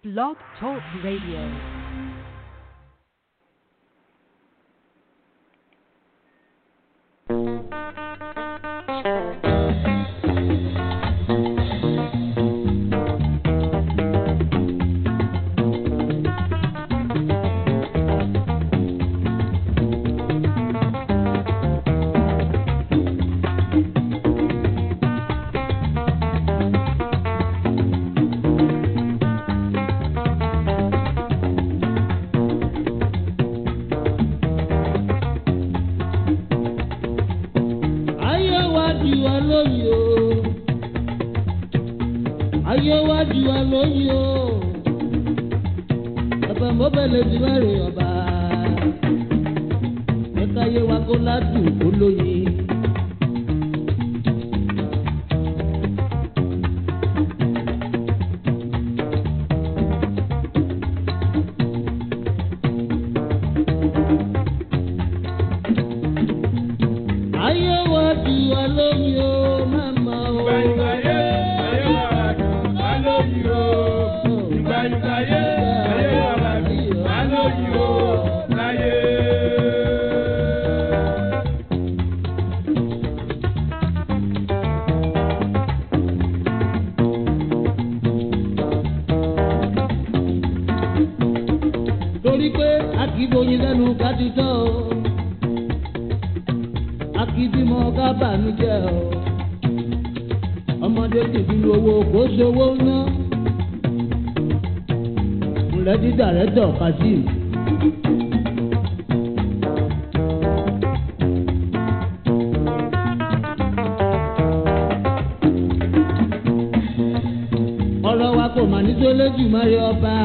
Blog Talk Radio. ayé wa di wa lóyè o ayé wa di wa lóyè o ọba mọ́bẹ̀lẹ̀ ti wá rè ọba ẹ̀ka ayé wa kó ládùn kó lóyè. ayé wa di wa lóyè o màmá o. torí pé a kì í bóyin lẹ́nu ká ti tọ́ o a kì í bímọ ká bànújẹ́ o ọmọdé ti fi owó kó sowó ná ńlẹ́ dídà rẹ̀ dọ̀ kazeem. ọ̀rọ̀ wa kò mà ní tó lójú mọ́rí ọba.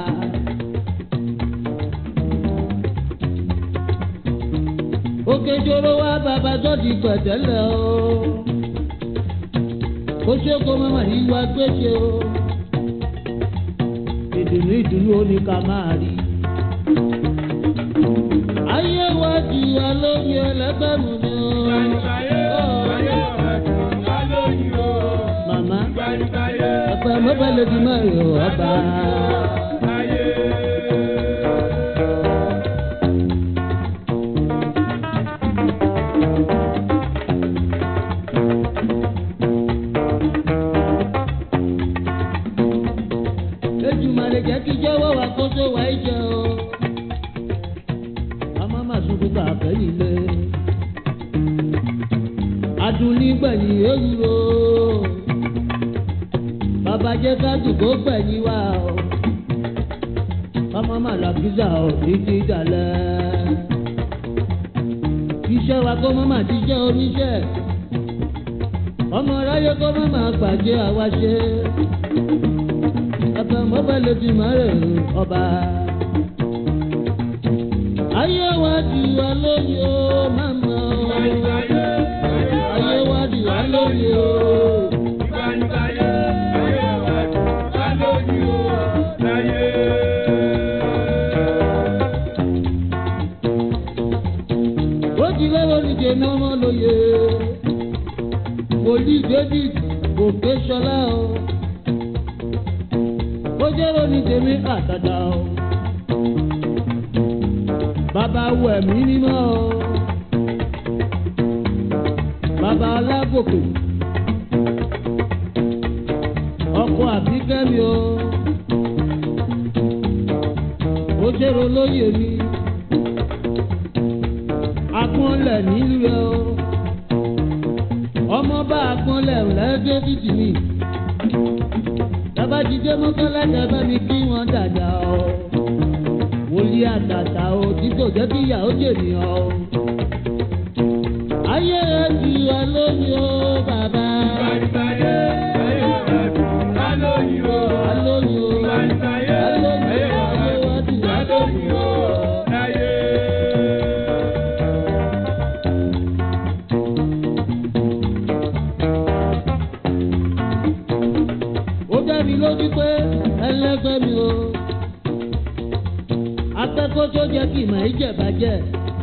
òkèjọ́rò wa bàbá tó ti pẹ̀tẹ́lẹ̀ o. ó ṣe kó mọ́mọ́ yìí wá gbèsè o. ìdùnnú ìdùnnú ó ní ká máa rí. ayé wa di wa lóye ẹlẹ́gbẹ̀mù ni o. màmá ọ̀pẹ mọ́bẹ̀lẹ̀ di mọ́rin o ọba. Ejumare jẹ́ kí jẹ́wọ́ wa kó tó wá ìjẹ́ o. Ọmọ máa sunkún ká fẹ́yìn lé. Adùnní gbẹ̀yìn ewúro. Bàbá jẹ́ káàdù kó gbẹ̀yìn wá o. Ọmọ máa la pizza o títí dalẹ̀. Iṣẹ́ wa kó mọ́ máa ti jẹ́ oníṣẹ́. Ọmọ aráyé kó mọ́ máa gbàjẹ́ àwa ṣe ẹ̀fẹ̀ mọ́bẹ̀lẹ̀ ti máa rè ọba. ayé wa di wa lóye o màmá o. ayé wa di wa lóye o. ó ti lọ́wọ́ níje ní ọmọ lóye. wòlíì david kò ké sọlá o ó jẹ́rọ ní tèmi àtàdá o. Bàbá wo ẹ̀mí mímọ́ o. Bàbá alágòkè. Ọkọ àbíkẹ́mi o. Ó jẹ́rọ lóye mi. Agbọ́nlẹ̀ nílùú rẹ o. Ọmọ bá agbọ́nlẹ̀ lẹ́gbẹ́ títì mi bàbá jíjẹ mọ́kànlá bá mi kí wọ́n dàda o. wòlíì àtàtà o tí kò jẹ́ kí ìyàwó jènìyàn o. ayé rẹ̀ ti wà lóyún o bàbá. alóyún o alóyún ayé wa ti wà lóyún o. ó dá mi lójú pé ẹlẹ́gbẹ́ mi o. akẹ́kọ̀ọ́ tó jẹ́ kí ìmọ̀ ìjẹ̀bàjẹ́.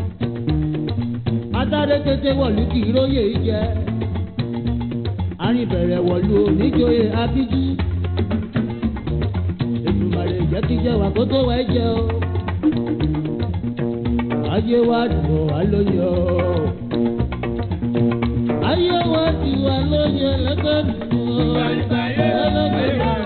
Adáré tètè wọ̀lú kì í róye ìjẹ́. arìnbẹ̀rẹ̀ wọ̀lú oníjòyè abíjú. Èdùmàrè jẹ́ kí jẹ́ wà kó tó wá jẹ́ o. ayé wa dùn wá lóye o. ayé wa dùn wá lóye lẹ́gbẹ́ mi o. ẹlẹ́gbẹ́ mi o.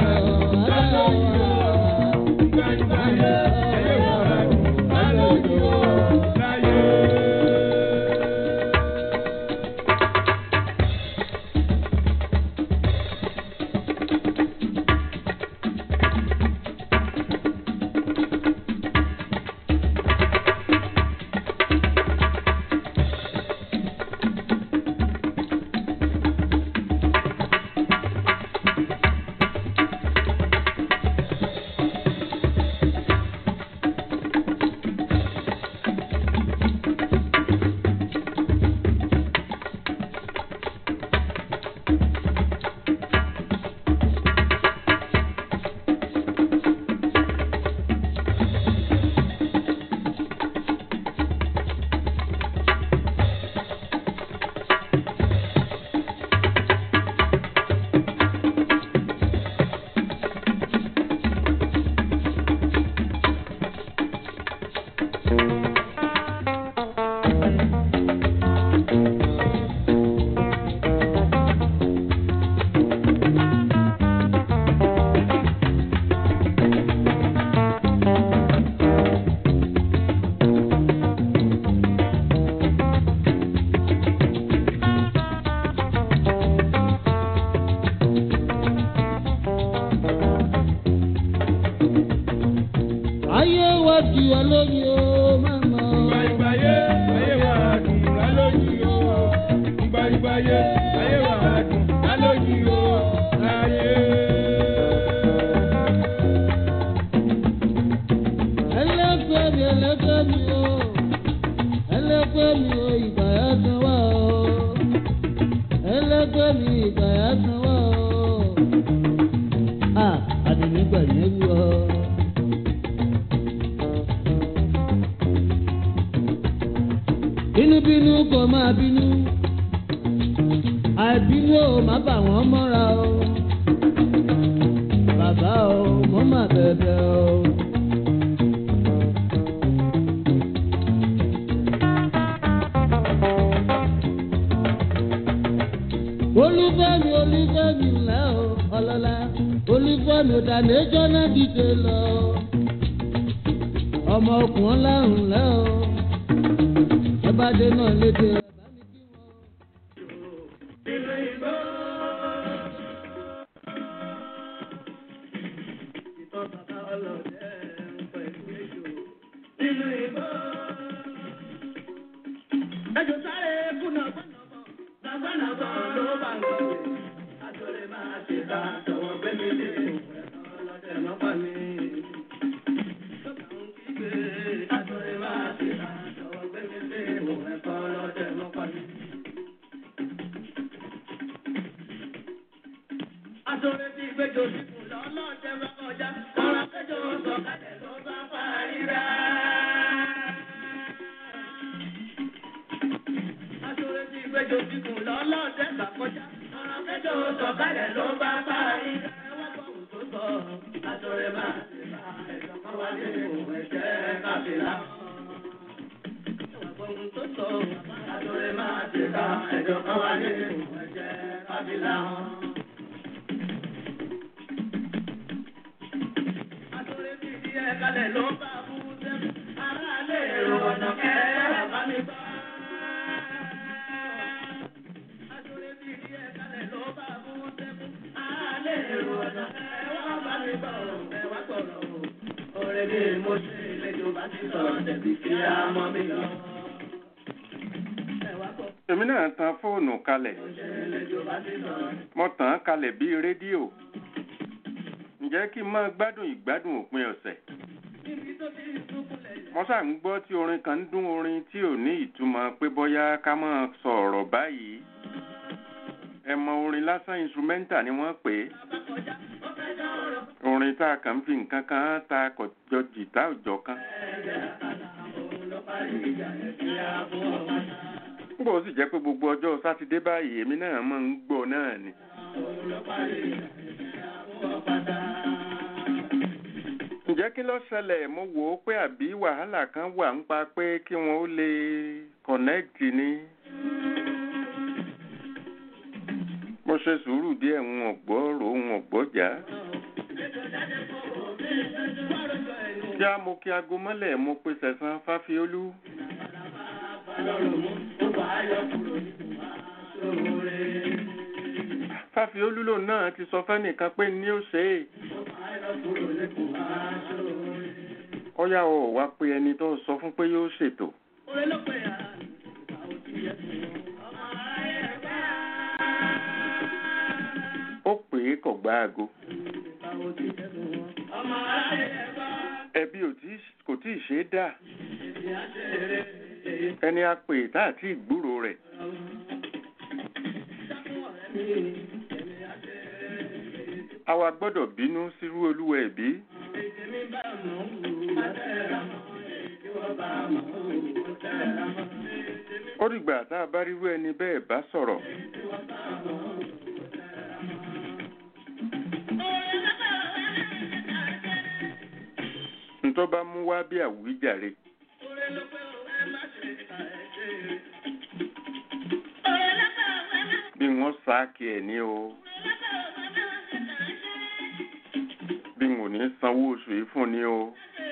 ayé wa dùn wá lóye o mama. Ìgbàyìgbàyé ayé wa dùn lálójú o. Ìgbàyìgbàyé ayé wa dùn lálójú o. Ayé. ẹlẹ́gbẹ́ mi ẹlẹ́gbẹ́ mi o ẹlẹ́gbẹ́ mi o ìgbà yà san wá o ẹlẹ́gbẹ́ mi ìgbà yà san wá o a àdìnígbà yẹn wú ọ. bínúbínú kò máa bínú àìbínú ò má bà wọ́n mọ́ra o bàbá o mo má bẹ̀bẹ̀ o. olúfẹ́mi olúfẹ́mi ńlẹ́ o ọlọ́lá olúfẹ́mi òdàlẹ́jọ́ náà dìde lọ ọmọ ọkùnrin lárùn ńlẹ́ o ẹ bá dé náà lédè rẹ bá mi kí wọn. Ẹjọ́ sáré kùnà gbọ́nàbọ̀, nàgbọ́nàbọ̀ ló bá ń gbọ́. Àtọ̀rẹ́ máa ṣe ká tọwọ́ gbé mi lé ìwé ọlọ́dẹ lọ́pàá mi. Lọ́kàn ń kígbe, àtọ̀rẹ́ máa ṣe ká tọwọ́ gbé mi lé ìwé ọlọ́dẹ lọ́pàá mi. Àtọ̀rẹ́ ti gbẹjọ síkùn lọ́lọ́dẹ bá kọjá, ọ̀rọ̀ akẹ́jọ́ sọ̀kalẹ̀ ló bá parí rá. Aṣọ́rẹ́ ti gbẹ́jọ́ síkùn lọ́lọ́dẹ gbà kọjá. Ọ̀rọ̀ kẹjọ sọ̀kalẹ̀ ló bá parí. Ẹ wá gbọ́ ohun tó sọ. Aṣọ́rẹ́ máa ṣe bá ẹ̀jọ̀ kan wá ní òun ẹ̀jẹ̀ kábìlà. Ẹ wá gbọ́ ohun tó sọ. Aṣọ́rẹ́ máa ṣe bá ẹ̀jọ̀ kan wá ní òun ẹ̀jẹ̀ kábìlà. Aṣọ́rẹ́ ti di ẹ̀ kalẹ̀ ló bá bú sẹ́mu. Aráàlú èrò ọ̀nà kẹ́rẹ́ bá mi bá. Aṣọ́rẹ́ ti di ẹ̀ kalẹ̀ ló bá bú sẹ́mu. Aráàlú èrò ọ̀nà kẹ́rẹ́ bá mi bá. Ẹ wá sọ̀rọ̀ o. Ọ̀rẹ́ bí mo ṣe lẹ́jọ́ bá ti sọ̀rọ̀ dẹ̀bi kí á mọ́ mi lọ. Ẹ wá sọ̀rọ̀ èmi náà tan fóònù kalẹ̀ lẹ́jọ́ bá ti sọ̀rọ̀. mo tàn án kalẹ̀ bíi rédíò ǹjẹ́ kí n máa gbádùn ìgbádùn òpin ọ̀sẹ̀ Níbi tó ti súnkúnlẹ̀ yẹn. mo ṣáà ń gbọ́ tí orin kan ń dún orin tí ò ní ìtumọ̀ pé bóyá ká máa sọ ọ̀rọ̀ báyìí ẹ mọ orin lásán instrumental ni wọ́n pè é Bá kọjá, ó fẹ́ dá ọ̀rọ̀. orin tá a kàn ń fi nǹkan kan ta kọjọ jìtá òjọ kan Òun ló parí ìjà yẹn kí á fún ọmọ náà. nígbà ó sì jẹ́ pé gbogbo ọjọ́ sátidé báyìí èmi náà máa ń gbọ́ náà ni Òun ló parí ìjà yẹn kí á fún ọmọ náà. ǹjẹ́ ǹjẹ́ kí ló ṣẹlẹ̀ mo wò ó pé àbí wàhálà kan wà ń pa pé kí wọ́n ó lè connect ni. mo ṣe sùúrù díẹ̀ ń ọ̀gbọ́ rò ń ọ̀gbọ́ jà. já mo kí aago mọ́lẹ̀ mo pe sẹ̀sán fáfiolú. fáfiolú lòun náà ti sọ fẹ́nìkan pé ní ó ṣe é. ọ̀yá o wá pé ẹni tó sọ fún pé yóò ṣètò. ó pè é kò gbá aago. ẹbí ò tí kò tí ì ṣe é dà. ẹni a pè tá àti ìgbúrò rẹ̀. àwa gbọ́dọ̀ bínú sírú olúwa ẹ̀bí. ó dìgbà tá a bá rírú ẹni bẹ́ẹ̀ bá sọ̀rọ̀. ntọ́ bá mú wá bí àwíjàre. bí wọ́n sáàkì ẹ̀ ní o. bí n ò ní sanwó oṣù yìí fún ni o.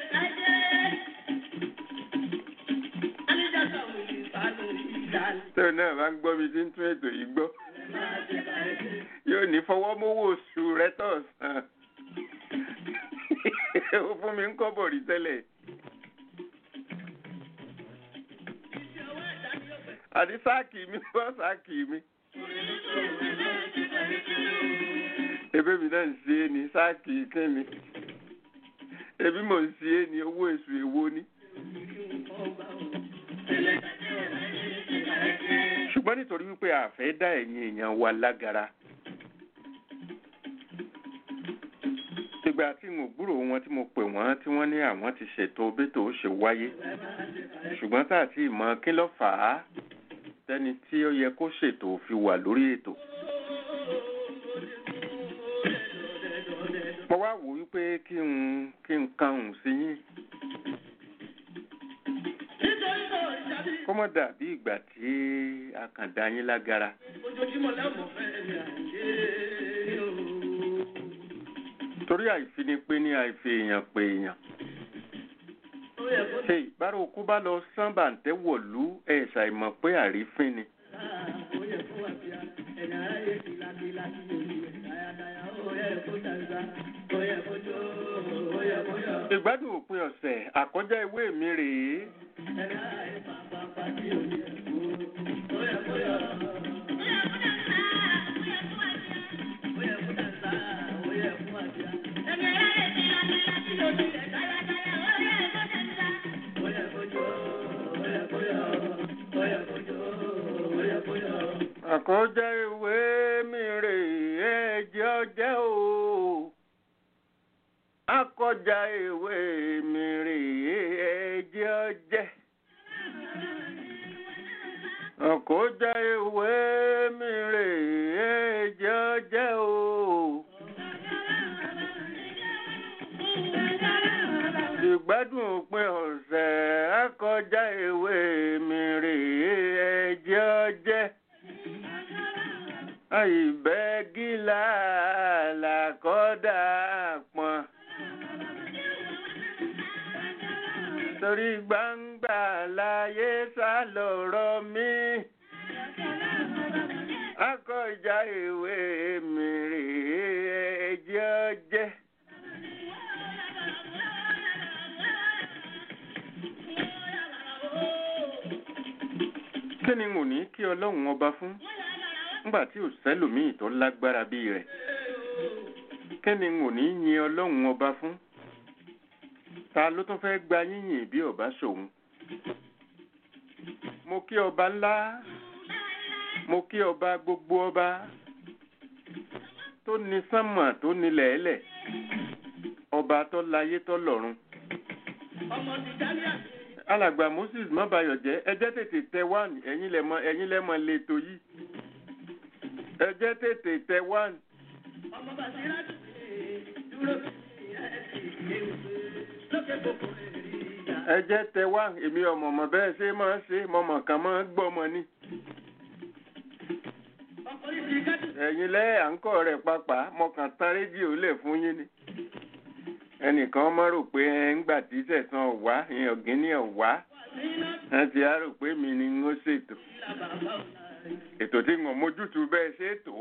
tẹ́lẹ̀ náà bá ń gbọ́ mi tí ń tún ètò yìí gbọ́. yóò ní fọwọ́mówó oṣù rẹ tọ̀ sàn. ó fún mi ń kọ́bọ̀ rí tẹ́lẹ̀. àti sáàkì mi wọ́n sáàkì mi. ebe mi náà ń ṣe é ní sáàkì kẹ́mi. ebi mò ń ṣe é ní owó èṣù èwo ni. ṣùgbọ́n nítorí wípé àfẹ́ dá ẹ̀yin èèyàn wa lágara. ìgbà tí mo gbúrò wọn tí mo pè wọ́n tí wọ́n ní àwọn ti ṣètò bẹ́tò ó ṣe wáyé ṣùgbọ́n tá àti ìmọ̀ kí ló fà á tẹ́ni tí ó yẹ kó ṣètò fi wà lórí ètò. mo wá wò wípé kí n kí n kan òun sí yín. kó mọ̀ dàbí ìgbà tí a kàn dá yín lágara. ojoojúmọ́ lẹ́mọ̀ fẹ́ mi àyè o. torí àìfinipé ní àìfi èèyàn pé èèyàn. ó yẹ kó ṣe ìbára òkú bá lọ sán bàǹtẹ́ wọ̀lú ẹ̀ ṣàìmọ̀ pé àrífín ni. dáa ó yẹ kó wà bíà ẹ̀yà aráyé ti láti láti lórí rẹ̀ dáadáa ó yẹ kó dàgbà ó yẹ kó jó ó yẹ kó yọ. ìgbádùn òpin ọ̀sẹ̀ àkọjá ìwé mi rèé. ẹ̀yà aráyé pàápàá tí ò yẹ kó ó yẹ kó yọ. ó yẹ kó dàgbà ó yẹ kó wà bíà. ó yẹ kó jó ó yẹ kó yọ ó yẹ kó jó ó yẹ kó yọ. àkọjá ìwé mi rèé ẹjẹ́ ọjẹ́ o. àkọjá ìwé mi rèé ẹjẹ́ ọjẹ́. àkọjá ìwé mi rèé ẹjẹ́ ọjẹ́ o. ìgbádùn òpin ọ̀sẹ̀ àkọjá ìwé mi rèé ẹjẹ́ ọjẹ́ àìbẹ́gílà làkọ́dà pọ̀n. torí gbangba láyé sá lọ̀rọ̀ mi. akọjá ìwé mi rèé ẹjẹ́ ọjẹ́. kí ni n ò ní kí ọlọ́run ọba fún nígbà tí ò sẹ́lòmíì tó lágbára bíi rẹ̀ kí ni n ò ní yin ọlọ́run ọba fún ta ló tún fẹ́ gba yíyìn bí ọba ṣòun mo kí ọba ńlá mo kí ọba gbogbo ọba tó ní sánmà tó ní lẹ̀ẹ́lẹ̀ ọba tó láyé tó lọ́run ọmọ ti dání àti. alàgbà moses mọ́bayọ̀jẹ́ ẹ jẹ́ tètè tẹ wáàní ẹ̀yin lẹ́mọ ẹ̀yin lẹ́mọ lẹ́tọ̀ yìí ẹ jẹ́ tètè tẹ wáàní. ọmọ bàtírà ti dúró sí ẹsẹ̀ ìgbé lókè kòkó lè rí ìjà. ẹ jẹ́ tẹ wá èmi ọmọ mọ̀ bẹ́ẹ̀ ṣe máa ń ṣe mọ̀mọ̀ kan máa ń gbọ́mọ ni ọkọ̀ yìí ti kájú. ẹ̀yin lẹ́ à ń kọ́ rẹ̀ papà mọ̀kàn tán rédíò lẹ̀ fún yín ni ẹnìkan mọ̀ rò pé ẹ ń gbà tí sẹ̀sán ọ̀wá ìyẹn ọ̀gíní ọ̀wá ẹ ti á rò pé mi ni ń ó ṣètò ètò tí ń mójútu bẹ́ẹ̀ ṣe tó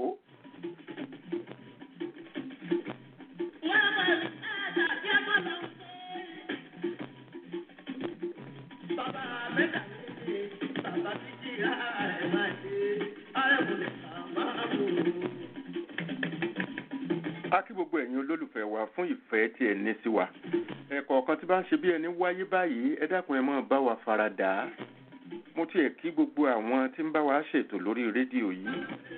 Bàbá mẹ́ta ní bàbá títí ara ẹ̀ máa ṣe arẹ́kùnrin máa mú un. a kí gbogbo ẹ̀yin olólùfẹ́ wa fún ìfẹ́ tí ẹ ní sí wa ẹ̀kọ̀ọ̀kan tí bá ń ṣe bí ẹni wáyé báyìí ẹ dákun ẹ máa bá wa fara dà á mo tiẹ̀ kí gbogbo àwọn tí ń bá wa ṣètò lórí rédíò yìí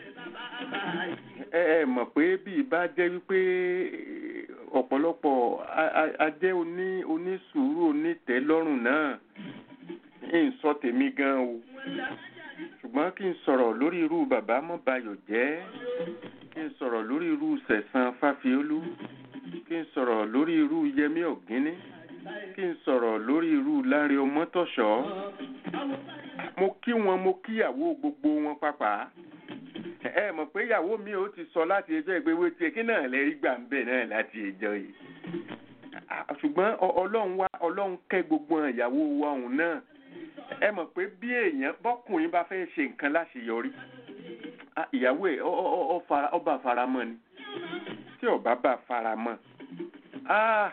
ẹ ẹ mọ̀ pé bí ibà jẹ́ wípé ọ̀pọ̀lọpọ̀ a- a- a jẹ́ oní onísùúrù onítẹ̀lọ́rùn náà ń sọ tèmi gan o ṣùgbọ́n kí n sọ̀rọ̀ lórí irú bàbá mọ́bayọ̀ jẹ́ kí n sọ̀rọ̀ lórí irú sẹ̀sán fáfiolú kí n sọ̀rọ̀ lórí irú yẹmí ọ̀gíní kí n sọ̀rọ̀ lórí irú láre ọmọtọ̀ṣọ́ mo kí wọn mo kíyàwó gbogbo wọn pàpà ẹ mọ̀ pé ìyàwó mi ò ti sọ láti ẹjọ́ ìgbéwé tiẹ̀ kí náà lè rí gbà ń bẹ̀ náà láti ẹjọ́ yìí Ah, ṣùgbọ́n ọ- ọlọ́run wá ọlọ́run kẹ́ gbogbo ìyàwó wa òun náà ẹ mọ̀ pé bí èèyàn bọ́kùnrin bá fẹ́ ṣe nǹkan láṣeyọrí ah, ìyàwó ẹ̀ ọ- ọ- ọ fara- ọ bá faramọ́ ni tí ọba bá faramọ́ ah,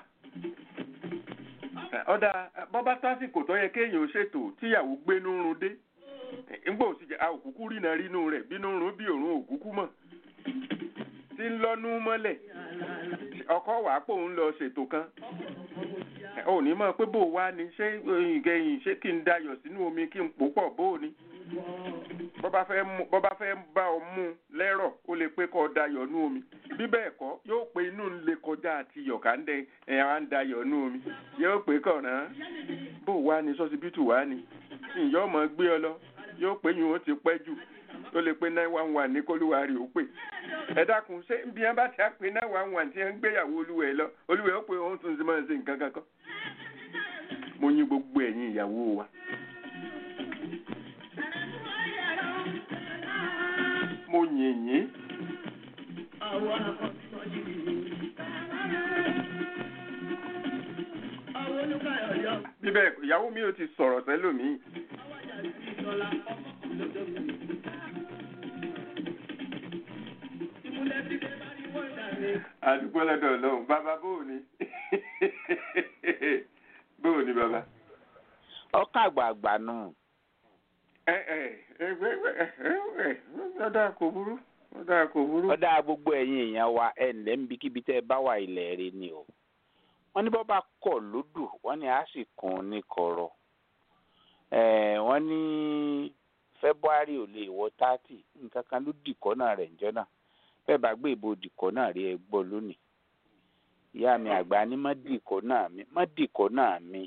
ọ̀dà bọ́bá sásìkò tó yẹ kéèyàn ó ṣètò tíyàwó gbénú run dé ńgbà òsì jẹ àòkúkú rìnà rínú rẹ̀ bínú rún bí òrùn òkúkú mọ̀ tí ń lọ́nú mọ́lẹ̀ ọkọ wàá pò ń lọ ṣètò kan ò ní mọ̀ pé bò wá ni ṣé ìgẹ̀yìn ṣé kí n dayọ̀ sínú omi kí n pò pọ̀ bó o ni bọ́bá fẹ́ mú bọ́bá fẹ́ bá ọ mú un lẹ́rọ̀ ó lè pé kọ́ dayọ̀ nú omi bí bẹ́ẹ̀ kọ́ yóò pé inú ń le kọjá àti yọ̀ká ń dẹ ẹ̀ á ń dayọ̀ nú omi yóò pé kọ̀ọ̀ràn bó wá ni sọ́sibítù wá ni ìyá ọmọ gbé ọ lọ yóò pé yín ó ti pẹ́ jù ó lè pé nine one one ní kólúwarì ó pè ẹ dákun ṣé bí wọn bá ti á pé nine one one tí wọn ń gbéyàwó olúwẹ̀ lọ olúwẹ̀ ó pé òun tún ti máa ṣe nǹkan kankan mo yín gbogbo ẹ̀yin ìyàwó wa. mo yìn yín Àwọn akọ̀tọ̀jì. Àwọn olùkàyọ̀yọ̀. bíbẹ̀ ìyàwó mi ò ti sọ̀rọ̀ sẹ́lòmíì Àwọn àjàdí ìjọla ọmọkùnrin lọ́jọ́ mi. Ìmúlẹ̀ ti dé bá ní wọ́n dàrí. àdúgbò lọ́dọ̀ ọlọ́run bàbá bóò ni bóò ni bàbá. ọkọ àgbààgbà nù ẹ ẹ ẹ ẹ ẹ ẹ ọ̀dà kò burú ọ̀dà kò burú. ọdá gbogbo ẹ̀yin èèyàn wa ẹ ǹlẹ́ ń bíkíbi tẹ́ ẹ bá wà ilẹ̀ rẹ ni o wọ́n ní bọ́ bá kọ̀ lódù wọ́n ní a sì kún un ní kọ̀rọ̀ ẹ̀ wọ́n ní february ò lè wọ thirty nǹkan kan ló dìkọ́ náà rẹ̀ ńjọ́ náà bẹ́ẹ̀ bá gbé ìbò dìkọ́ náà rí ẹ gbọ́ lónìí ìyá mi àgbà ní má dìkọ́ náà mi má dìkọ́ náà mi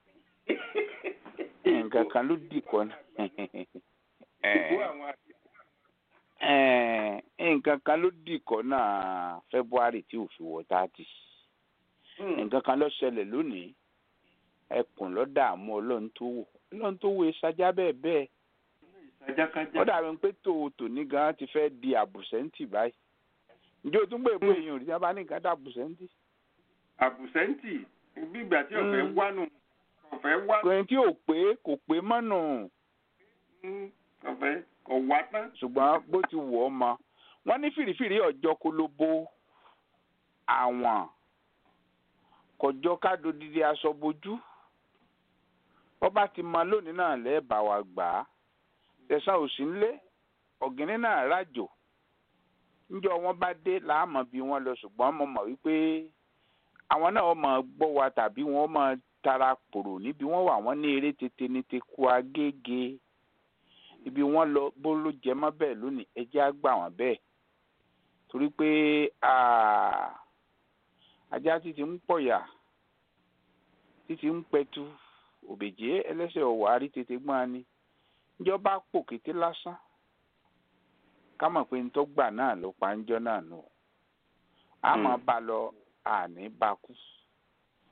nǹkan kan ló dìkọ́ náà ìbú àwọn àti Ẹ̀ẹ̀, nǹkan kan ló dìkọ́ náà february tí ò fi wọ thirty nǹkan kan ló ṣẹlẹ̀ lónìí ẹkùn ló dààmú ọlọ́run tó wò ọlọ́run tó wò ìsajá bẹ́ẹ̀ bẹ́ẹ̀ ìsájákájá. ó dàbí pé tòótò ní gan ti fẹ́ di àbùsẹ́ǹtì báyìí ǹjẹ́ o tún gbé èpo èèyàn rí sábà ní nǹkan dá àbùsẹ́ǹtì àbùsẹ́ǹtì gbígbà tí ọ̀fẹ́ Mm. wánu ọ̀fẹ́ wá kò tí ò pé kò pé mọ́nù Mm, ọ̀fẹ́ kò wá tán. ṣùgbọ́n bó ti wọ̀ ọ́ mọ wọ́n ní fìrìfìrì ọjọ́ kó ló bó àwọn kọjọ́ kádo dídí aṣọ bojú wọ́n bá ti mọ lónìí náà lẹ́ẹ̀bà wa gbà á tẹ̀sán òsì ńlé ọ̀gìnní náà rájò níjọ́ wọn bá dé láàmú bí wọ́n lọ ṣùgbọ́n mo mọ̀ wípé àwọn náà wọ́n máa gbọ́ wa tàbí wọ́n máa tara pòrò níbi wọ́n wà wọ́n ní eré tètè ní teku agége ibi wọ́n lọ bó ló jẹ mọ́ bẹ́ẹ̀ lónìí ẹ jẹ́ á gbà wọ́n bẹ́ẹ̀ torí pé ah, ajá títí ń pọ̀yà títí ń pẹ̀tù òbèjé ẹlẹ́sẹ̀ ọ̀wà rí tètè gbọ́n ni ìjọba pò kété lásán ká mọ̀ pé nítorí gbà náà ló pa ń jọ́ náà nù a máa bá lọ àní bá kú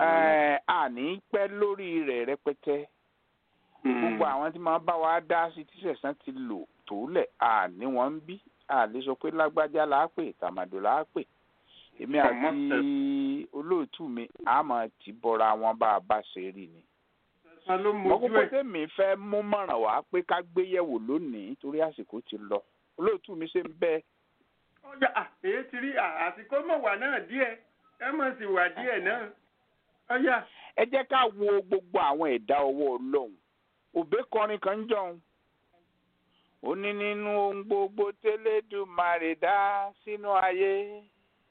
ẹ àní pẹ́ lórí rẹ̀ rẹpẹtẹ gbogbo àwọn tí máa bá wa dá sí tí sẹ̀sán ti lò tó lẹ̀ àní wọ́n ń bí àlè sọ pé lágbájá là á pè tàmàdò là á pè èmi Ọmọ àti olóòtú mi àmọ́ ti bọ́ra wọn bá a bá ṣe rí ni. Sẹ̀sán ló mo mojú kókó ẹ̀. tèmi fẹ́ mú mọ̀ràn wá pé ká gbé yẹ̀wò lónìí torí àsìkò ti lọ olóòtú mi ṣe ń bẹ́ẹ̀ ọjà à, èyí ti rí à, àsìkò mọ̀ wà náà díẹ̀ ẹ mọ̀ sí wà díẹ̀ náà. ọjà ẹ jẹ́ ká wo gbogbo àwọn ẹ̀dá ọwọ́ ọlọ́run òbí kọrin kan ń jọun ó ní nínú ohun gbogbo tẹ́lẹ̀dùmarè dá sínú ayé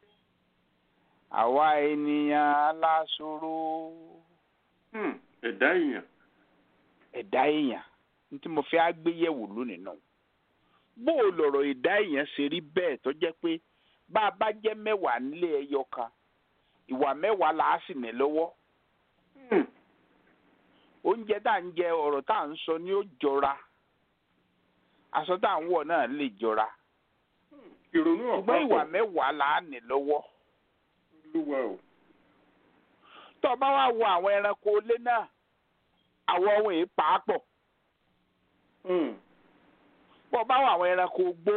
àwa ènìyàn aláṣọrò hmm, ẹ̀dá èèyàn. ẹ̀dá èèyàn ní tí mo fẹ́ á gbé yẹ̀wò lónìí náà bó o lọ̀rọ̀ ẹ̀dá èèyàn ṣe rí bẹ́ẹ̀ tó jẹ́ pé bá a bá jẹ́ mẹ́wàá nílé ẹyọ kan ìwà mẹ́wàá là á sì ní lọ́wọ́ Hmm, oúnjẹ tá à ń jẹ ọ̀rọ̀ tá à ń sọ ni ó jọra aṣọ tá à ń wọ̀ náà lè jọra ìrònú ọ̀pá ṣùgbọ́n ìwà mẹ́wàá là á ní lọ́wọ́ olúwa o. tó o bá wá wo àwọn ẹranko ilé náà àwọn ohun èé pàápọ̀ Hmm, bó o bá wo àwọn ẹranko gbó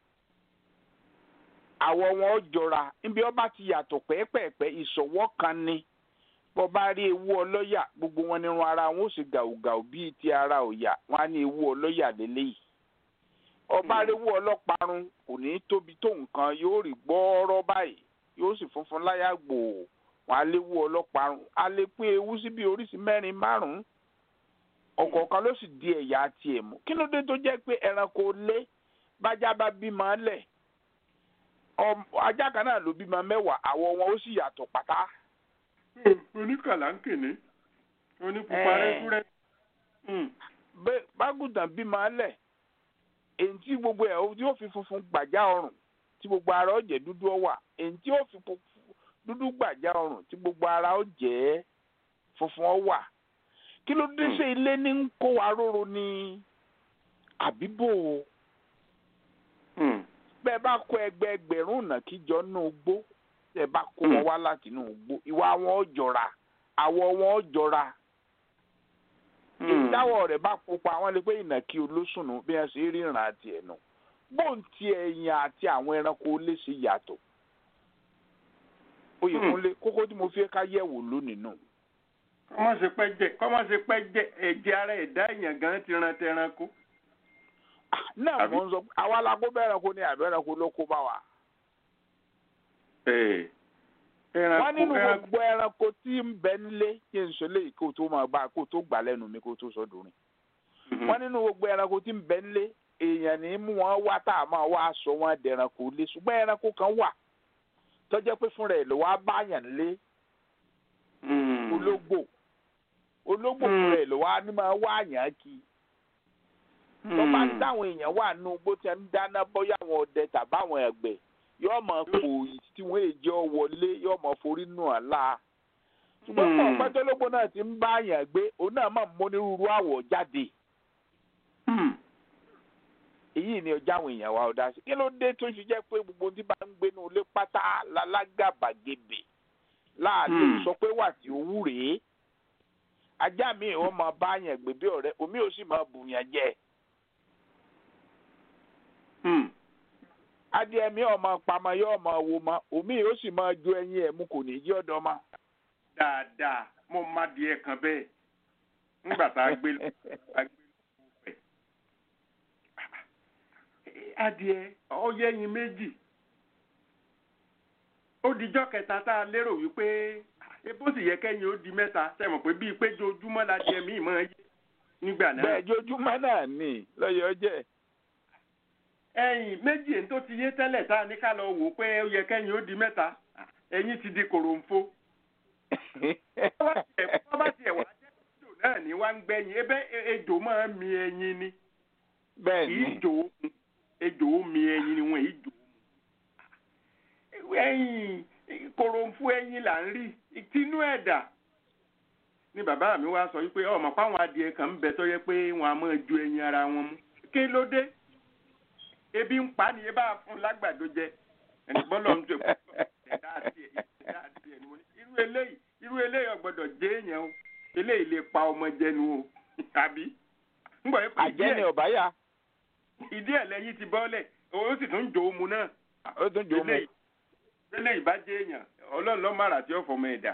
àwọ̀ wọn ó jọra níbi ọba ti yàtọ̀ pẹ́ẹ́pẹ́ẹ́pẹ́ ìṣọ̀wọ́ kan ni bó o bá rí ewu ọlọ́yà gbogbo wọn nírun ara wọn ó sì gàùgàù bíi ti ara òyà wọn á ní ewu ọlọ́yà lélẹ́yìí ọba Mm. arẹwú ọlọ́parun kò ní tóbi tó nǹkan yóò rí gbọ́ọ́rọ́ báyìí yóò sì funfun láyà gbòò wọn á léwu ọlọ́parun á lè pín ewu sí bí oríṣi mẹ́rin márùn-ún ọ̀kọ̀ọ̀kan ló sì di ẹ̀yà tiẹ̀ mú kí ló dé tó jẹ́ pé ẹranko lé bájá bá bímọ lẹ̀ ọm- ajá kan náà ló bímọ mẹ́wàá àwọ̀ wọn ó sì yàtọ̀ pátá hmm, oníkàlánkìní onípupa Eh. rẹ́kúrẹ́. Hmm, bẹ́- bágùntàn bímọ lẹ̀ èyí tí gbogbo ẹ̀ tí ó fi funfun gbàjá ọrùn tí gbogbo ara ó jẹ́ dúdú ó wà èyí tí ó fi pu- dúdú gbàjá ọrùn tí gbogbo ara ó jẹ́ funfun ó wà kí ló dé Hmm. ṣe ilé ní ń kó wa róró ní àbíbò hmm, bẹ́ẹ̀ bá kó ẹgbẹ́ ẹgbẹ̀rún ìnàkí jọ nínú igbó bẹ́ẹ̀ bá kó wọn Hmm. wá láti inú igbó ìwà wọn ó jọra àwọ̀ wọn ó jọra hmm. ìdáwọ̀ rẹ̀ bá pupa àwọn lè pé ìnàkí olóṣùnù bí wọ́n ṣe ríran àti ẹ̀nu bóun ti ẹ̀yìn àti àwọn ẹranko lè ṣe yàtọ̀ oyèkúnlé kókó tí mo fi ká yẹ̀wò lónìí nù. kọ́mọ̀ ṣe pẹ́ jẹ kọ́mọ̀ ṣe pẹ́ jẹ ẹ̀jẹ̀ ara ẹ̀dá èèyàn gan ti ran tẹranko. Ah, náà Àbí? mo ń sọ àwa la kó bẹ́ẹ̀ ẹranko ní àbẹ́ ẹranko ló kó bá wa. Eh, wọ́n ẹranko nínú ẹranko gbogbo ẹranko tí ń bẹ nílé kí n sọ léyìí kó tó máa bá kó tó gbà lẹ́nu mi kó tó sọ dùn Mhm. wọ́n nínú gbogbo ẹranko tí ń bẹ nílé èèyàn ní mú wọn wá tá a máa wá sọ wọn dẹranko lé ṣùgbọ́n ẹranko kan wà tó jẹ́ pé fúnra ẹ̀ ló wá báyàn lé Hmm. ológbò ológbò Hmm. fúnra ẹ̀ ló wá ní máa wá àyàn kí tó bá ń dáwọn èèyàn wà nù bó ti ń dáná bóyá àwọn ọdẹ tàbáwọn ẹgbẹ́ yóò mọ pòòyì tí wọ́n èjọ wọlé yóò mọ forí nù án la ṣùgbọ́n Hmm. pọ̀ pẹ́tọ́lógbò náà ti ń bá àyàn gbé òun náà máa ń mónírúurú àwọ̀ jáde Hmm. èyí ni ọjà àwọn èèyàn wa ọ̀dà sí kí ló dé tó fi jẹ́ pé gbogbo tí bá ń gbénu ilé pátá lálágàbàgebè láàlú Hmm. sọ pé wà tí owú rèé ajá mi ò máa bá yàn gbé bí ọ̀rẹ́ omi ò sì máa bùyàn jẹ Hmm. adìẹ mi ò máa pamọ́ yóò máa wo ma omi ò sì máa jó ẹyin ẹ̀ mú kò ní í ọ̀dọ́ ma. dáadáa mo má di ẹ̀ kan bẹ́ẹ̀ nígbà tá a gbé lọ a gbé lọ pẹ̀. adìẹ ọyẹ́yin méjì ó dijọ́ kẹta tá a lérò wípé ebó sì yẹ kẹ́yìn ó di mẹ́ta sẹ́wọ̀n pé bíi péjọ ojúmọ́ la di ẹ̀mí ìmọ̀ yé nígbà náà. bẹ́ẹ̀ jojúmọ́ náà ní lọ́yọ̀ jẹ́ ẹ̀yìn méjì èyí tó ti yé tẹ́lẹ̀ tá a ní ká lọ wò ó pé ó yẹ kẹ́yìn ó di mẹ́ta ẹ̀yìn ti di kòròǹfo. wọ́n bá tiẹ̀ wá jẹ́ ejò náà ní wá ń gbẹ̀yìn ebe ejò máa ń mi ẹyin ni bẹ́ẹ̀ kì ni í jò ó mu ejò ó mi ẹyin ni wọ́n ì jò ó mu. ẹyin kòròǹfo ẹyin là ń rí tinú ẹ̀dà ni bàbá mi wá sọ wípé ọmọ páwọn adìẹ kan ń bẹ tó yẹ pé wọn a máa ju ẹyin ara wọn mú kí ló dé ebi ń pa ni ebá fún lágbàdo jẹ ẹni bọ́lọ̀ ń jẹ ẹ̀dá àti ẹ̀ ẹ̀dá àti ẹ̀ ni mo ní irú eléyìí irú eléyìí ọgbọ́dọ̀ jẹ́ èèyàn o eléyìí lè pa ọmọ jẹnu o tàbí ńgbà yẹn pé àjẹ́ ni ọ̀báyà ìdí ẹ̀ lẹ́yìn ti bọ́lẹ̀ ó sì tún jò ó mu náà ó tún jò ó mu. eléyìí eléyìí bá jẹ́ èèyàn ọlọ́run lọ́ màrà tí ó fọmọ ẹ̀dá.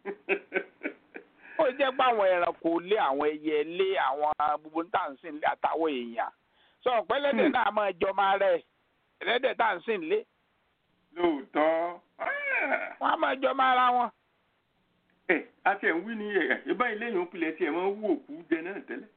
ó jẹ́ pé àwọn ẹranko lé àwọn ẹyẹ lé àwọn gbogbo tá à ń sìn lé àtàwọn èèyàn sọ pé ẹlẹ́dẹ̀ Hmm. náà máa jọ máa rẹ̀ ẹlẹ́dẹ̀ tá à ń sìn lé lóòótọ́ wọ́n á máa jọ máa ra wọn. ẹ àti ẹ̀ ń wí ní ẹ̀ ìbá eléyìí ń pilẹ̀ tí ẹ̀ máa ń wú òkú jẹ náà tẹ́lẹ̀.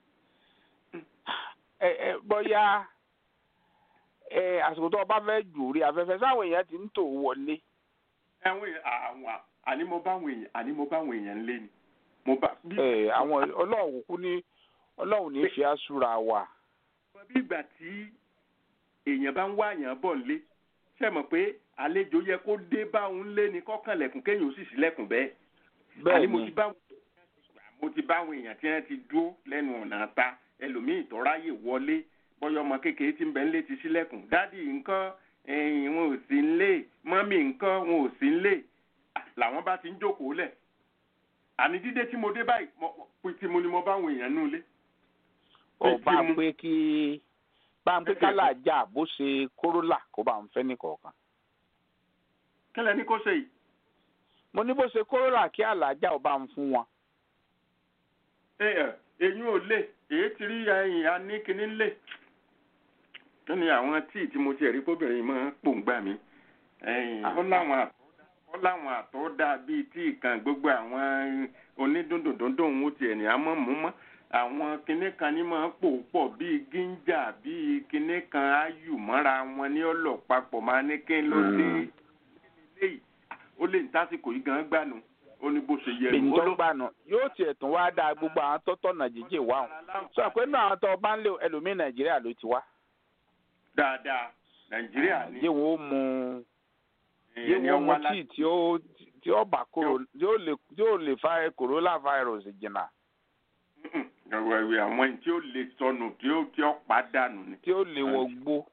ẹ ẹ bóyá ẹ àsìkò tó o bá fẹ́ jù rí afẹ́fẹ́ sáwọn èèyàn ti ń tò wọlé. àwọn èèyàn àwọn àní mo bá àwọn èèyàn àní mo bá àwọn èèyàn lé ni mo bá bí ẹ àwọn ọlọ́run kúkú ní ọlọ́run ní fi àṣùrà wà. bí ìgbà tí èèyàn bá ń wá àyàn bọ̀ lé ṣe mọ̀ pé àlejò yẹ kó dé bá òun lé ní kọ́kànlẹ̀kùn kéèyàn ó sì sílẹ̀kùn bẹ́ẹ̀. bẹ́ẹ̀ àní mo ni ti bá mo ti bá àwọn èèyàn tí wọ́n ti dúró lẹ́nu ọ̀nà ta ẹlòmíì tó ráyè wọlé bọ́yọ̀ ọmọ kékeré tí ń bẹ ńlé ti sílẹ̀kùn dádì nǹkan ẹ̀yìn wọn ò sí ńlé mọ́mì nǹkan wọn ò sí ńlé làwọn bá ti ń jókòó lẹ̀ àní dídé tí mo dé báyìí mo- mo- tí mo ni mo bá àwọn èèyàn nù lé. ó Pé bá kí ń mu- pé kí bá ń pé kálàjà bó ṣe kórólà kó bá ń fẹ́ nìkọ̀ọ̀kan. kẹ́lẹ́ ní kó ṣe yìí. mo ní bó ṣe kórólà kí àlàjà ò bá ń fún wọn. ẹ ẹ eyín ò lè èyí ti rí ẹyìn aníkíní lè kí ni àwọn tíì tí mo ti rí kóbìnrin máa ń pòǹgbà mi ẹyìn ó láwọn àtọ́ ó láwọn àtọ́ dá bíi tíì kan gbogbo àwọn onídùndùndùndùn ó tiẹ̀ ní àmọ́ mú mọ́ àwọn kinní kan ní máa ń pò pọ̀ bíi gíńjà bíi kinní kan áyù mọ́ra wọn ní ọ̀lọ́ papọ̀ máa ní kí n ló dé Mm. léyìí ó lè ní tásìkò yìí gan gbànú ó ní bó ṣe yẹ èyí nù ó tó ló gbà nù yóò tiẹ̀ tún wá dáa gbogbo àwọn tó tọ̀nà jíjìn wá wọn. sọ pé náà àwọn tó bá ń lé ẹlòmíín nàìjíríà ló ti wá. dáadáa nàìjíríà ní yé wọn ó mu yé ẹni wọn mu ọwọ́ láti tíì tí ó tí ó bá kúrò tí ó lè tí ó lè fa corona virus jìnnà ọ̀rọ̀ ìwé àwọn tí ó lè sọnù tí ó tí ó pàdánù ni. tí ó lè wọ gbó.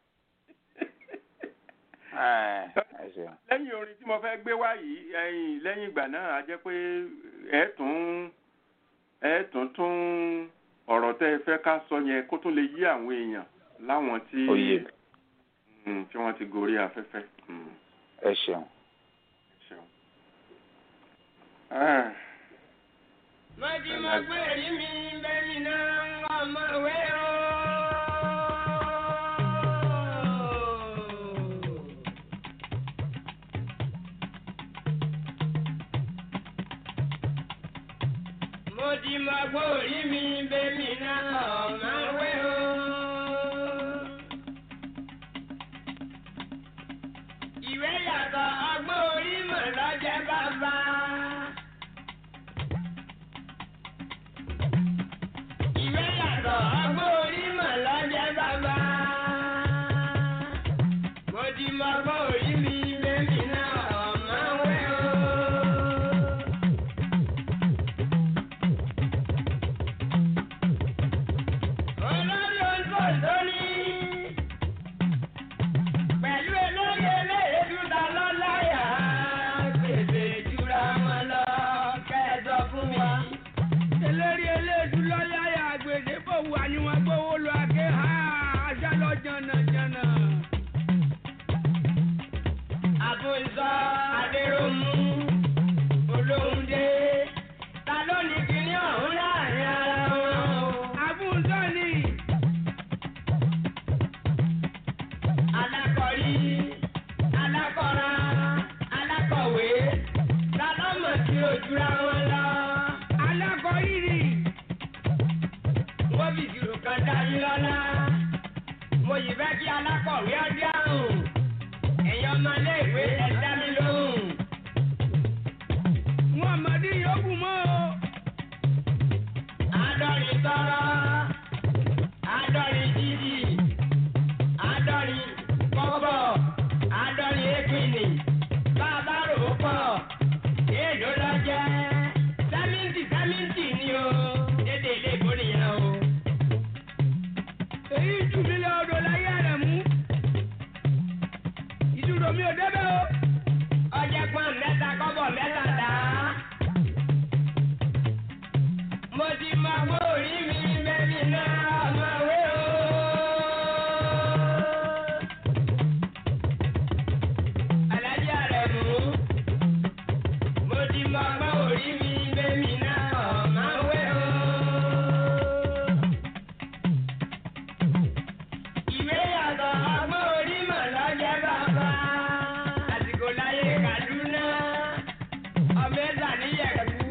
ẹ ẹ ṣeun. lẹ́yìn orin tí mo fẹ́ gbé wá yìí ẹ̀yìn lẹ́yìn ìgbà náà a jẹ́ pé ẹ̀ tún ẹ̀ tún tún ọ̀rọ̀ tẹ́ ẹ fẹ́ ká sọ yẹn kó tún lè yí àwọn èèyàn láwọn tí Oyè. Mm, tí wọ́n ti gorí afẹ́fẹ́. Mm, ẹ ṣeun. ṣeun. Ah. Mọ̀tí mo gbé rí mi bẹ́ẹ̀ni náà ọmọ ìwé o. Mo ti mọ gbó rí mi bẹ́ẹ̀ni náà ọmọ ìwé o. Ìwé yàtọ̀ ọgbọ́n orí mọ̀ lọ́jẹ́ bàbá. Ìwé yàtọ̀ ọgbọ́n orí mọ̀ lọ́jẹ́ bàbá. Mo ti mọ ọgbọ́n orí mi bẹ́ẹ̀ni náà ọmọ wẹ́ o. Olórí olùkọ́ ní pẹ̀lú elóye eléyèdúdà lọ́láyà gbèsè jura wọn lọ kẹ́ẹ̀dọ̀ fún wa eléré eléèdú lọ́láyà àgbèdè bò wà ní wọn gbówó lọ àgé ha ajá lọ jànàjànà. àbùsọ adéròmù olóhùndé ta ló ní kíní ọ̀hún láàrin ara wọn o. àbúntọ́ ni alákọ̀rí alákọ̀ra alákọ̀wé ta ló mọ̀ sí ojúra wọn lọ. alákọ̀ọ́rìrì wọ́n fi ìṣirò kan dá yín lọ́lá. mo yìí fẹ́ kí alákọ̀wé ọdí àrùn ẹ̀yin ọmọléèwé ẹ dá mi lóhùn. wọn àmàdí yòókù mọ́ o. àádọ́rin tọrọ àádọ́rin jíjì àádọ́rin kọ́kọ́ àádọ́rin ékìnì bàbá rò ó pọ̀ èèlò lọ́jẹ́ sẹ́mìntì sẹ́mìntì ni o dédé ilé ìbò nìyẹn o. èyí jù mí lọ odò láyé rẹ̀ mú. ìdúró mi ò débẹ̀ o. ọjẹ́ pọ́n mẹ́ta kọ́bọ̀ mẹ́ta dá ti mọ ọgbọ́n orí mi bẹ́mi náà máa wé o. Ìwé yàtọ̀ ọgbọ́n orí mọ̀ lọ́jọ́ bàbá. Àsìkò láyé Kàdúná, ọmọ ẹ̀sà níyẹ̀kú.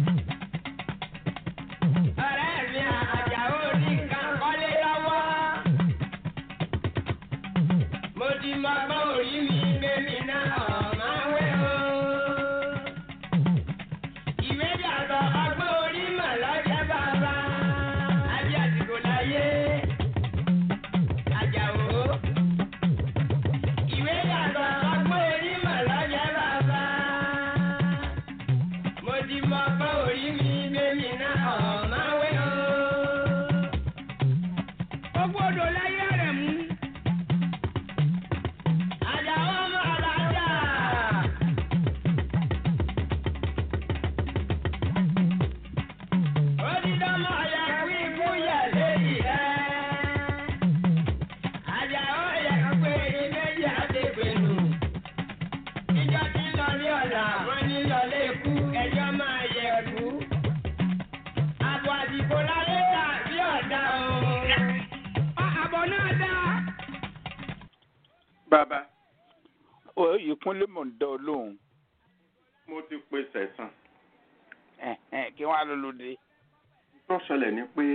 Ọ̀rẹ́ mi àjàó ní nǹkan kọ́lé lọ́wọ́. Mo ti mọ ọgbọ́n orí mi bẹ́mi náà máa wé o. Ìwé yàtọ̀ ọgbọ́n orí mọ̀ lọ́jọ́ bàbá. Àbí àsìkò láyé. Àjàó. Ìwé yàtọ̀ ọgbọ́n orí mọ̀ lọ́jọ́ bàbá. Mo ti mọ ọgbọ́n orí mi bẹ́mi náà máa wé o. Gbogbo odò láyé rẹ̀ mú. Àjàó ọmọ alájà. Onídọ́mọ yẹ kí ikú yẹ léyìí ẹ́. Àjàó yẹ pé ìméjì àdébẹ̀nù. Ìjọ tí lọ ní ọ̀la, wọ́n ní lọlé ikú, ẹjọ́ máa yẹ kú. Àbọ̀ àdìbò láyé dà bí ọ̀dà o. Àbọ̀ náà dá. bàbá oyè kúnlé mọ̀ ń dá ọ lóhùn mo ti pe sẹ̀sán Ẹ̀hẹ́n, kí wọ́n á lọ lóde. tó ṣẹlẹ̀ ni pé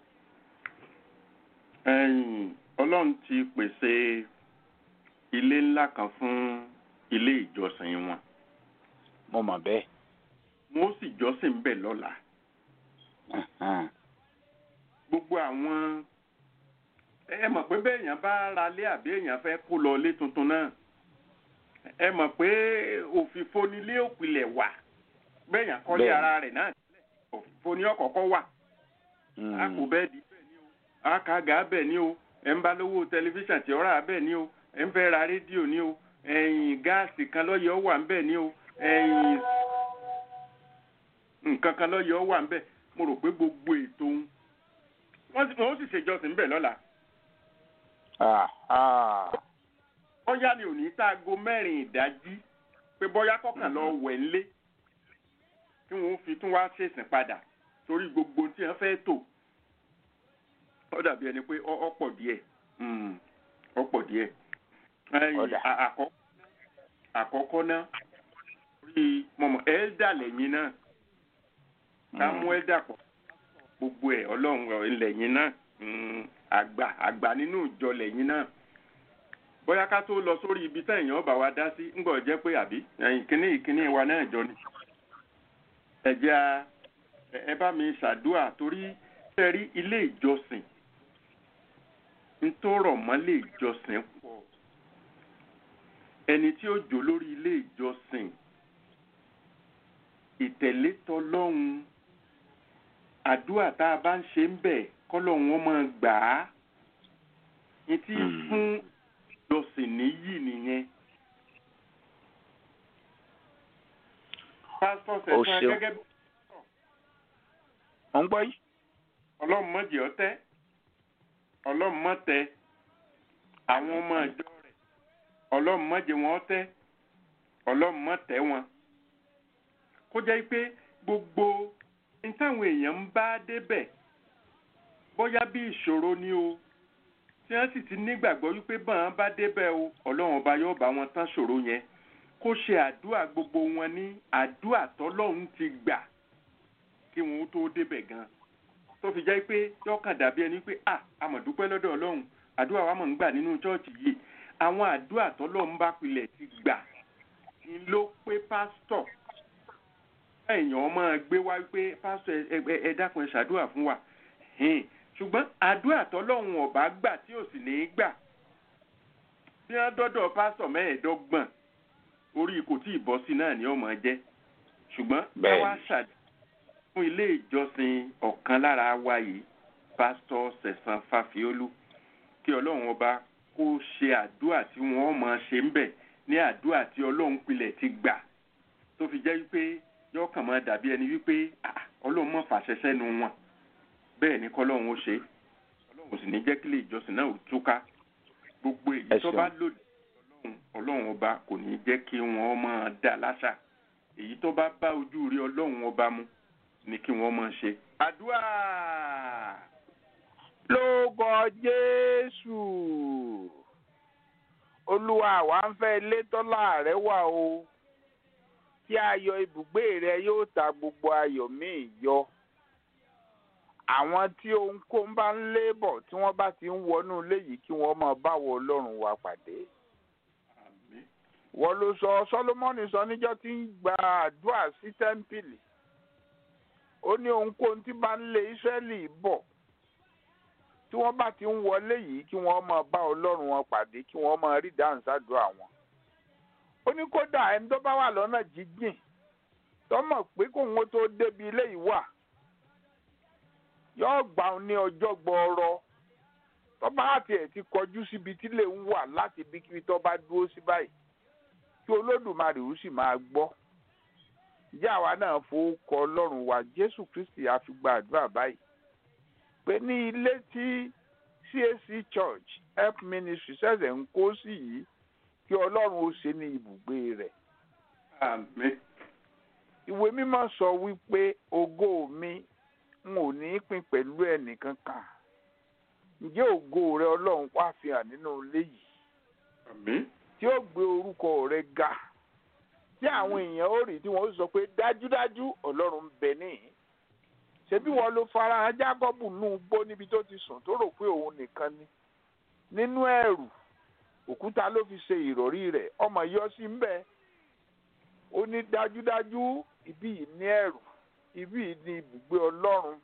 ẹ̀yìn ọlọ́run ti pèsè ilé ńlá kan fún ilé ìjọsìn wọn mo mọ̀ bẹ́ẹ̀. wọn ó sì jọ́sìn bẹ̀ lọ́la Ẹ̀hẹ́n. gbogbo àwọn ẹ mọ̀ pé bẹ́ẹ̀ èèyàn bá ra lé àbí èèyàn fẹ́ kó lọ ilé tuntun náà ẹ mọ̀ pé òfìfo nílé òpìlẹ̀ wà bẹ́ẹ̀ èèyàn kọ́lé Bẹ́ẹ̀ni. ara rẹ̀ náà òfìfo ní ọ̀kọ̀ọ̀kọ̀ wà Mm. a kò bẹ́ẹ̀ di bẹ́ẹ̀ ni o a kà gà bẹ́ẹ̀ ni o ẹ̀ ń bá lówó tẹlifíṣàn tí ó rà bẹ́ẹ̀ ni o ẹ̀ ń fẹ́ ra rédíò ni o ẹ̀yìn gáàsì kan lọ́yẹ̀ ó wà ń bẹ́ẹ̀ ni o ẹ̀yìn nǹkan kan lọ́yẹ̀ ó wà ń bẹ́ẹ̀ mo rò pé gbogbo ètò òun wọ́n sì wọ́n sì ṣèjọsìn bẹ́ẹ̀ lọ́la Ah, ah. bóyá ni òní tá aago mẹ́rin ìdájí pé bóyá kọ̀ọ̀kan lọ wẹ̀ ńlé tí wọ́n fi tún wá ṣèsìn padà torí gbogbo tí wọ́n fẹ́ tò ó dàbí ẹni pé ọ- ọ̀pọ̀ díẹ̀ Mm, ọ̀pọ̀ díẹ̀ Ẹ̀yìn, Ọ̀dà. à- àkọ́- àkọ́kọ́ náà orí mọ̀mọ́ ẹ́ẹ́dà lẹ́yìn náà ká mú ẹ́ẹ́dà pọ̀ gbogbo ẹ̀ ọlọ́run lẹ́yìn náà Mm, àgbà àgbà nínú ìjọ lẹ́yìn náà bóyá ká tó lọ sórí ibi tá èèyàn bá wa dá sí ńgbọ́ jẹ́ pé àbí ẹ̀yìn kínní ìkínní wa náà jọ ni ẹ jẹ́ a ẹ- ẹ bá mi ṣàdúà torí ṣe rí ilé ìjọsìn ń tó rọ̀ mọ́ ilé ìjọsìn pọ̀ ẹni tí ó jò lórí ilé ìjọsìn ìtẹ̀lé tọlọ́hun àdúà tá a bá ń ṣe ń bẹ̀ kọ́lọ́hun ó máa gbà á ní tí Mm. fún ìjọsìn níyì nìyẹn. pásítọ̀ Ó sẹ̀sán ṣeun. gẹ́gẹ́ bí Mo ń gbọ́ yìí. ọlọ́run mọ̀jẹ̀ ọtẹ́ ọlọ́run mọ̀tẹ́ àwọn ọmọ ìjọ rẹ̀ ọlọ́run mọ̀jẹ̀ wọn ọtẹ́ ọlọ́run mọ̀tẹ́ wọn. kó jẹ́ pé gbogbo ní táwọn èèyàn ń bá débẹ̀ bóyá bí ìṣòro ni o tí wọ́n sì ti nígbàgbọ́ wípé bọ́n bá débẹ̀ o ọlọ́run ọba yóò bá wọn tán ṣòro yẹn kó ṣe àdúrà gbogbo wọn ní àdúrà tọ́lọ́run ti gbà kí wọn ó tó débẹ̀ gan-an tó fi jẹ́ pé yọkàn dàbí ẹni pé à àmọ̀dúpẹ́ lọ́dọ̀ ọlọ́run àdúrà wa mọ̀ ń gbà nínú chọ́ọ̀chì yìí àwọn àdúrà tọ́lọ́run bá pilẹ̀ ti gbà ni ló pé pásítọ̀ èèyàn máa gbé wá pé pásítọ̀ ẹ- ẹ- ẹ dákun ẹ ṣàdúrà fún wa Hìn. ṣùgbọ́n àdúrà tọ́lọ́run ọ̀bá gbà tí ò sì ní í gbà bí wọ́n dọ́dọ̀ pásítọ̀ mẹ́ẹ̀ẹ́dọ́gbọ̀n orí kò tí ì bọ́ sí náà ni ó máa jẹ́ ṣùgbọ́n Bẹ́ẹ̀ni. káwá ṣàdúrà fún ilé ìjọsìn ọ̀kan lára wa yìí pásítọ̀ sẹ̀sán fàfiolú kí ọlọ́run ọba kó ṣe àdúrà tí wọ́n máa ṣe ń bẹ̀ ní àdúrà tí ọlọ́run pilẹ̀ ti gbà tó fi jẹ́ wípé yóò kàn máa dàbí ẹni wípé "Ah, ọlọ́run mọ̀ fàṣẹ sẹ́nu wọn bẹ́ẹ̀ ni kọ́lọ́run ó ṣe é. ọlọ́run sì ní jẹ́ kí ilé ìjọsìn náà ó túká gbogbo èyí Ẹ tó ṣeun. bá lòdì sí ọlọ́run ọlọ́run ọba kò ní jẹ́ kí wọ́n máa dá láṣà èyí tó bá bá ojú rí ọlọ́run ọba mu ni kí wọ́n máa ṣe. àdúrà lórúkọ jésù olúwa àwa ń fẹ́ ilé tọ́lá rẹ wà o tí ayọ̀ ibùgbé rẹ yóò ta gbogbo ayọ̀ míì yọ àwọn tí ohunkóhun bá ń lé bọ̀ tí wọ́n bá ti ń wọnú ilé yìí kí wọ́n máa báwo ọlọ́run wa pàdé àmín wọ́n ló sọ sọlọ́mọ́nì sọ níjọ́ tí ń gba àdúrà sí tẹ́ḿpìlì ó ní ohunkóhun tí bá ń lé ísírẹ́lì bọ̀ tí wọ́n bá ti ń wọlé yìí kí wọ́n máa bá ọlọ́run wọn pàdé kí wọ́n máa rí dáhùn sádùá wọn. ó ní kódà ẹni tó bá wà lọ́nà jíjìn tó mọ̀ pé kóun ó tó débi ilé yìí wà yóò gbà ó ní ọjọ́ gbọ́ọ̀rọ̀ tó bá tiẹ̀ ti kọjú síbi tí lè ń wà láti ibikíbi tó bá dúró sí báyìí kí olódùmarè ó sì máa gbọ́ ìjà àwa náà fowókọ ọlọ́run wa jésù kristi àfìgbà àdúrà báyìí pé ní ilé tí CAC church help ministry ṣẹ̀ṣẹ̀ ń kó sí yìí kí ọlọ́run ó ṣe ní ibùgbé rẹ̀ àmín ìwé mímọ́ sọ wípé ògo mi n ò ní pín pẹ̀lú ẹnìkankan ǹjẹ́ ògo rẹ ọlọ́run wá fi hàn nínú ilé yìí àmín tí ó gbé orúkọ rẹ ga tí àwọn èèyàn ó rí tí wọ́n ó sọ pé dájúdájú ọlọ́run ń bẹ níhìn ṣebí wọn ló farahàn jákọ́bù nù gbó níbi tó ti sùn tó rò pé òun nìkan ni nínú ẹ̀rù òkúta ló fi ṣe ìrọ̀rí rẹ̀ ọmọ yọ sí ń bẹ ó ní dájúdájú ibi yìí ní ẹ̀rù ibi yìí ní ibùgbé ọlọ́run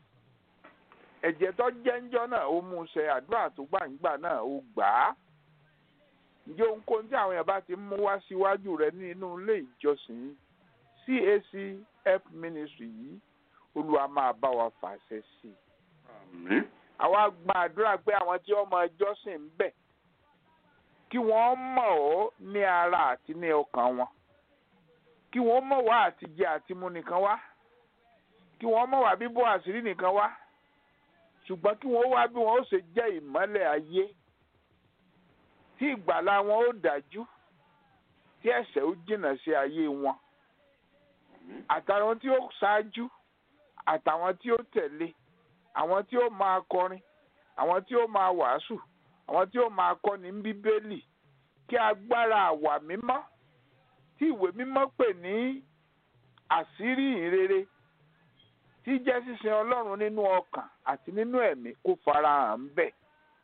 ẹ̀jẹ̀ tó jẹ́ńjọ́ náà ó mú un ṣe àdúrà tó gbàǹgbà náà ó gbà á ǹjẹ́ ohunkóhun tí àwọn èèyàn bá ti mú wá síwájú rẹ nínú ilé ìjọsìn CAC help ministry yìí olúwa máa bá wa fàṣẹ sí i àmín àwa gba àdúrà pé àwọn tí wọ́n máa jọ́sìn ń bẹ̀ kí wọ́n mọ̀ ọ́ ní ara àti ní ọkàn wọn kí wọ́n mọ̀ wá àtijẹ àtimu nìkan wá kí wọ́n mọ̀ wá bíbọ́ àṣírí nìkan wá ṣùgbọ́n kí wọ́n wá bí wọ́n ó ṣe jẹ́ ìmọ́lẹ̀ ayé tí ìgbàlá wọn ó dájú tí ẹ̀ṣẹ̀ ó jìnnà sí ayé wọn àtàwọn tí ó ṣáájú àtàwọn tí ó tẹ̀lé àwọn tí ó máa kọrin àwọn tí ó máa wàásù àwọn tí ó máa kọ́ni ní bíbélì kí agbára àwà mímọ́ tí ìwé mímọ́ pè ní àṣírí ìrere tí jẹ́ sísin ọlọ́run nínú ọkàn àti nínú ẹ̀mí kó farahàn ń bẹ̀.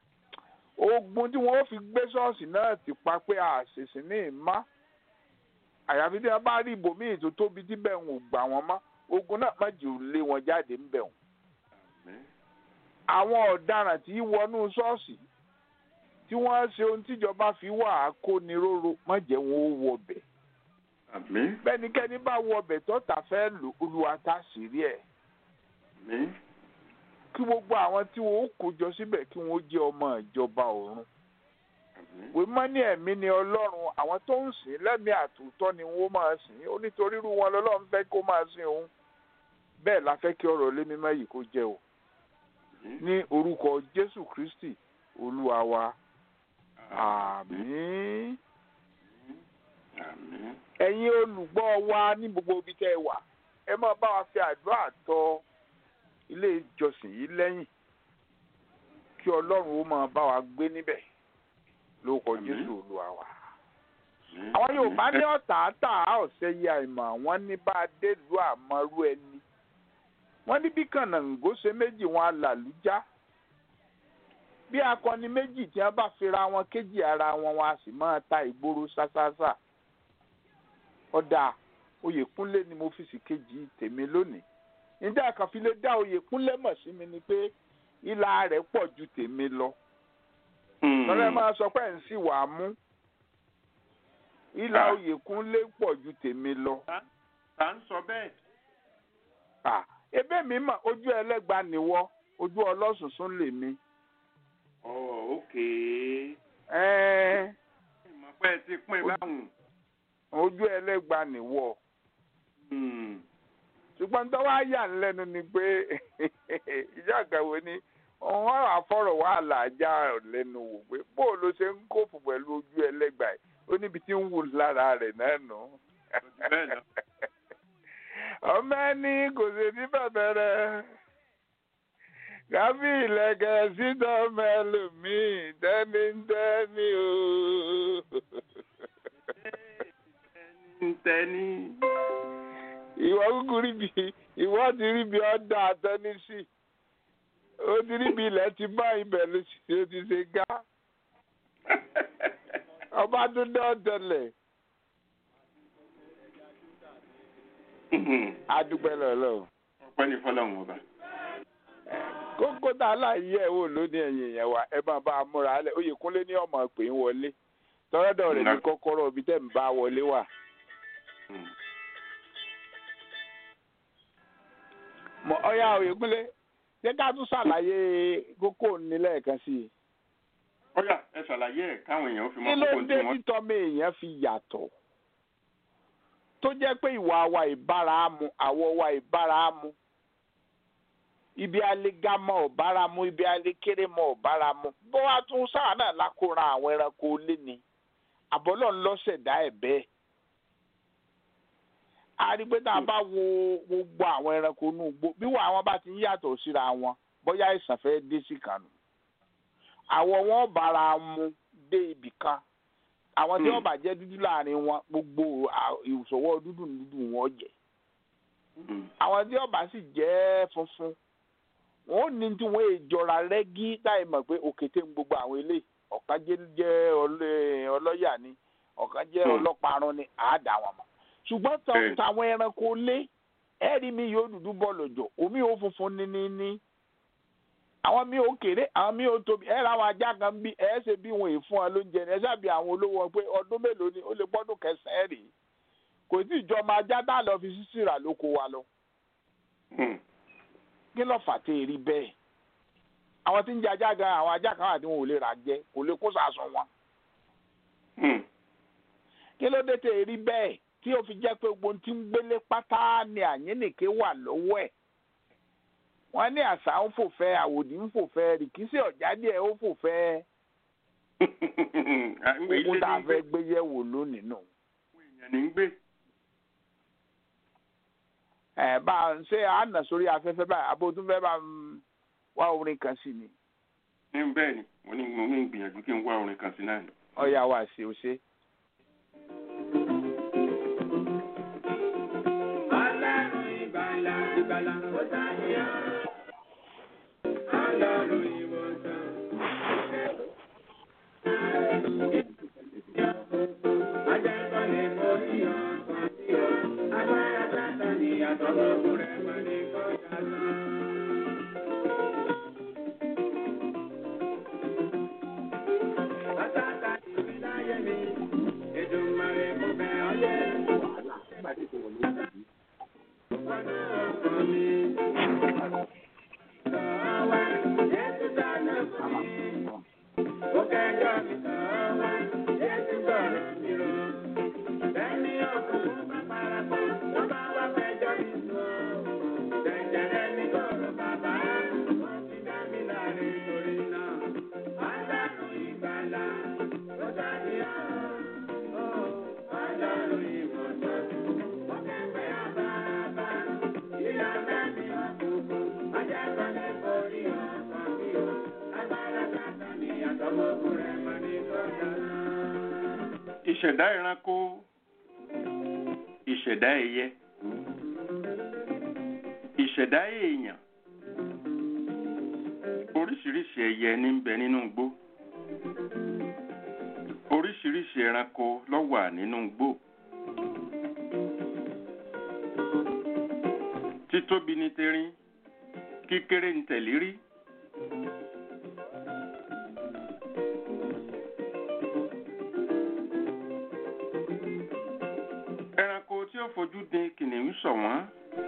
ogun tí wọ́n fi gbé ṣọ́ọ̀ṣì náà ti pa pé àṣìṣe ní ìmá àyàfi tí wọ́n bá rí ibòmíì tó tóbi tí bẹ́ẹ̀ ń gbà wọ́n mọ́ ogun náà má jù lé wọn jáde ń bẹ̀ wọ́n. àmín àwọn ọ̀daràn tí wọnú ṣọ́ọ̀ṣì tí wọ́n ṣe ohun tíjọba fi wà á kó ni róró má jẹ́ wọn ó wọbẹ̀ àmín bẹ́nikẹ́ni bá wọbẹ̀ tọ́ta fẹ́ lò olúwa tá sí rí ẹ̀ àmín kí gbogbo àwọn tí wọn ó kó jọ síbẹ̀ kí wọn ó jẹ́ ọmọ ìjọba ọ̀run àmín wèé mọ́ ní ẹ̀mí ni ọlọ́run àwọn tó ń sìn lẹ́mìí àtúntọ́ ni wọ́n máa sìn ó nítorí irú wọn lọ́lọ́run fẹ́ kó máa sìn òun bẹ́ẹ̀ la fẹ́ kí ọ̀rọ̀ lé mímọ́ yìí kó jẹ́ o ní orúkọ jésù kristi olúwa wa àmín àmín ẹ̀yin olùgbọ́ wa ní gbogbo ibi tẹ́ ẹ wà ẹ máa bá wa fi àdúrà tọ ilé ìjọsìn yìí lẹ́yìn kí ọlọ́run ó máa bá wa gbé níbẹ̀ lórúkọ Àmín. jésù olúwa wa. àmín. àwọn yorùbá ní ọ̀tá tà á ọ̀sẹ̀ yìí àìmọ̀ wọ́n ní bá a dé lu àmọ́rú ẹni wọ́n ní bí kànáńgó ṣe méjì wọn alàlújá bí akọni méjì tí wọ́n bá fira wọn kéjì ara wọn wọn a sì máa ta ìgboro ṣáṣáṣá ọ̀dà oyèkúnlé ni mo fi sì kejì tèmi lónìí níta àkànfi lè dá oyèkúnlé mọ̀ sí mi ni pé ìlà rẹ̀ pọ̀ ju tèmi lọ Hmm. lọ́rẹ́ máa sọ pé ẹ̀ ń sì wà á mú ìlà Ah. oyèkúnlé pọ̀ ju tèmi lọ. ta ń sọ bẹ́ẹ̀ Ah, ebe mi mọ̀ ojú ẹlẹ́gba nìwọ ojú ọlọ́sùnsún lèmi. ọ̀ ókè Ẹ́ẹ́, ìmọ̀ pé ẹ ti pín báwọn. ojú ẹlẹ́gba nìwọ. Hmm. ṣùgbọ́n tó wá yà ń lẹ́nu ni pé ìjà àgàwé ni wọ́n àfọ̀rọ̀ wà láàjà lẹ́nu wò pé bó o ló ṣe ń kófù pẹ̀lú ojú ẹlẹ́gba yìí ó níbi tí ń wù lára rẹ̀ náà nù. bẹ́ẹ̀ lọ. ọmọ ẹni kò sì ní bẹ̀bẹ̀rẹ̀ kábí ìlẹ̀kẹ̀ síta ọmọ ẹlòmíì tẹ́ni ń tẹ́ni o. ń tẹ́ni. ìwọ kúkú rí bi ìwọ ti rí bi ọ̀dà àtẹnisí ó ti rí bi ilẹ̀ ti bá ibẹ̀ ló ti ó ti ṣe gá ọba tó dán tẹ́lẹ̀ adúpẹ́ lọ́lọ́ ọpẹ́ ní fọlọ́run ọba. kókó tá a láàyè ẹ̀ wò lónìí ẹ̀yìn yẹn wa ẹ máa bá a múra alẹ́ oyèkúnlé ní ọmọ pé ń wọlé tọ́lọ́dọ̀ rẹ̀ ní kọ́kọ́rọ́ ibi tẹ́ ń bá wọlé wà. Mm. mọ ọyá oyèkúnlé ṣé ká tún ṣàlàyé kókó nílẹ̀ kan sí i. ọ̀yà ẹ ṣàlàyé ẹ̀ káwọn èèyàn fi mọ kí ló kókó tí dé wọ́n. títọ́mọ èèyàn fi yàtọ̀ tó jẹ́ pé ìwà wa ìbáramu àwọ̀ wa ìbáramu ibi alégámọ̀ ọ̀báramu ibi alékérémọ̀ ọ̀báramu bó wá tún sáà náà lákòóra àwọn ẹranko lé ni àbọ̀lọ́ ńlọ́sẹ̀dá ẹ̀ bẹ́ẹ̀ a rí pé tá a bá wo gbogbo àwọn ẹranko inú igbó bí wọ́n àwọn bá ti ń yàtọ̀ síra wọn bóyá àìsàn fẹ́ dé sí kànú àwọ̀ wọn bára mu dé ibì kan àwọn tí Hmm. wọ́n bá jẹ́ dúdú láàrin wọn gbogbo à- ìṣòwò dúdú ní dúdú wọn jẹ́ Mm. àwọn tí wọ́n bá sì jẹ́ funfun wọn ò ní tí wọ́n èjọra rẹ́gí táì mọ̀ pé òkété ń gbogbo àwọn eléyìí ọ̀kan jẹ́ jẹ́ ọlẹ́- ọlọ́yà ni ọ̀kan jẹ́ Hmm. ọlọ́parun ni àádá wọn mọ̀ ṣùgbọ́n tọ- Bẹ́ẹ̀ni. tàwọn ẹranko lé ẹ̀rí mi yóò dúdú bọ́ lọ́jọ́ omi ò funfun ní ní ní àwọn mi ò kéré àwọn mi ò tóbi ẹ ra àwọn ajá kan bí ẹ ṣe bí wọn èèfún ọ lóúnjẹ ni ẹ ṣàbí àwọn olówó wọn pé ọdún mélòó ni ó lè gbọ́dún kẹsàn-án rèé kò tí ì jọ ọmọ ajá tá a lọ fi sísì rà lóko wa lọ Mm. kí ló fà tẹ èrí bẹ́ẹ̀ àwọn tí ń jẹ ajá gan àwọn ajá kan àti wọn ò lè rà jẹ kò lè kó sàásùn wọn Mm. kí ló dé tẹ èrí bẹ́ẹ̀ tí ó fi jẹ́ pé gbogbo ohun tí ń gbélé pátá ni àyínnìké wà lọ́wọ́ ẹ̀ wọ́n ní àṣà ń fòfẹ́ àwòdì ń fòfẹ́ rìkísí ọ̀jáde ẹ̀ ó fòfẹ́ À, ń gbé gbogbo ilé tá a ní gbé fẹ́ gbé yẹ̀wò lónìí nù. èèyàn ní ń gbé. ẹ bá a ṣe àánà sórí afẹ́fẹ́ báyìí abó tún fẹ́ bá ń wá orin kan sí ni ní bẹ́ẹ̀ ni mo ní mo ní gbìyànjú kí n wá orin kan sí náà ni. ọ̀yà wa ṣe ó ṣe. Ọlọ́run ìgbàlà ìgbàlà ó sáyé ọ́. Ọlọ́run ìwòsàn. Ajẹ́kọ̀ọ́ lè borí ọ̀sán sí ọ. Agbára sátán ni àtọ́gbọ́gbọ́ rẹ̀ mọ̀ ní kọjá lọ. Àtàkà ìwíláyé mi, Èdùmàrè mo bẹ̀ ọ́ yẹ. Ọlọ́run ìwòsàn, ó kẹ́gbẹ́ àbábá. ìṣẹ̀dá ẹranko ìṣẹ̀dá ẹyẹ ìṣẹ̀dá èèyàn oríṣiríṣi ẹyẹ ní ń bẹ nínú igbó oríṣiríṣi ẹranko ló wà nínú igbó títóbi ní terin kíkéré ní tẹ̀lírí ẹranko tí ó fojú din kìnìún ṣọ̀wọ́n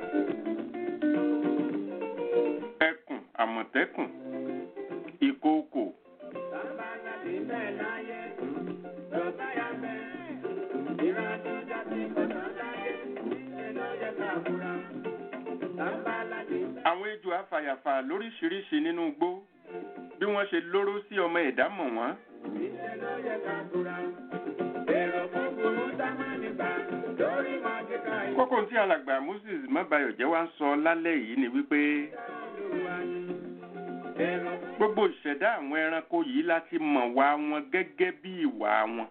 ẹkùn àmọ̀tẹ́kùn ìkookò àwọn ejò afàyàfà lóríṣiríṣi nínú igbó bí wọ́n ṣe lóró sí ọmọ ẹ̀dá mọ̀ wọ́n kókó tí alàgbà moses mọ́bayọ̀jẹ́ wá ń sọ lálẹ́ yìí ni wípé gbogbo ìṣẹ̀dá àwọn ẹranko yìí láti mọ̀ wá wọn gẹ́gẹ́ bí ìwà wọn.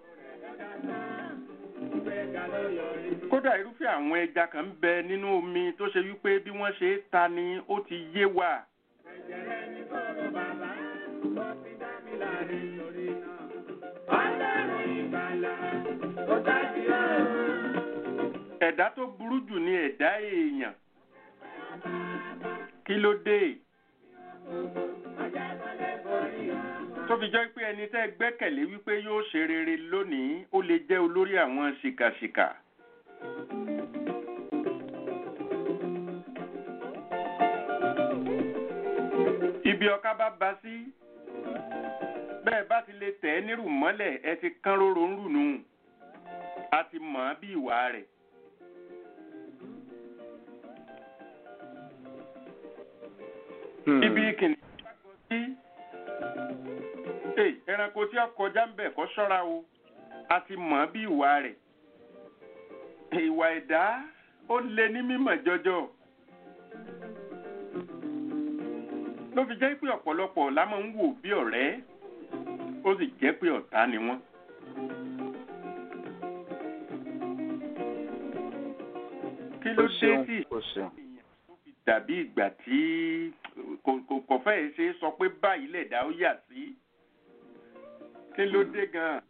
kódà irúfẹ́ àwọn ẹja kan ń bẹ nínú omi tó ṣe wípé bí wọ́n ṣe é ta ni ó ti yé wa. ẹ̀dá tó burú jù ni ẹ̀dá èèyàn kí ló dé tó fi jẹ́ pé ẹni tẹ́ gbẹ́kẹ̀lé wípé yóò ṣe rere lónìí ó lè jẹ́ olórí àwọn ṣìkàṣìkà. ibi ọká bá ba sí bẹ́ẹ̀ bá ti lè tẹ̀ ẹ́ nírù mọ́lẹ̀ ẹ ti kán róró ń rù nù a ti mọ̀ ọ́ bí ìwà rẹ̀. ibi kìnìún bá gbọ́ sí Hey, ẹranko tí ó kọjá ń bẹ̀ kọ́ ṣọ́ra o a ti mọ̀ bí ìwà rẹ̀ ìwà ẹ̀dá ó lé ní mímọ̀ jọjọ ló fi jẹ́ pé ọ̀pọ̀lọpọ̀ la máa ń wò bí ọ̀rẹ́ ó sì jẹ́ pé ọ̀tá ni wọ́n. kí ló dé tí kò ṣeun. dàbí ìgbà tí kò kò- kò fẹ́ẹ̀ ṣe é sọ pé báyìí lẹ̀dá ó yà sí kí ló dé gan-an.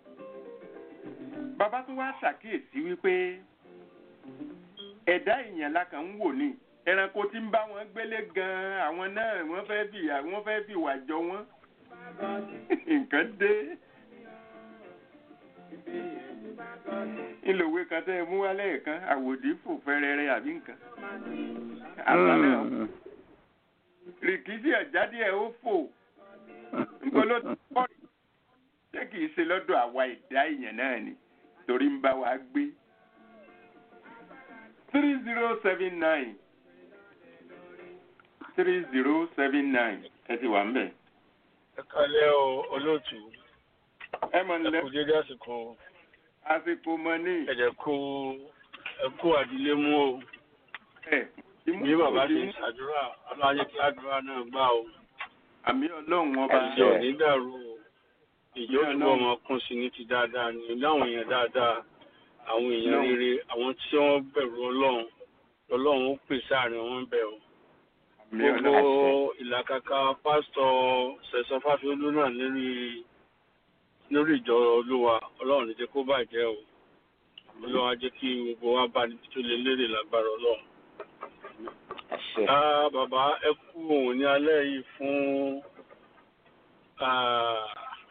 bàbá tó wá ṣàkíyèsí wípé ẹ̀dá èèyàn la kàn ń wò ní ẹranko tí ń bá wọn gbélé gan-an àwọn náà wọ́n fẹ́ fi wọ́n fẹ́ fi ìwà jọ wọ́n nǹkan dé. ìlòwe kan tẹ́ ẹ mú wálé kan àwòdì fò fẹ́rẹ́rẹ́ àbí nǹkan. àṣà náà Mm. rìkísí ọ̀jáde ẹ̀ ó fò níbo ló ti pọ̀ rí ṣé kìí ṣe lọ́dọ̀ àwa ẹ̀dá èèyàn náà ni torí ń bá wa gbé. three zero seven nine three zero seven nine ẹ ti wà ń bẹ̀. ẹ kálẹ́ o olóòtú ẹ mọ̀ ẹ nílẹ̀ kú dédé àsìkò àsìkò mọ ní ẹ̀jẹ̀ kú ẹ kú àdílé mú o ẹ̀ bí bàbá ṣe ń ṣàdúrà ọlọ́run kí àdúrà náà gbà o àmì ọlọ́run ọba ẹ̀jẹ̀ ò ní dàrú o ìjọ túbọ̀ máa kún sí ní ti dáadáa ní láwọn èèyàn dáadáa àwọn èèyàn rere àwọn tí wọ́n bẹ̀rù ọlọ́run ọlọ́run ó pèsè àárín wọn bẹ̀ o àmì gbogbo ọlọ́run ìlàkàkà pásítọ̀ sẹ̀sán fáfiolú náà lórí lórí ìjọ olúwa ọlọ́run ní jẹ́ kó bàjẹ́ o ọlọ́run á jẹ́ kí gbogbo wa bá níbi tó lè lérè lágbára ọlọ́run. àṣẹ. Ah, bàbá ẹ kú òun ní alẹ́ yìí fún ah,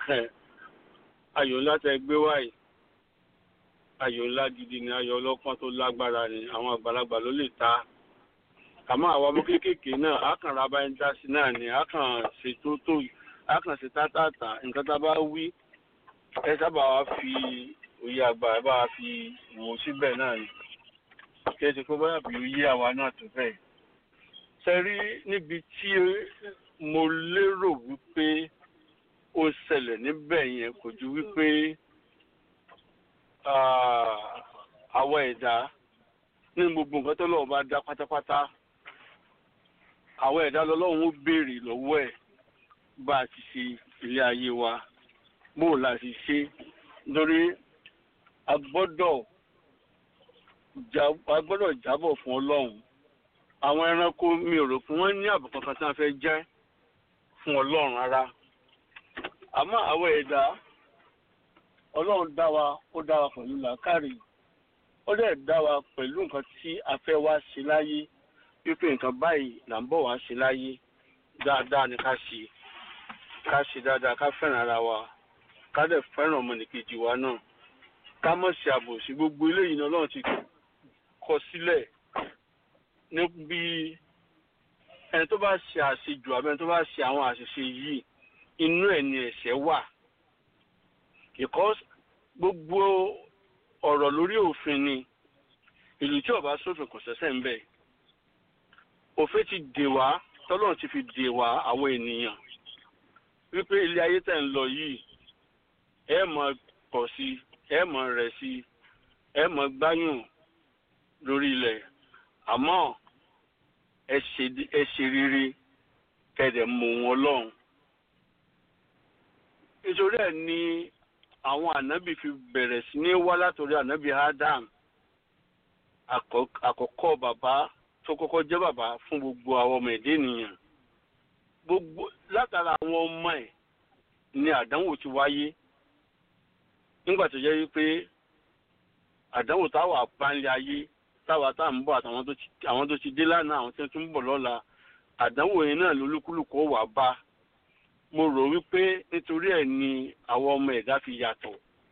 ayò ńlá tẹ gbé wáyé ayò ńlá gidi ni ayò ọlọ́pọ́n tó lágbára ni àwọn àgbàlagbà ló lè ta àmọ́ àwọn ọmọ kéékèèké náà á kàn ra bá ń dá sí náà ni á kàn ṣe tó tó á kàn ṣe tátàtà nǹkan tá a bá wí ẹ sábà wá fi òye àgbà ẹ bá wa fi wò síbẹ̀ náà ni kí ẹ ti kó báyà bí òye àwa náà tó bẹ́ẹ̀ sẹ́rí níbi tí mo lérò wípé ó ṣẹlẹ̀ níbẹ̀ yẹn kò ju wípé ah, àwọn ẹ̀dá ní gbogbo nǹkan tó lọ́wọ́ bá dá pátápátá àwọn ẹ̀dá lọ́lọ́run ó béèrè lọ́wọ́ ẹ̀ bá a ti ṣe ilé ayé wa bó o la ti ṣe nítorí a gbọ́dọ̀ já- a gbọ́dọ̀ jábọ̀ fún ọlọ́run àwọn ẹranko mi ò rò pé wọ́n ní àbọ̀ kankan tí wọ́n fẹ́ jẹ́ fún ọlọ́run rárá àmọ́ àwọn ẹ̀dá ọlọ́run dá wa ó dá wa pẹ̀lú làákàrí ó dẹ̀ dá wa pẹ̀lú nǹkan tí a fẹ́ wá ṣe láyé wípé nǹkan báyìí là ń bọ̀ wá ṣe láyé dáadáa ni ká ṣe ká ṣe dáadáa ká fẹ́ràn ara wa ká dẹ̀ fẹ́ràn ọmọnìkejì wa náà ká mọ̀ ṣe àbòsí gbogbo eléyìí ni ọlọ́run ti kọ sílẹ̀ níbi ẹni tó bá ṣe àṣejù àbẹ ẹni tó bá ṣe àwọn àṣìṣe yìí inú ẹ̀ ni ẹ̀ṣẹ̀ wà because gbogbo ọ̀rọ̀ lórí òfin ni ìlú tí ọba sófin kò ṣẹ̀ṣẹ̀ ń bẹ̀ òfin ti dè wá tọ́lọ́run ti fi dè wá àwọn ènìyàn wípé ilé ayé tẹ̀ ń lọ yìí ẹ mọ̀ pọ̀ sí ẹ mọ̀ rẹ̀ sí ẹ mọ̀ gbáyùn lórí ilẹ̀ àmọ́ ẹ ṣe ẹ ṣe rere kẹ̀dẹ̀ mọ̀ wọn lọ́hùn. nítorí ẹ̀ ni àwọn ànábì fi bẹ̀rẹ̀ sí ní wá látòrí ànábì Adam àkọ́- àkọ́kọ́ bàbá tó kọ́kọ́ jẹ́ bàbá fún gbogbo àwọn ọmọ ẹ̀dẹ́ ènìyàn gbogbo látara àwọn ọmọ ẹ̀ ni àdánwò ti wáyé nígbà tó jẹ́ wípé àdánwò táwa bá ń lé ayé táwa tá à ń bọ̀ àtàwọn tó ti àwọn tó ti dé lánàá àwọn tó tún ń bọ̀ lọ́la àdánwò yẹn náà lolúkúlùkù ó wà bá mo rò wípé nítorí ẹ̀ ni àwọn ọmọ ẹ̀dá fi yàtọ̀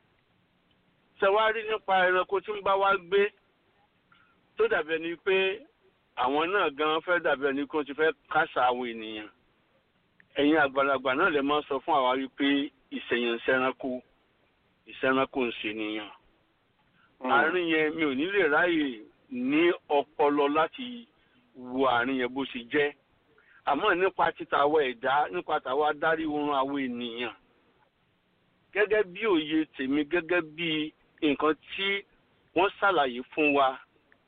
ṣẹwárí nípa ẹranko tí ń bá wa gbé tó dàbí ẹni pé àwọn náà gan fẹ́ dàbí ẹni kó ti fẹ́ kásá àwọn ènìyàn ẹ̀yin àgbàlagbà náà lè máa sọ fún àwa wípé ìṣẹ̀yàn ń ṣẹranko ìṣẹranko ń ṣènìyàn àárín yẹn mi ò ní lè ráyè ní ọpọlọ láti wo àárín yẹn bó ṣe jẹ́ àmọ́ nípa títa àwọn ẹ̀dá nípa tàwọn adarí oorun àwọn ènìyàn gẹ́gẹ́ bí òye tèmi gẹ́gẹ́ bí nǹkan tí wọ́n ṣàlàyé fún wa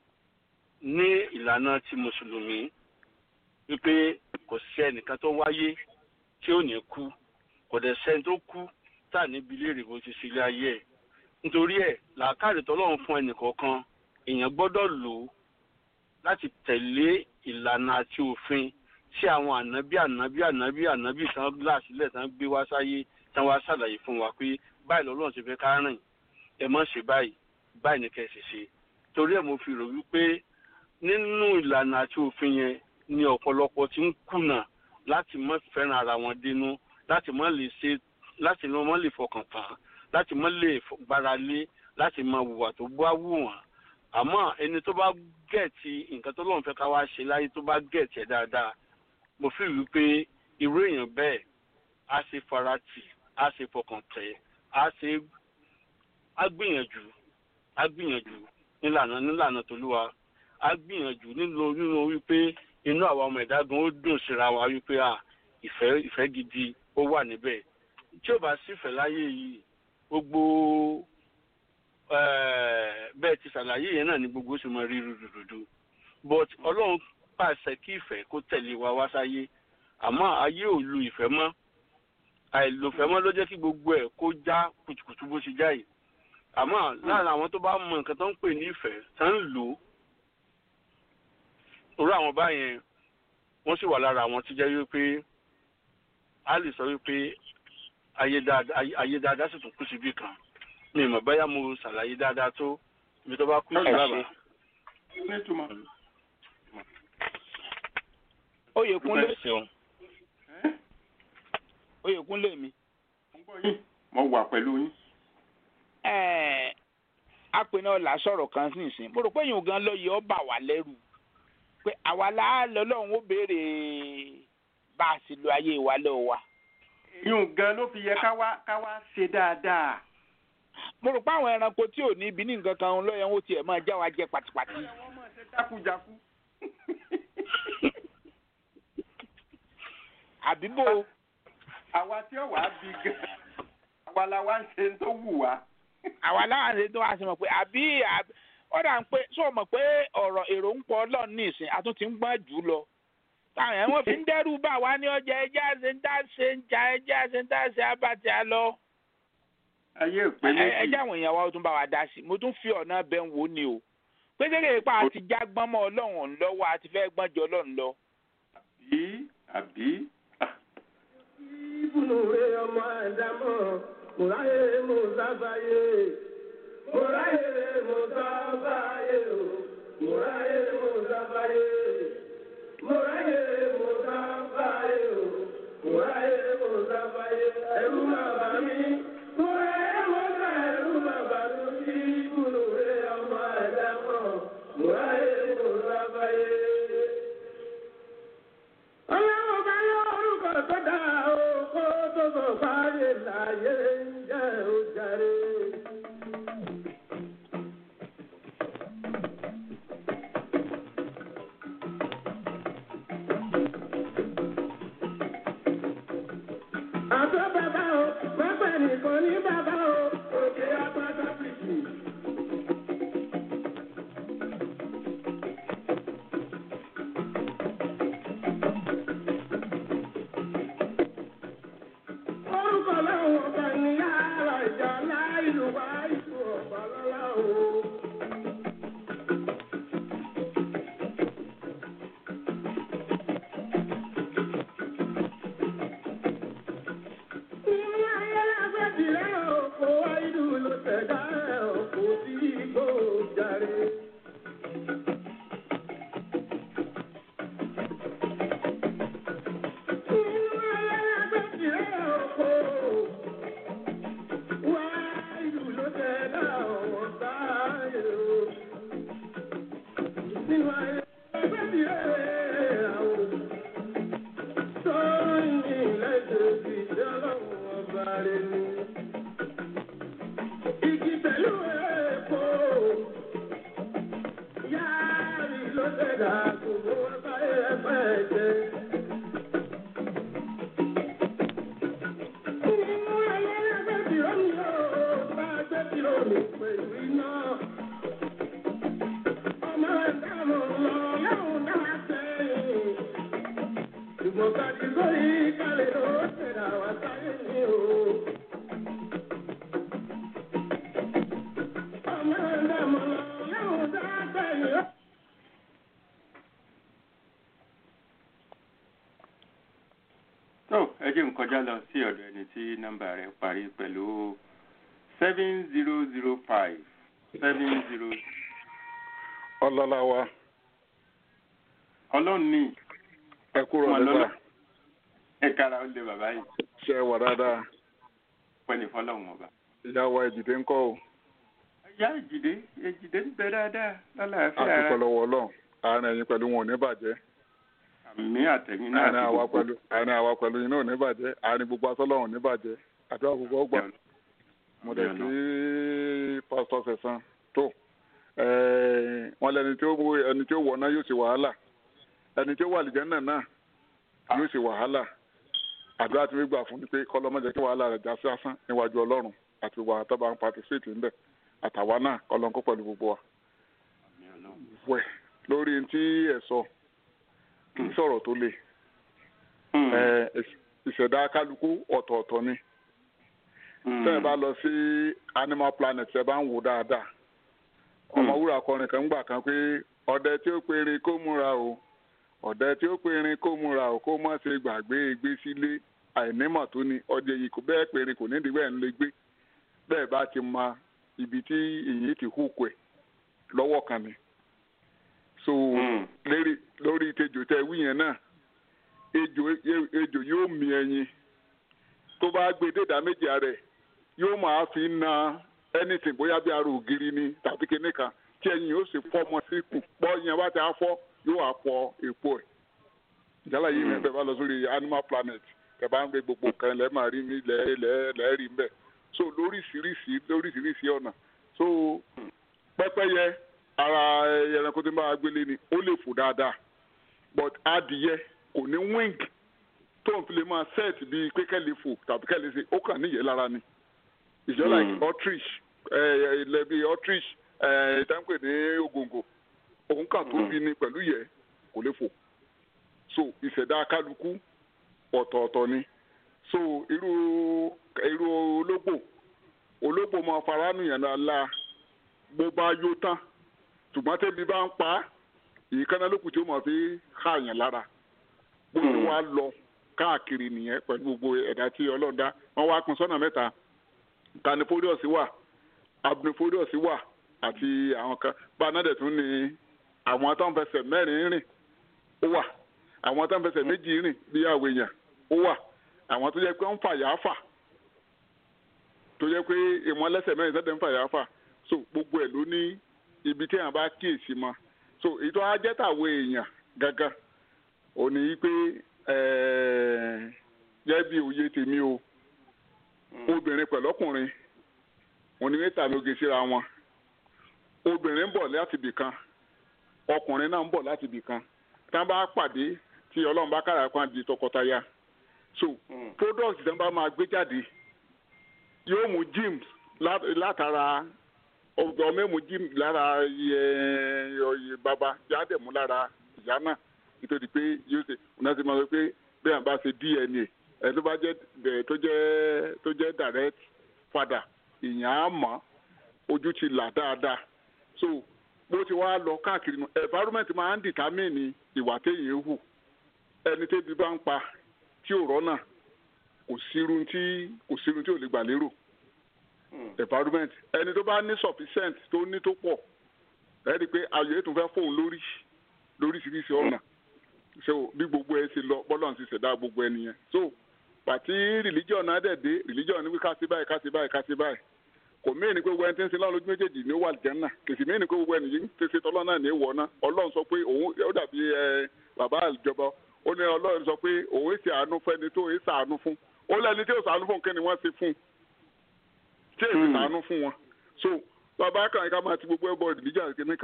ní ìlànà ti mùsùlùmí wípé kò sí ẹnìkan tó wáyé tí ò ní kú kò dẹ̀ sẹ́ni tó kú tá níbi léèrè bó ti sílé ayé ẹ̀ nítorí ẹ̀ làákàrè tọ́lọ́run fún ẹnìkọ̀ọ̀kan èèyàn gbọ́dọ̀ lò ó láti tẹ̀lé ìlànà àti òfin tí àwọn ànábì ànábì ànábì ànábì tán là sílẹ̀ tán gbé wá sáyé tán wá ṣàlàyé fún wa pé báyìí lọ́lọ́run ti fẹ́ ká rìn ẹ má ṣe báyìí báyìí ní kẹ́sì ṣe torí ẹ̀ mo fi rò wípé nínú ìlànà àti òfin yẹn ni ọ̀pọ̀lọpọ̀ ti ń kùnà láti má fẹ́ràn ara wọn dénú láti má lè ṣe láti má lè fọkàn tán láti má lè gbára lé láti má hùwà tó bá wù wọ́n àmọ́ ẹni tó bá gẹ̀ẹ́tì nǹkan tó lọ́n fẹ́ ká wá ṣe láyé tó bá gẹ̀ẹ́tì ẹ̀ dáadáa mo fi wí pé irú èèyàn bẹ́ẹ̀ á ṣe farati á ṣe fọkàn tẹ̀ á ṣe á gbìyànjú á gbìyànjú nílànà nílànà tòlúwa á gbìyànjú nínú nínú wípé inú àwa ọmọ ẹ̀dá gan ó dùn síra wa wípé à ìfẹ́ ìfẹ́ gidi ó wà níbẹ̀ tí ò bá sífẹ̀ẹ́ láyé yìí gbogbo bẹ́ẹ̀ ti ṣàlàyé yẹn náà ni gbogbo sì mọ rí rúdurùdu but ọlọ́run pàṣẹ kí ìfẹ́ kó tẹ̀lé wa wá sáyé àmọ́ ayé ò lu ìfẹ́ mọ́ àìlòfẹ́ mọ́ ló jẹ́ kí gbogbo ẹ̀ kó já kùtùkùtù bó ṣe já yìí àmọ́ láàrin àwọn tó bá mọ nǹkan tó ń pè ní ìfẹ́ tó ń lò ó orú àwọn báyẹn wọ́n sì wà lára àwọn tó jẹ́ wípé a lè sọ wípé ayé dáadáa sì tún kú síbì kan mi mọ̀ báyà mo ṣàlàyé dáadáa tó ibi tó bá kú sí bàbá. Oyèkúnlé Oyèkúnlé mi. mo wà pẹ̀lú yín. apẹ̀nà ọ̀la sọ̀rọ̀ kan sí ìsìn mo rò pé yìí gan lọ yẹ ọ́ bà wá lẹ́rù pé àwa láàlọ́ lọ́hùn ó béèrè bá a sì lo ayé wa lọ́wọ́ wa. yíyún gan ló fi yẹ ká wá ká wá ṣe dáadáa. mo rò pé àwọn ẹranko tí ò ní ibi ní nǹkan kan lọ́yẹ̀ ń tiẹ̀ máa já wa jẹ pàtìpàtì. wọ́n máa ṣe jákujáku. àbíbò. àwa tí ó wàá bí gan àwa la wá ń ṣe tó wù wá. àwa láwọn ṣe tó wá sí mọ̀ pé àbí ó dà ń pé sọ mọ̀ pé ọ̀rọ̀ èrò ń pọ̀ ọlọ́run ní ìsìn àtún ti ń gbọ́n jù lọ. táwọn ẹ̀ wọ́n fi ń dẹ́rù bá wa ní ọjà ẹja ṣe ń dá ṣe ń jà ẹja ṣe ń dá ṣe abàtì àlọ́. ayé ìpè méjì. ẹjẹ àwọn èèyàn wa ó tún bá wa dá sí mo tún fi ọ̀nà bẹ́ẹ̀ wò ni o pé kékeré pa àti já gbọ́n mọ́ ọlọ́run lọ́wọ́ àti fẹ́ gbọ́n jọ ọlọ́run lọ. àbí àbí. ìbùnú rẹ ọmọ àdámọ̀ mùráyè mo sábàyè mùráyè mo sábàyè o mùráyè mo sábàyè mùráyè mo sábàyè o mùráyè mo sábàyè ẹrú máa bá mi mùráyè mo sá ẹrú máa bá mi ìbùnú rẹ ọmọ àdámọ̀ mùráyè mo sábàyè. ọlọ́run bá yọ orúkọ tó dáa o kó tó sọ fáyé láyé ń jẹ́ ojàre. gbogbo wọn sáyé ẹgbẹ́ jẹ. Nínú ayé ẹgbẹ́ tìrọ mi ó, bá ẹgbẹ́ tìrọ mi pẹ̀lú iná. Ọmọ ẹ̀dá mọ̀ lọ lọ́hùn náà sẹ́yìn. Ṣùgbọ́n kájí sórí kálẹ̀ ló ṣẹ̀dá wá sáyé mi o. Ọmọ ẹ̀dá mọ̀ lọ lọ́hùn náà sẹ́yìn. tó ẹ jẹ́ n kọjá lọ sí ọ̀dọ̀ ẹni tí nọ́mbà rẹ̀ parí pẹ̀lú seven zero zero five seven zero ọlọ́lá wa ọlọ́run ní ẹ kúrò Wọn nígbà lọ́lọ́. ẹ̀ka ara ó lé bàbá yìí ṣe wà dáadáa pẹ́ni fọlọ́run ọba. ìyá wa ìdìdé ń kọ́ o ìyá èjìdé èjìdé ń bẹ dáadáa lálàáfíà ara àdúpẹ́ lọ́wọ́ ọlọ́run àárín ẹ̀yin pẹ̀lú wọn ò ní bàjẹ́ àmì àtẹ̀yìn náà àárín àti àwa gbogbo pẹ̀lú àárín àwa pẹ̀lú yín náà ò ní bàjẹ́ àárín gbogbo asọ́lọ́run ò ní bàjẹ́ àdúrà gbogbo ọgbà mo dẹ̀ kí pásítọ̀ sẹ̀sán tó ẹ̀ẹ́, wọn lẹni tí ó wo- ẹni tí ó wọ̀ náà yóò ṣe wàhálà ẹni tí ó wà lìjẹ́ náà náà yóò ṣe wàhálà àdúrà tí wọ́n gbà fún ni pé kọ́lọ́mọ́jẹ́ kí wàhálà rẹ̀ já sí asán níwájú ọlọ́run àti wà tó bá ń patisíìtì ńbẹ̀ àtàwa náà kọ́lọ́nkó pẹ̀lú gbogbo wa. wẹ̀ lórí tí ẹ̀ sọ kì í sọ̀rọ̀ tó le ẹ̀, ìṣ- ìṣẹ̀dá kálukú ọ̀tọ̀ọ̀tọ̀ ni tẹ́ ẹ bá lọ sí animal planet ẹ bá ń wò dáadáa ọmọwúrà kọrin kan gbà kan pé ọdẹ tí ó perin kó múra o ọdẹ tí ó perin kó múra o kó má ṣe gbàgbé gbé sílé àìnímọ̀ tó ni ọdẹ yìí kò bẹ́ẹ̀ perin kò nídìí bẹ́ẹ̀ ń lè gbé bẹ́ẹ̀ bá ti mọ ibi tí èyí ti hùkù ẹ̀ lọ́wọ́ kan ni so lérí lórí tejò tẹ wí yẹn náà ejò ejò yóò mi ẹyin tó bá gbé dédà méjì rẹ̀ yóò máa fi na anything bóyá bí ara ògiri ni tàbí kíní kan tí ẹyin yóò sì fọ́ ọmọ sí kù pọ́ yẹn bá ti á fọ́ yóò wá fọ èpo ẹ̀ ìjálá yìí ní ẹ bá lọ sórí animal planet ẹ bá ń gbé gbogbo nǹkan lẹ́ẹ̀ máa rí ní lẹ́ẹ̀ lẹ́ẹ̀ lẹ́ẹ̀ rí mbẹ́ so lóríṣiríṣi lóríṣiríṣi ọ̀nà so pẹ́pẹ́yẹ ara ẹranko tí ń bá wa gbélé ni ó lè fò dáadáa but adìyẹ kò ní wing tó ń fi lè máa set bíi pé kẹ́lẹ́ fò tàbí kẹ́lẹ́ ṣe ó kàn níyẹn lára ni it's just like ostrich ilẹ̀ bíi ostrich ìtànpẹ̀ ní ògòǹgò òun kà tóbi ni pẹ̀lú yẹ kò lè fò so ìṣẹ̀dá kálukú ọ̀tọ̀ọ̀tọ̀ ni so irú irú ológbò ológbò máa fara nìyẹn la bó bá yó tán ṣùgbọ́n tẹ́bi bá ń pa á ìkànnì lókùn tí ó máa fi ká yẹn lára bó ti wá lọ káàkiri nìyẹn pẹ̀lú gbogbo ẹ̀dá tí ọlọ́run dá wọ́n wá pín sọ́nà mẹ́ta carnivorous wà abnivorous wà àti àwọn kan gbanáde tún ní àwọn tó ń fẹsẹ̀ mẹ́rin rìn ó wà àwọn tó ń fẹsẹ̀ méjì rìn bí àwọn èèyàn ó wà àwọn tó jẹ́ pé ń fà yà fà tó jẹ́ pé ìwọ̀n lẹ́sẹ̀ mẹ́rin sẹ́dẹ̀ ń fà yà fà so gbogbo ẹ̀ ló ní ibi tí èèyàn bá kíyèsí mọ́ so ìtọ́ ajẹ́tàwọ̀ èèyàn gangan ò ní í pé jẹ́ bí òye tèmi o obìnrin pẹ̀lú ọkùnrin òní mẹ́ta mi oge síra wọn obìnrin ń bọ̀ láti ibì kan ọkùnrin náà ń bọ̀ láti ibì kan tá a bá pàdé tí ọlọ́run bá kára kan di tọkọtaya so products tí wọ́n bá máa gbé jáde yóò mú gyms látara ọmọ mú gyms lára iye bàbá yáa dẹ̀ mú lára ìyá náà nítorí pé yóò ṣe ọ̀nà tí mo sọ pé bí àwọn bá ṣe dna ẹ̀ tó bá jẹ́ tó jẹ́ tó jẹ́ direct father ìyàn á mọ̀ ojú ti là dáadáa so bó ti wá lọ káàkiri nu environment máa ń determine ìwà téèyàn hù ẹni tébi bá ń pa tí ò rọ́nà kò sírun tí kò sírun tí ò lè gbà lérò environment ẹni tó bá ní sufficient tó ní tó pọ̀ ẹ rí i pé ayọ̀ ètò fẹ́ fóun lórí lóríṣiríṣi ọ̀nà so bí gbogbo ẹ ṣe lọ bọ́lọ̀ ti ṣẹ̀dá gbogbo ẹ nìyẹn so pàtí religion náà dẹ̀ dé religion ní wí ká sí báyìí ká sí báyìí ká sí báyìí kò mí ní pé gbogbo ẹni tí ń sin lọ́run lójú méjèèjì ní wà lìjẹ́ náà kìsì mí ní pé gbogbo ẹni yìí ń tẹ̀sí tọ́lọ́ náà ní ìwọ náà ọlọ́run sọ pé òun ó dàbí ẹ bàbá ìjọba ó ní ọlọ́run sọ pé òun èsì àánú fẹ́ni tó èsì àánú fún ó lẹ́ni tí èsì àánú fún kí ni wọ́n ṣe fún tí èsì àánú fún wọn so bàbá kan ká máa ti gbogbo ẹbọ religion kìíní kan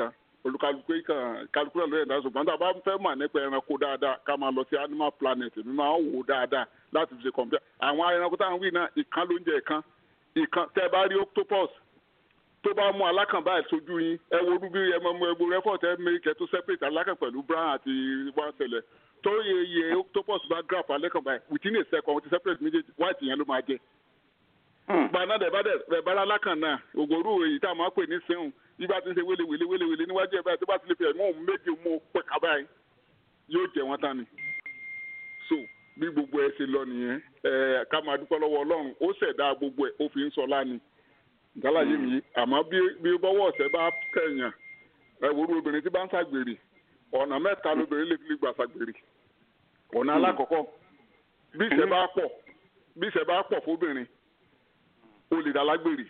olùkálukú kan kálukú náà ló yẹ dá ṣùgbọ́n tá a bá fẹ́ mọ̀ nípa ẹranko dáadáa ká máa lọ sí animal planet mi máa ń wò ó dáadáa láti fi ṣe kọ̀m̀pútà àwọn ẹranko táwọn wí náà ìkan ló ń jẹ ìkan ìkan tẹ́ ẹ bá rí octopus tó bá mú alákàn báyìí sójú yín ẹ wo orú bí ẹ mọ ẹgbẹ rẹfọ tẹ mẹkẹ tó separate alákàn pẹ̀lú brown àti one cell tó yẹ yẹ octopus bá grab alákàn báyìí within a second ti separate méjèèjì white yẹn ló máa jẹ. gbaná dẹ̀ bá dẹ̀ bá alákàn náà ògòrú èyí tá a máa pè ní sẹ́hùn bí bá ti ń ṣe wélewèle wélewèle níwájú ẹ̀ báyìí tó bá ti lè fi ẹ̀mú òun méjì mú pẹ̀ ká báyìí yóò jẹ wọn tán ni. so bí gbogbo ẹ ṣe lọ nìyẹn ẹ ká máa dúpẹ́ lọ́wọ́ ọlọ́run ó ṣẹ̀dá gbogbo ẹ̀ ó fi ń sọ láni ìdálàyé mi àmọ́ bí bí bọ́wọ́ ọ̀sẹ̀ bá kẹ̀yàn ẹ̀wòrú obìnrin tí bá ń ṣàgbèrè ọ̀nà mẹ́ta lóbìnrin lè fi gbà ṣàgbèrè ọ̀nà alákọ̀ọ́kọ́ bí ìṣẹ́ bá pọ̀ bí ìṣẹ́ bá pọ̀ fóbìnrin ó lè dálágbèrè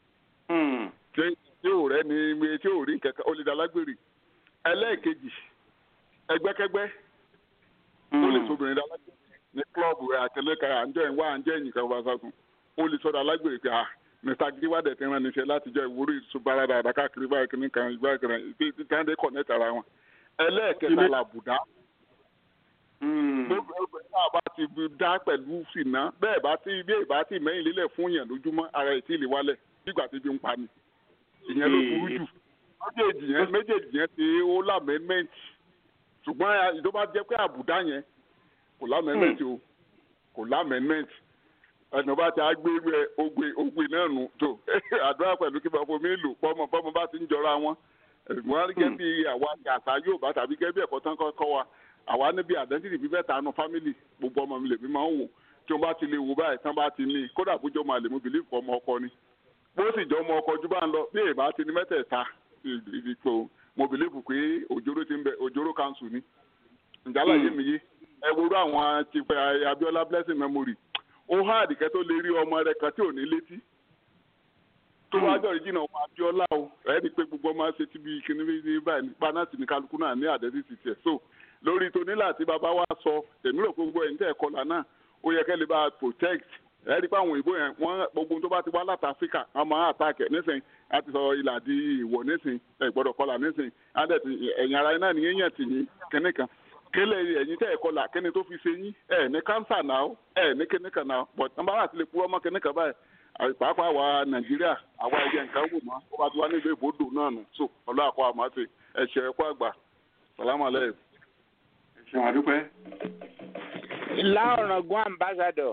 tí ò rẹ́ ni tí ò rí kẹ̀kẹ́ ó lè dálágbèrè ẹlẹ́ẹ̀kejì ẹgbẹ́kẹ́gbẹ́ ó lè sóbìnrin dálágbèrè ní klọ́ọ̀bù àtẹlẹ́ka àǹjẹ́ ìwá àǹjẹ́ ìyìnká bá sásùn ó lè sọ́dọ̀ alágbèrè pé ah mr giwade ti rán níṣẹ́ látijọ́ ìwúrí ìṣubára dáadáa káàkiri báyìí kìíní kan ìgbà kan ìdí táǹdé kọ̀nẹ́tì ara wọn. ẹlẹ́ẹ̀kẹta làbùdá. gbogbo ẹgbẹ́ náà bá ti dá pẹ̀lú fìná bẹ́ẹ̀ bá ti bí èèbá ti mẹ́yìn lélẹ̀ fún yàn lójúmọ́ ara ẹ̀ tí ì lè wálẹ̀ nígbà tí bí ń pa ni. ìyẹn ló burú jù. méjèèjì yẹn méjèèjì yẹn ti ó lámẹ́mẹ́ǹtì ṣùgbọ́n ìjọ bá jẹ́ pé àbùdá yẹn kò lámẹ́mẹ́ǹtì o kò lámẹ́mẹ́ǹtì ẹnu bá ti agbé rẹ ogbe ogbe náà nù tó àdúrà pẹ̀lú kí bàbá mi lò pọ́mọ pọ́mọ bá ti ń jọra wọn wọn gẹ́gẹ́ bí àwa àṣà yóò bá tàbí gẹ́gẹ́ bí ẹ̀kọ́ tán kọ́ wa àwa níbi àdẹ́ntìrì fífẹ́ tànù fámìlì gbogbo ọmọ mi lè mi máa ń wò tí wọ́n bá ti lè wò báyìí tán bá ti ní kódà bójú ọmọ àlè mo bìlí fún ọmọ ọkọ ni bó sì jọ ọmọ ọkọ jù bá ń lọ bí èèbá ti ní mẹ́tẹ̀ẹ̀ta ìdìpọ̀ mo bìlí fún pé òjòrò ti ń bẹ òjòrò kanṣu ni ìjálá yé mi yé ẹ wo àwọn ti fẹ́ Abiola blessing memory ó há àdìkẹ́ tó lè rí ọmọ rẹ̀ kan tí ò ní létí tó wá jọ̀rí jìnnà ọmọ Abíọ́lá o ẹni pé gbogbo ọmọ ṣe ti bí kíní ní báyìí nípa náà sì ní kálukú náà ní àdẹ́sí ti tiẹ̀ so lórí tónílà tí bàbá wa sọ tèmi rò gbogbo ẹ̀ ń tẹ̀ kọlà náà ó yẹ kẹ́ lè bá protect ẹni pé àwọn òyìnbó yẹn wọ́n gbogbo tó bá ti wá láti Áfíríkà wọ́n máa attack ẹ̀ nísìnyí a ti sọ ìlà di ìwọ̀ nísìnyí ẹ̀ gbọ́dọ̀ kọlà nísìnyí ẹ̀yìn ara iná nìyẹn yẹn tì yín kíní kan kele ẹ̀yin tẹ ẹ kọlà kíni tó fi ṣe yín ẹ ní kánsà náà ẹ ní kíní kan náà but nọ́mbà wà sílẹ̀ kúrọ́ mọ́ kíní kan báyìí pàápàá àwa nàìjíríà àwa ẹ̀jẹ̀ nǹkan wò mọ́ ó bá ti wá nílùú ìbòdò náà nù so ọlọ́ àkọ́ àmọ́ àti ẹ̀ṣẹ̀ ẹ̀kọ́ àgbà sàlámù alẹ́. ẹ̀ṣẹ̀ wà dúpẹ́. ìlà ọ̀ràngún ambassador.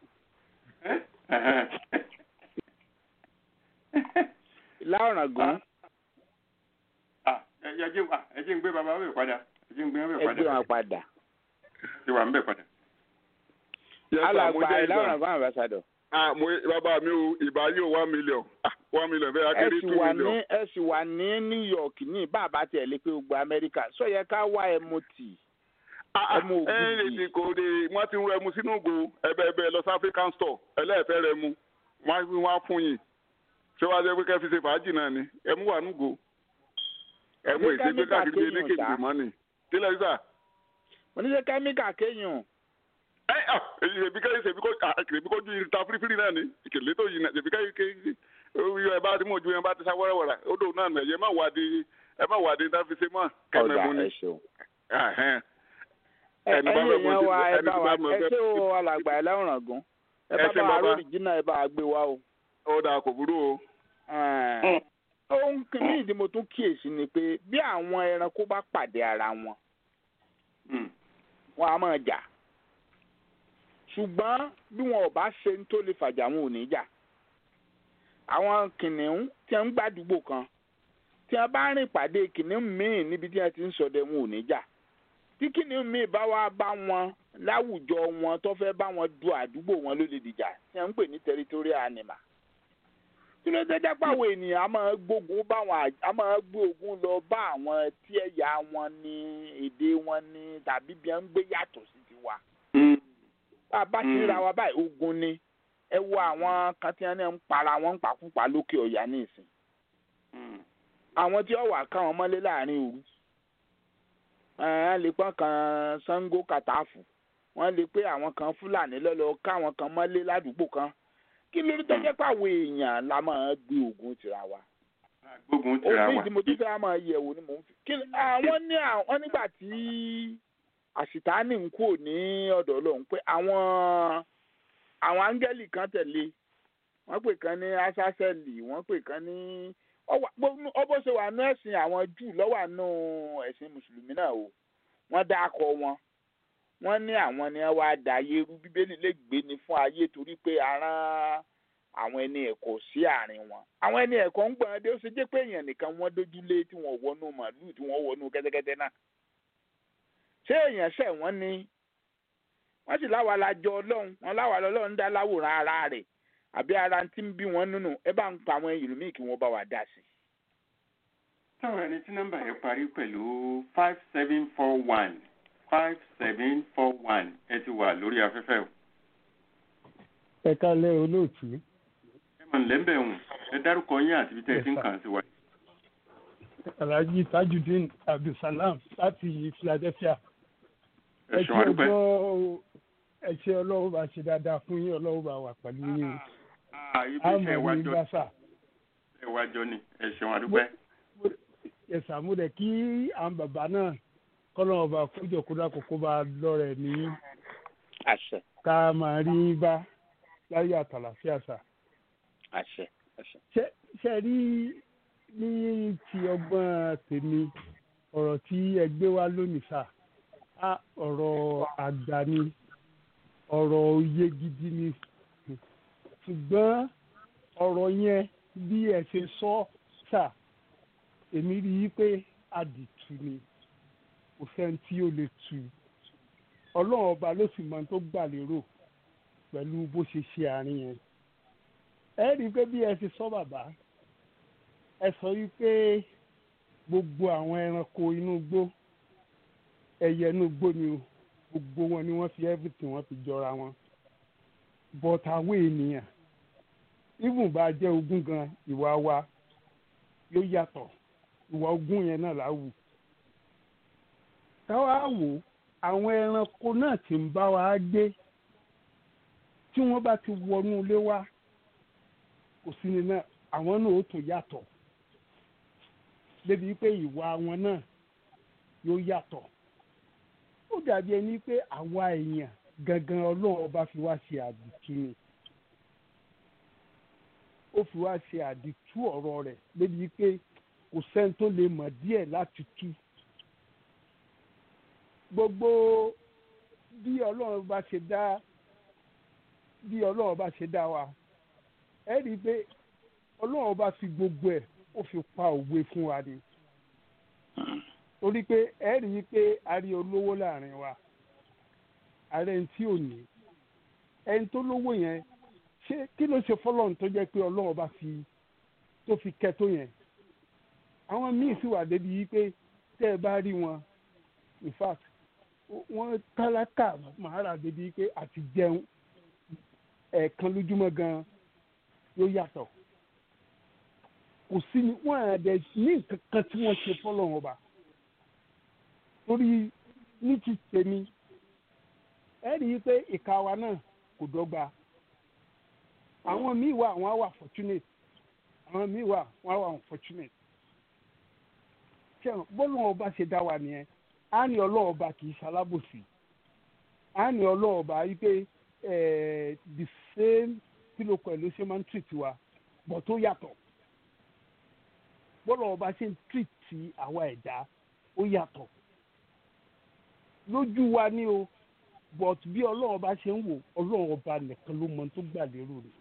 ìlà ọ̀ràngún. ẹ jẹ́ ń gbé bàbá wẹ̀ padà ẹ jẹ́ ń gbé wẹ̀ padà. ẹ gbé wọn padà. ti wà ń bẹ̀ padà. alàgbà ìlà ọ̀ràngún ambassador ah mo bàbá mi o ìbá yóò one million ah one million fẹ́ akéré two ẹ million. ẹ sì wà ní New York ní bàbá tiẹ̀ lé pé gbogbo Amẹ́ríkà sọ yẹ ká wá ẹ mo tì. ẹmu ògùn yìí. ẹ ẹ lè kò de wọ́n ti ń rẹmu sínú ògo ẹbẹ ẹbẹ lọ sí African store ẹlẹ́ẹ̀fẹ́ rẹmu wọ́n á wọ́n á fún yín ṣé wàá jẹ́ pé kẹ́ fi ṣe fàájì náà ni ẹmu wà núgo ẹmu ìṣègbè káàkiri bíi elékèjì mọ́ ni kílẹ̀ sísà. mo ní ṣe kẹ́míkà kéèyàn ẹ ọ ṣèbí ká ṣèbí kó ṣèbí kó ju ìta firifiri náà ni ìkèlè tó yìí náà ṣèbí ká ké ẹ bá ti mú ojú yẹn bá ti sá wẹ́rẹ́wẹ́rẹ́ ó dò náà nà ẹ má wà di ẹ má wà di náà fi ṣe mọ́ kẹ́mẹ́ mu ni. ẹni èèyàn wa ẹ bá wa ẹ ṣé o alàgbà ẹ lẹ́wọ̀n gan ẹ bá bá wa lórí jìnnà ẹ bá wa gbé wa o. ó dáa kò burú o. ohun kìíní ìdí mo tún kíyèsí ni pé bí àwọn ẹranko bá pàdé ara wọn wọn á máa jà ṣùgbọ́n bí wọn ò bá ṣe ń tó lè fàjà wọn ò ní jà àwọn kìnìún tí wọn ń gbàdúgbò kan tí wọn bá rìn pàdé kìnìún míì níbi tí wọn ti ń ṣọdẹ wọn ò ní jà tí kìnìún míì bá wá bá wọn láwùjọ wọn tó fẹ́ bá wọn du àdúgbò wọn ló lè dìjà tí wọn ń pè ní territorial animal kí ló dé dápọ̀ àwọn ènìyàn a máa gbógun bá wọn a máa gbé ogun lọ bá àwọn tí ẹ̀yà wọn ní èdè wọn ní tàbí bí wọn ń gbé yàtọ̀ sí tiwa bá a bá ti ra wa báyìí ogun ni ẹ wo àwọn kan tí wọn ń para wọn ń pàkúpà lókè ọ̀yà ní ìsìn àwọn tí wọn wà ká wọn mọ́lé láàrin òru wọn lè pọ́n kan Ṣàngó kàtàfù wọn lè pé àwọn kan Fúlàní lọ́lọ́ káwọn kan mọ́lé ládùúgbò kan kí ló dé jẹ́ pé àwọn èèyàn la máa gbé ogun tira wa gbógun tira òfin wa tí mo tún fẹ́ máa yẹ̀wò ni mò ń fi kí ni àwọn ní àwọn nígbà tí àṣìtáàní ń kúrò ní ọ̀dọ̀ ọlọ́run pé àwọn àwọn áńgẹ́lì kan tẹ̀lé wọ́n pè kan ní asásẹ́lì wọ́n pè kan ní ọbọ̀ ṣe wà nú ẹ̀sìn àwọn júù lọ́wọ́ àánú ẹ̀sìn mùsùlùmí náà o wọ́n dá akọ wọn wọ́n ní àwọn ni wọ́n wá da ayé rú bíbélì lè gbé ni fún ayé torí pé aràn àwọn ẹni ẹ̀kọ́ sí àárín wọn àwọn ẹni ẹ̀kọ́ ń gbọ́n dé ó ṣe jẹ́ pé èèyàn nìkan wọ́n dójúlé tí wọ́n wọnú màálù tí wọ́n wọnú kẹ́tẹ́kẹ́tẹ́ náà ṣé èèyàn ṣẹ̀ wọ́n ni wọ́n sì láwa la jọ ọlọ́run wọn láwa lọ́lọ́run dá láwòrán ara rẹ̀ àbí ara tí ń bí wọn nínú ẹ bá ń pa àwọn ìlú míì kí wọ́n bá wa dá sí. táwọn ẹni tí nọ́mbà yẹn parí pẹ̀lú five seven four one five seven four one ẹ ti wà lórí afẹ́fẹ́ o. ẹ kálẹ̀ olóòtú. ẹ mọ̀ nílẹ̀ ń bẹ̀ wọ̀n ẹ dárúkọ yín àti ibi tẹ́ ẹ ti ń kàn sí wa. alhaji tajudeen abdulsalam láti philadelphia. ẹ ṣeun àdúpẹ́. ẹ ṣe ọlọ́run bá ṣe dáadáa fún yín ọlọ́run bá wà pẹ̀lú yín. ibi iṣẹ́ àmọ̀ ní ìwájọ́ gbàsà. ìwájọ́ ni ẹ ṣeun àdúpẹ́. ẹ̀sà mo dẹ̀ kí àwọn bàbá náà kọ́lọ́run ọba kójọ kódà kókó bá lọ́rẹ̀ ní àṣẹ ká máa rí bá láyé àtàlàfíà sà. àṣẹ àṣẹ. ṣe ṣe rí ní ti ọgbọ́n tèmi ọ̀rọ̀ tí ẹ gbé wá lónìí sà á ọ̀rọ̀ àgbà ni ọ̀rọ̀ òye gidi ni ṣùgbọ́n ọ̀rọ̀ yẹn bí ẹ ṣe sọ sà èmi rí i pé àdìtú ni kò sẹ́ni tí ó lè tù ọlọ́run ọba ló sì mọ ohun tó gbà lérò pẹ̀lú bó ṣe ṣe àárín yẹn ẹ rí i pé bí ẹ ṣe sọ bàbá ẹ sọ wípé gbogbo àwọn ẹranko inú igbó ẹyẹ inú igbó ni o gbogbo wọn ni wọ́n fi everything wọ́n fi jọra wọn but àwọn ènìyàn even bá jẹ́ ogún gan ìwà wa yóò yàtọ̀ ìwà ogún yẹn náà là wù káwá wò àwọn ẹranko náà tí ń bá wa gbé tí wọ́n bá ti wọnú ilé wa kò sí ni náà àwọn náà ó tún yàtọ̀ débi pé ìwà wọn náà yóò yàtọ̀ ó dàbí ẹni pé àwa èèyàn gangan ọlọ́run ọba fi wá ṣe àdìtú ni ó fi wá ṣe àdìtú ọ̀rọ̀ rẹ̀ débi pé kò sẹ́ni tó lè mọ̀ díẹ̀ láti tú gbogbo bí ọlọ́run bá ṣe dá bí ọlọ́run bá ṣe dá wa ẹ rí i pé ọlọ́run bá fi gbogbo ẹ̀ ó fi pa òwe fún wa ni torí pé ẹ rí i pé a rí olówó láàrin wa ààrẹ ẹni tí ò ní ẹni tó lówó yẹn ṣé kí ló ṣe fọlọ́run tó jẹ́ pé ọlọ́run bá fi tó fi kẹ́ tó yẹn àwọn míì sì wà débi yìí pé tẹ́ ẹ bá rí wọn in fact wọ́n tálákà màárà débi pé àti jẹun ẹ̀ẹ̀kan lójúmọ́ gan yóò yàtọ̀ kò sí ni wọ́n àdẹ ní nǹkan kan tí wọ́n ṣe fọ́lọ́run ọba torí ní ti tèmi ẹ rí i pé ìka wa náà kò dọ́gba àwọn míì wà wọ́n á wà fortunate àwọn míì wà wọ́n á wà unfortunate ṣé bọ́lá ọba ṣe dá wa nìyẹn á ní ọlọ́ọ̀ba kì í ṣalábòsí á ní ọlọ́ọ̀ba yìí pé the same kílókọ̀ ẹ̀ ló ṣe máa ń treat wa bọ̀ tó yàtọ̀ bọ́lá ọba ṣe ń treat àwa ẹ̀dá ó yàtọ̀ lójú wa ní o but bí ọlọ́run ọba ṣe ń wò ọlọ́run ọba nìkan ló mọ tó gbà lérò rẹ̀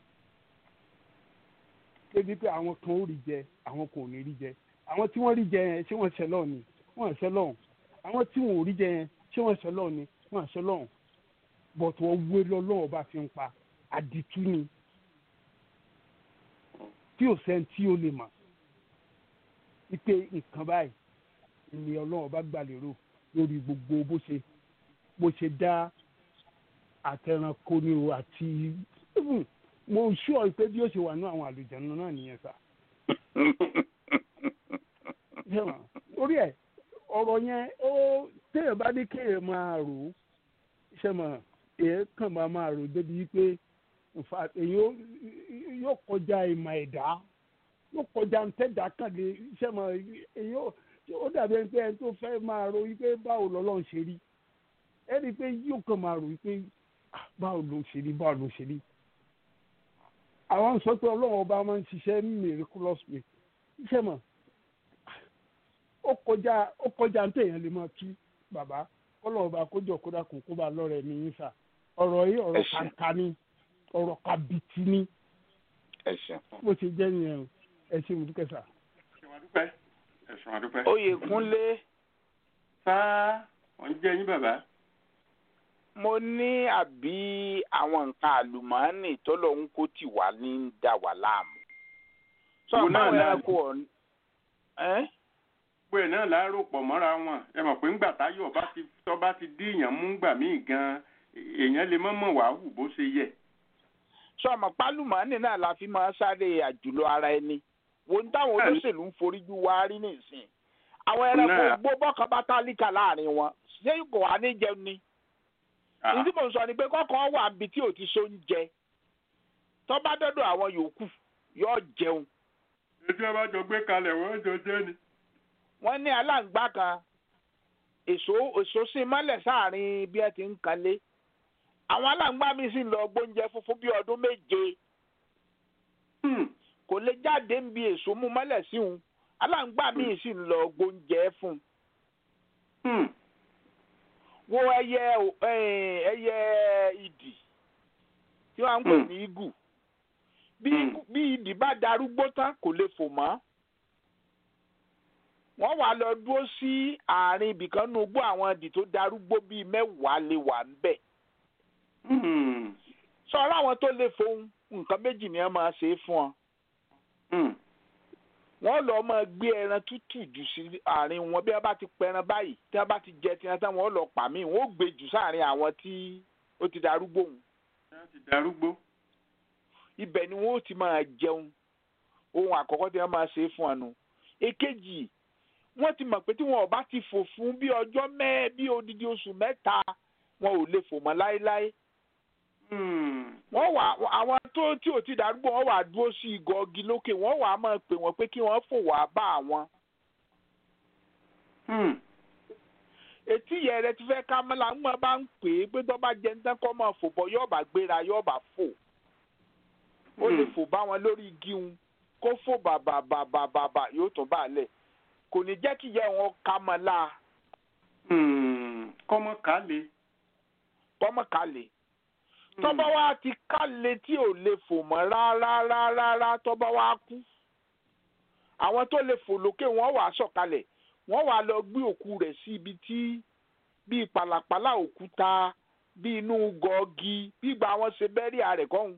débi pé àwọn kan ó rí jẹ àwọn kan ò ní rí jẹ àwọn tí wọ́n rí jẹ yẹn ṣé wọ́n ṣẹ lọ́ọ̀ ni wọ́n ṣẹ lọ́ọ̀ àwọn tí wọn ò rí jẹ yẹn ṣé wọ́n ṣẹ lọ́ọ̀ ni wọ́n ṣẹ lọ́ọ̀ but wọ́n wé lọ́lọ́run ọba fi ń pa àdìtú ni tí ò sẹ́ni tí ó lè mọ̀ wípé nǹkan báyìí ni ọlọ́run ọba gbà lérò lórí gbogbo bó ṣe bó ṣe dá àtẹranko ni o àti mo ṣúọ pé bí ó ṣe wà ní àwọn àlùjànnú náà nìyẹn sá. orí ẹ ọ̀rọ̀ yẹn ó téèyàn bá ní kéèyàn máa rò ó ṣe mọ̀ èèyàn kàn máa máa rò débi pé èyí yóò kọjá ìmọ̀ ẹ̀dá yóò kọjá ń tẹ́jà kàn lé iṣẹ́ mọ̀ èyí ó ó dàbí ẹni pé ẹni tó fẹ́ máa ro wípé báwo lọ́lọ́run ṣe rí ẹni pé yóò kàn máa rò wípé "Ah, báwo ló ṣe rí báwo ló ṣe rí àwọn sọ pé ọlọ́run ọba máa ń ṣiṣẹ́ miraculous way iṣẹ́ mọ̀ ó kọjá ó kọjá ń tẹ̀yàn lè máa tú bàbá kọ́lọ́ ọba kójọ kódà kò kó bá lọ́rẹ̀ mi yín sà ọ̀rọ̀ yìí ọ̀rọ̀ Ẹ ṣé. kàńkà ni ọ̀rọ̀ kàbìtì ni ẹ ṣeun. bó ṣe jẹ́ nìyẹn o ẹ ṣe mo dúpẹ́ sà. ẹ̀sùn àdúpẹ́ ẹ̀sùn àdúpẹ́. oyèkúnlé sáà wọ́n jẹ́ yín bàbá. mo ní àbí àwọn nǹkan àlùmọ́ọ́nì tó lòun kó tì wá ní ń dà wá láàmú. sọ Wo náà àwọn la- ẹranko ọ̀hún. ẹ́ gbogbo ẹ̀ náà láàárọ̀ pọ̀ mọ́ra wọn ẹ mọ̀ pé ńgbà táyọ̀ bá ti tọ́ bá ti dí èèyàn mú gbà míì gan èèyàn lè mọ́ mọ̀ wá hù bó ṣe yẹ. sọ ma pálùmọ́ọ́nì náà la fi máa sáré àjùlọ ara ẹni wo ní táwọn Bẹ́ẹ̀ni. olóṣèlú ń foríjú wá rí nìsín àwọn ẹranko Náà. gbó bọ́kàn bá tálíkà láàrin wọn ṣé kò wá ní jẹun ni Ah, ní tí mò ń sọ ni pé kọ́kọ́ wà níbi tí ò ti so ń jẹ tó bá dọ́dọ̀ àwọn yòókù yóò jẹun etí ẹ bá jọ gbé kalẹ̀ wọ́n jọ jẹ́ ni. wọ́n ní aláǹgbá kan èso èso sí mọ́lẹ̀ sáàrin bí ẹ ti ń kanlé àwọn aláǹgbá mi sì lọ gbóúnjẹ funfun bí ọdún méje Hmm, kò lè jáde ń bi èso mú mọ́lẹ̀ sí òun aláǹgbá mi sì ń lọ gbóúnjẹ fún un hmm, wo ẹyẹ o- eh, ẹyẹ ìdì tí wọ́n ń pè Hmm. ní igù bí Hmm. igù- bí ìdì bá darúgbó tán kò lè fò mọ́ wọ́n wá lọ dúró sí àárín ibìkan nínú igbó àwọn ìdì tó darúgbó bíi mẹ́wàá lè wà ńbẹ̀ hmm, sọ̀rọ̀ àwọn tó lè fohùn nǹkan méjì ni wọ́n máa ṣe é fún ọ hmm. wọ́n lọ máa gbé ẹran tútù jù sí àárín wọn bí wọ́n bá ti pẹran báyìí tí wọ́n bá ti jẹ tiwọn tán wọ́n lọ pa mí wọ́n ó gbé jù sáàárín àwọn tí ó ti darúgbó òun Wọ́n ti darúgbó. ibẹ̀ ni wọ́n ó ti máa jẹun ohun àkọ́kọ́ tí wọ́n máa ṣe é fún ọnu èkejì wọ́n ti mọ̀ pé tí wọn ò bá ti fò fún bí ọjọ́ mẹ́ẹ̀ bí odidi oṣù mẹ́ta wọn ò lè fò mọ́ láéláé Hmm, wọ́n wà àwọn tó tí ò ti darúgbó wọ́n wà dúró sí igọ̀ ọgi lókè wọ́n wà á máa pè wọ́n pé kí wọ́n fò wá bá àwọn hmm, etí yẹn rẹ ti fẹ́ ká mọ́lá ń mọ́ bá ń pè é pé tó bá jẹ ní tẹ́kọ́ máa fò bọ́ yóò bá gbéra yóò bá fò ó lè Hmm. fò bá wọn lórí igi un kó fò bàbà bàbà bàbà yóò tún bá a lẹ̀ kò ní jẹ́ kí ìyá wọn ká mọ́ la hmm. kọ́mọ ká le. kọ́mọ́ kalẹ̀ tọ́ba wa ti kalẹ̀ tí ò lè fò mọ́ rárá rárá rárá tọ́ba wa kú àwọn tó lè fò lókè wọ́n wàá sọ̀kalẹ̀ wọ́n wàá lọ gbé òkú rẹ̀ sí ibi tí bíi pàlàpàlà òkúta bíi inú gọ́ọ̀gì bí ìgbà wọn ṣe bẹ́rí ààrẹ kọ́hún.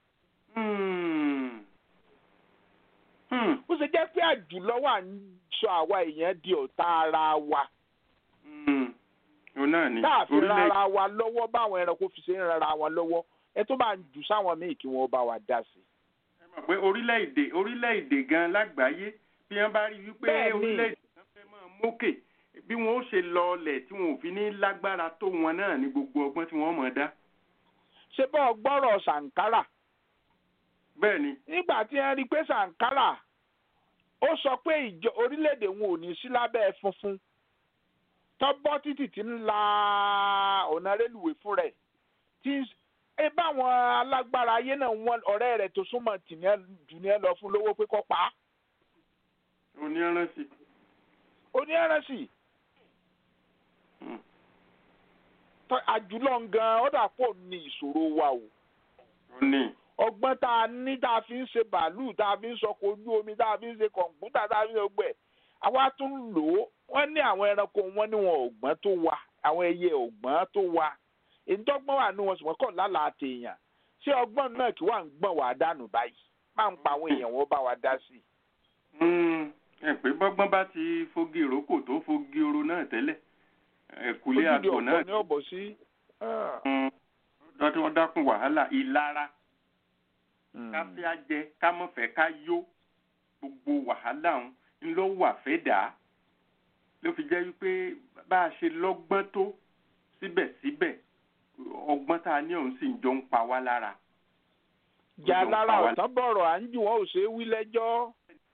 Hmm, hmm, bó ṣe jẹ́ pé àjùlọ wà ń sọ àwa èèyàn di ọ̀tá ara wa hmm. òun náà ni táàfin orílẹ̀ rárá wa lọ́wọ́ báwọn ẹranko fi ṣe ń rárá wọn lọ́wọ́ ẹ tó bá ń jù sáwọn míì kí wọ́n bá wa dá sí i. ẹ mọ̀ pé orílẹ̀-èdè orílẹ̀-èdè gan lágbàáyé bí wọ́n bá rí wípé Bẹ́ẹ̀ni. orílẹ̀-èdè kan fẹ́ máa mókè bí wọ́n ó ṣe lọọlẹ̀ tí wọn ò fi ní lágbára tó wọn náà ní gbogbo ọgbọ́n tí wọ́n mọ̀ dá. ṣé bọ́ọ̀ gbọ́rọ̀ sàǹkárà bẹ́ẹ̀ ni nígbà tí wọ́n rí i pé sàǹkárà ó sọ pé ìjọ orílẹ̀-èdè wọn ò ní sí lábẹ́ funfun tọ́bọ́ títì tí ń la ọ̀nà rélùwé fún rẹ̀ tí ẹ báwọn alágbára ayé náà wọn ọ̀rẹ́ rẹ̀ tó súnmọ́ tì ní ẹ jù ní ẹ lọ fún lówó pé kó pa á oníranṣì. oníẹrẹsì Hmm. tọ́- àjùlọ gan ó dà pọ̀ ní ìṣòro wa o ó ní ọgbọ́n tá a ní tá a fi ń ṣe bàálù tá a fi ń sọkò ojú omi tá a fi ń ṣe kọ̀ǹpútà tá a fi ń ṣe gbẹ̀ àwa tún lò ó wọ́n ní àwọn ẹranko wọn ní wọn ọ̀gbọ́n tó wa àwọn ẹyẹ ọ̀gbọ́n tó wa ìdọ́gbọ́n wà ní wọn ṣùgbọ́n kọ̀ lálàá tèèyàn ṣé ọgbọ́n náà kí wà ń gbọ̀n wá dànù báyìí máa ń pa àwọn èèyàn wọn bá wa dá sí i. Hmm, ẹ pé bọ́gbọ́n bá ti fogi ìrókò tó fogi oro náà tẹ́lẹ̀ ẹ̀kúlé ojúde àgbò náà ọ̀pọ̀ ní ọ̀bọ̀ sí. ah, Hmm, lọ́dún wọn dákun wàhálà ìlara mm. ká fẹ́ á jẹ ká mọ̀ fẹ́ ká yó gbogbo wàhálà ń ń lọ wà fẹ́ dà á ló fi jẹ́ wípé bá a ṣe lọ́gbọ́n tó síbẹ̀síbẹ̀ ọgbọ́n tá a ní òun sì ń jọ ń pa wá lára. jà Ó jọ ń lára pa wá- ọ̀tán bọ̀rọ̀ à ń jù wọ́n ò ṣe é wí lẹ́jọ́.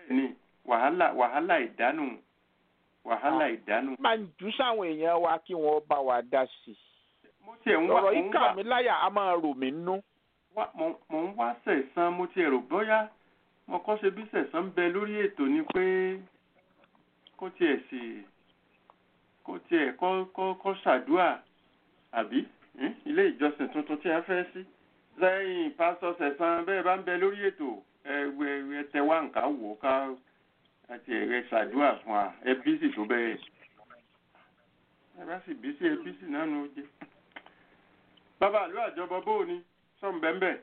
bẹ́ẹ̀ ni wàhálà wàhálà ìdánù wàhálà ìdánù. máa ń jù sáwọn èèyàn wa kí wọ́n bá wa dá sí i. mo tiẹ̀ ń wá ọ̀rọ̀ mo yìí ń kà wá mí láyà a máa rò mí nú. wá- mo mo ń wá sẹ̀sán mo tiẹ̀ rò bóyá mo kọ́ ṣe bí sẹ̀sán ń bẹ lórí ètò ni pé kó tiẹ̀ sì kó tiẹ̀ kọ́ kọ́ kọ́ ṣàdúà àbí ẹ́n? ilé ìjọsìn tuntun tí a fẹ́ sí lẹ́yìn pásítọ̀ sẹ̀sán bẹ́ẹ̀ bá ń bẹ lórí ètò ẹ ẹ tẹ wá nǹkan wò ó ká àti ẹ̀rẹ́ ṣàdúà fún wa ẹ bí sì tó bẹ́ẹ̀ ẹ bá sì bí sí ẹ bí sì náà ló jẹ́ bàbá àlọ́ àjọbọ bóò ni sọ́n bẹ́ẹ̀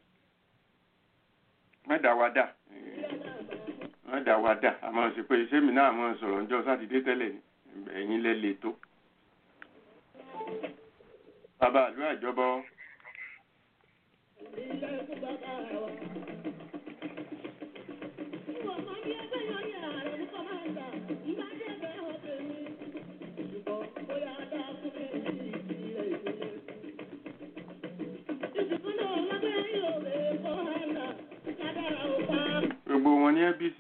mẹ́ta wa dà mẹ́ta wa dà àmọ́ sí pé iṣẹ́ mi náà mọ̀ sọ̀rọ̀ ọjọ́ sátidé tẹ́lẹ̀ ni ẹ̀yin lẹ lè tó. bàbá àlọ́ àjọbọ gbogbo wọn ní abc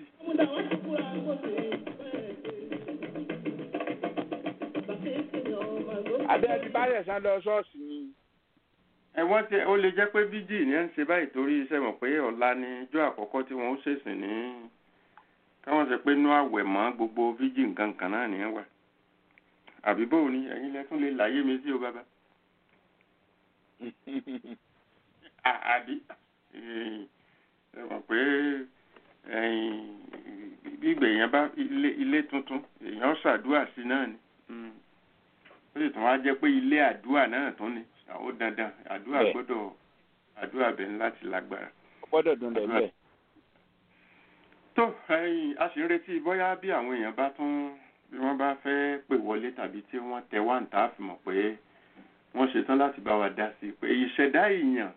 àbí ẹni báyẹ̀ sá lọ ṣọ́ọ̀ṣì ni. ẹ wọ́n ti ó lè jẹ́ pé bíjì ní ẹ̀ ń ṣe báyìí torí iṣẹ́ mọ̀ pé ọ̀la ni ijó àkọ́kọ́ tí wọ́n ó ṣèṣìn ní káwọn ṣe pé inú àwẹ̀ mọ́ gbogbo bíjì nǹkan kan náà nìyẹn wà àbí bóò ni ẹ̀yin lẹ tún lè láyé mi sí o bàbá À- àbí Eh, ẹ mọ̀ pé ẹ̀yin gbígbẹ̀ èèyàn bá ilé ilé tuntun èèyàn ṣàdúrà sí náà ni Mm. ó sì tún wá jẹ́ pé ilé àdúrà náà tún ni ó dandan àdúrà Bẹ́ẹ̀. gbọ́dọ̀ àdúrà bẹ̀ ń láti lágbára. Ó gbọ́dọ̀ dùn lẹ́lẹ̀. tó ẹ̀yin a sì ń retí bóyá bí àwọn èèyàn bá tún bí wọ́n bá fẹ́ pè wọlé tàbí tí wọ́n tẹ wá ń tà á fi mọ̀ pé wọ́n ṣetán láti bá wa dá sí i pé ìṣẹ̀dá èèyàn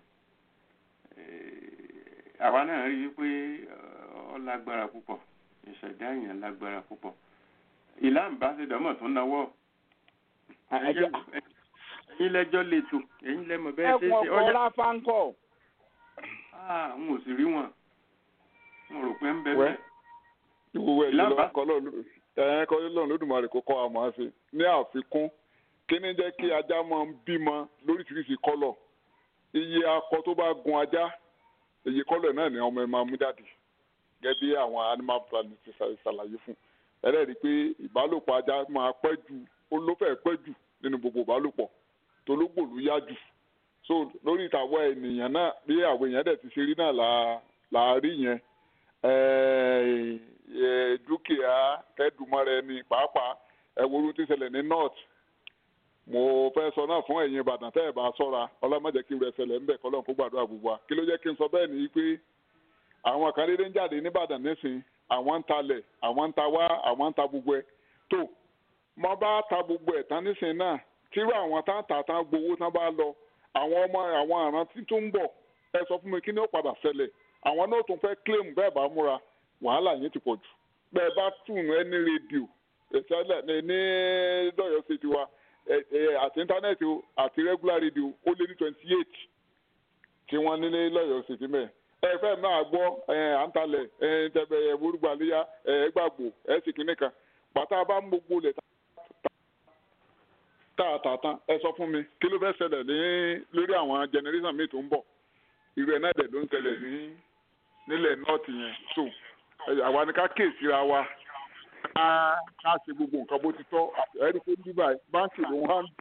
eh, àwa náà rí i pé ọ lágbára púpọ̀ ìṣẹ̀dá èèyàn lágbára púpọ̀ ìlà ìbáṣedọ́mọ̀ tó náwó Àjọ- ẹ̀yin lẹ́jọ́ lẹ́tọ̀ ẹ̀yin lẹ́mọ̀ bẹ́ẹ̀ ṣe ẹkùn ṣe ọkọ̀ láfáńkọ̀. ah n ò sì rí wọn mo rò pé ń bẹ Wẹ́. bẹ́ẹ̀ ìwúwo ẹ̀yìn Ìlànà- lọ́wọ́ kọ́ lọ́run kọ́ lọ́run lódùmarè kó kọ́ àmọ́ sí ní àfikún kí ni jẹ́ kí ajá máa ń bímọ lóríṣiríṣi kọ́lọ̀ iye akọ tó bá gun ajá iye kọ́lọ̀ náà ni ọmọ ẹ máa mú jáde gẹ́gẹ́ bí àwọn animal planning ti ṣà- ṣàlàyé fún ẹlẹ́rìí pé ìbálòpọ̀ ajá máa pẹ́ jù ó ló fẹ́ pẹ́ jù nínú gbogbo ìbálòpọ̀ tológbò ló yá jù so lórí ìtàwọ̀ ènìyàn náà bí àwọn èèyàn dẹ̀ ti ṣe rí náà là là á rí yẹn eh, eh, dúkìá kẹ́dùmarè ni pàápàá ẹ̀wòrú ti ṣẹlẹ̀ ní north mo fẹ́ sọ náà fún ẹ̀yin ìbàdàn tẹ́ ẹ̀ bá sọ́ra ọlọ́mọdé kí n rẹ̀ ṣẹlẹ̀ ńbẹ̀ kọ́ lọ́n kó gbàdúrà gbogbo wa kí ló jẹ́ kí n sọ bẹ́ẹ̀ ni pé àwọn kan dédé ń jáde nìbàdàn nísìn àwọn ń talẹ̀ àwọn ń ta wá àwọn ń ta gbogbo ẹ̀ tó mo bá ta gbogbo ẹ̀ tán nísìn náà tírú àwọn tá ń tà tán gbowó tán bá lọ àwọn ọmọ àwọn àrán tí tó ń bọ̀ ẹ sọ fún mi kí ni ó padà ṣẹlẹ̀ àwọn náà tún fẹ́ claim bẹ́ẹ̀ bá múra wàhálà yẹn ti pọ̀ jù bẹ́ẹ̀ bá tún ẹni rédíò ìṣẹ̀lẹ̀ ní ní lọ́yọ̀ ṣètì wa ẹ ẹ àti íńtánẹ́ẹ̀tì o àti regular radio ó lé ní twenty eight tí wọ́n ní ní lọ́yọ̀ ṣètì mẹ́ẹ̀ ẹ fẹ́ máa gbọ́ ẹ à ń talẹ̀ ẹ tẹ̀bẹ̀ ẹ burúgbàléyà ẹ gbàgbó ẹ sì kíní kan bàtà bá ń gbogbo lẹ̀ tààtàtàn ẹ sọ fún mi kí ló fẹ́ ṣẹlẹ̀ ní lórí àwọn generation mi tó ń bọ̀ irú ẹ̀ náà dẹ̀ ló ń ṣẹlẹ̀ ní nílẹ̀ nọ́ọ̀tì yẹn so ẹ, àwa ni ká kéèsì ra wa ká ká ṣe gbogbo nǹkan bó ti tọ́ ẹ̀rí pé bíbá báńkì ló ń hàn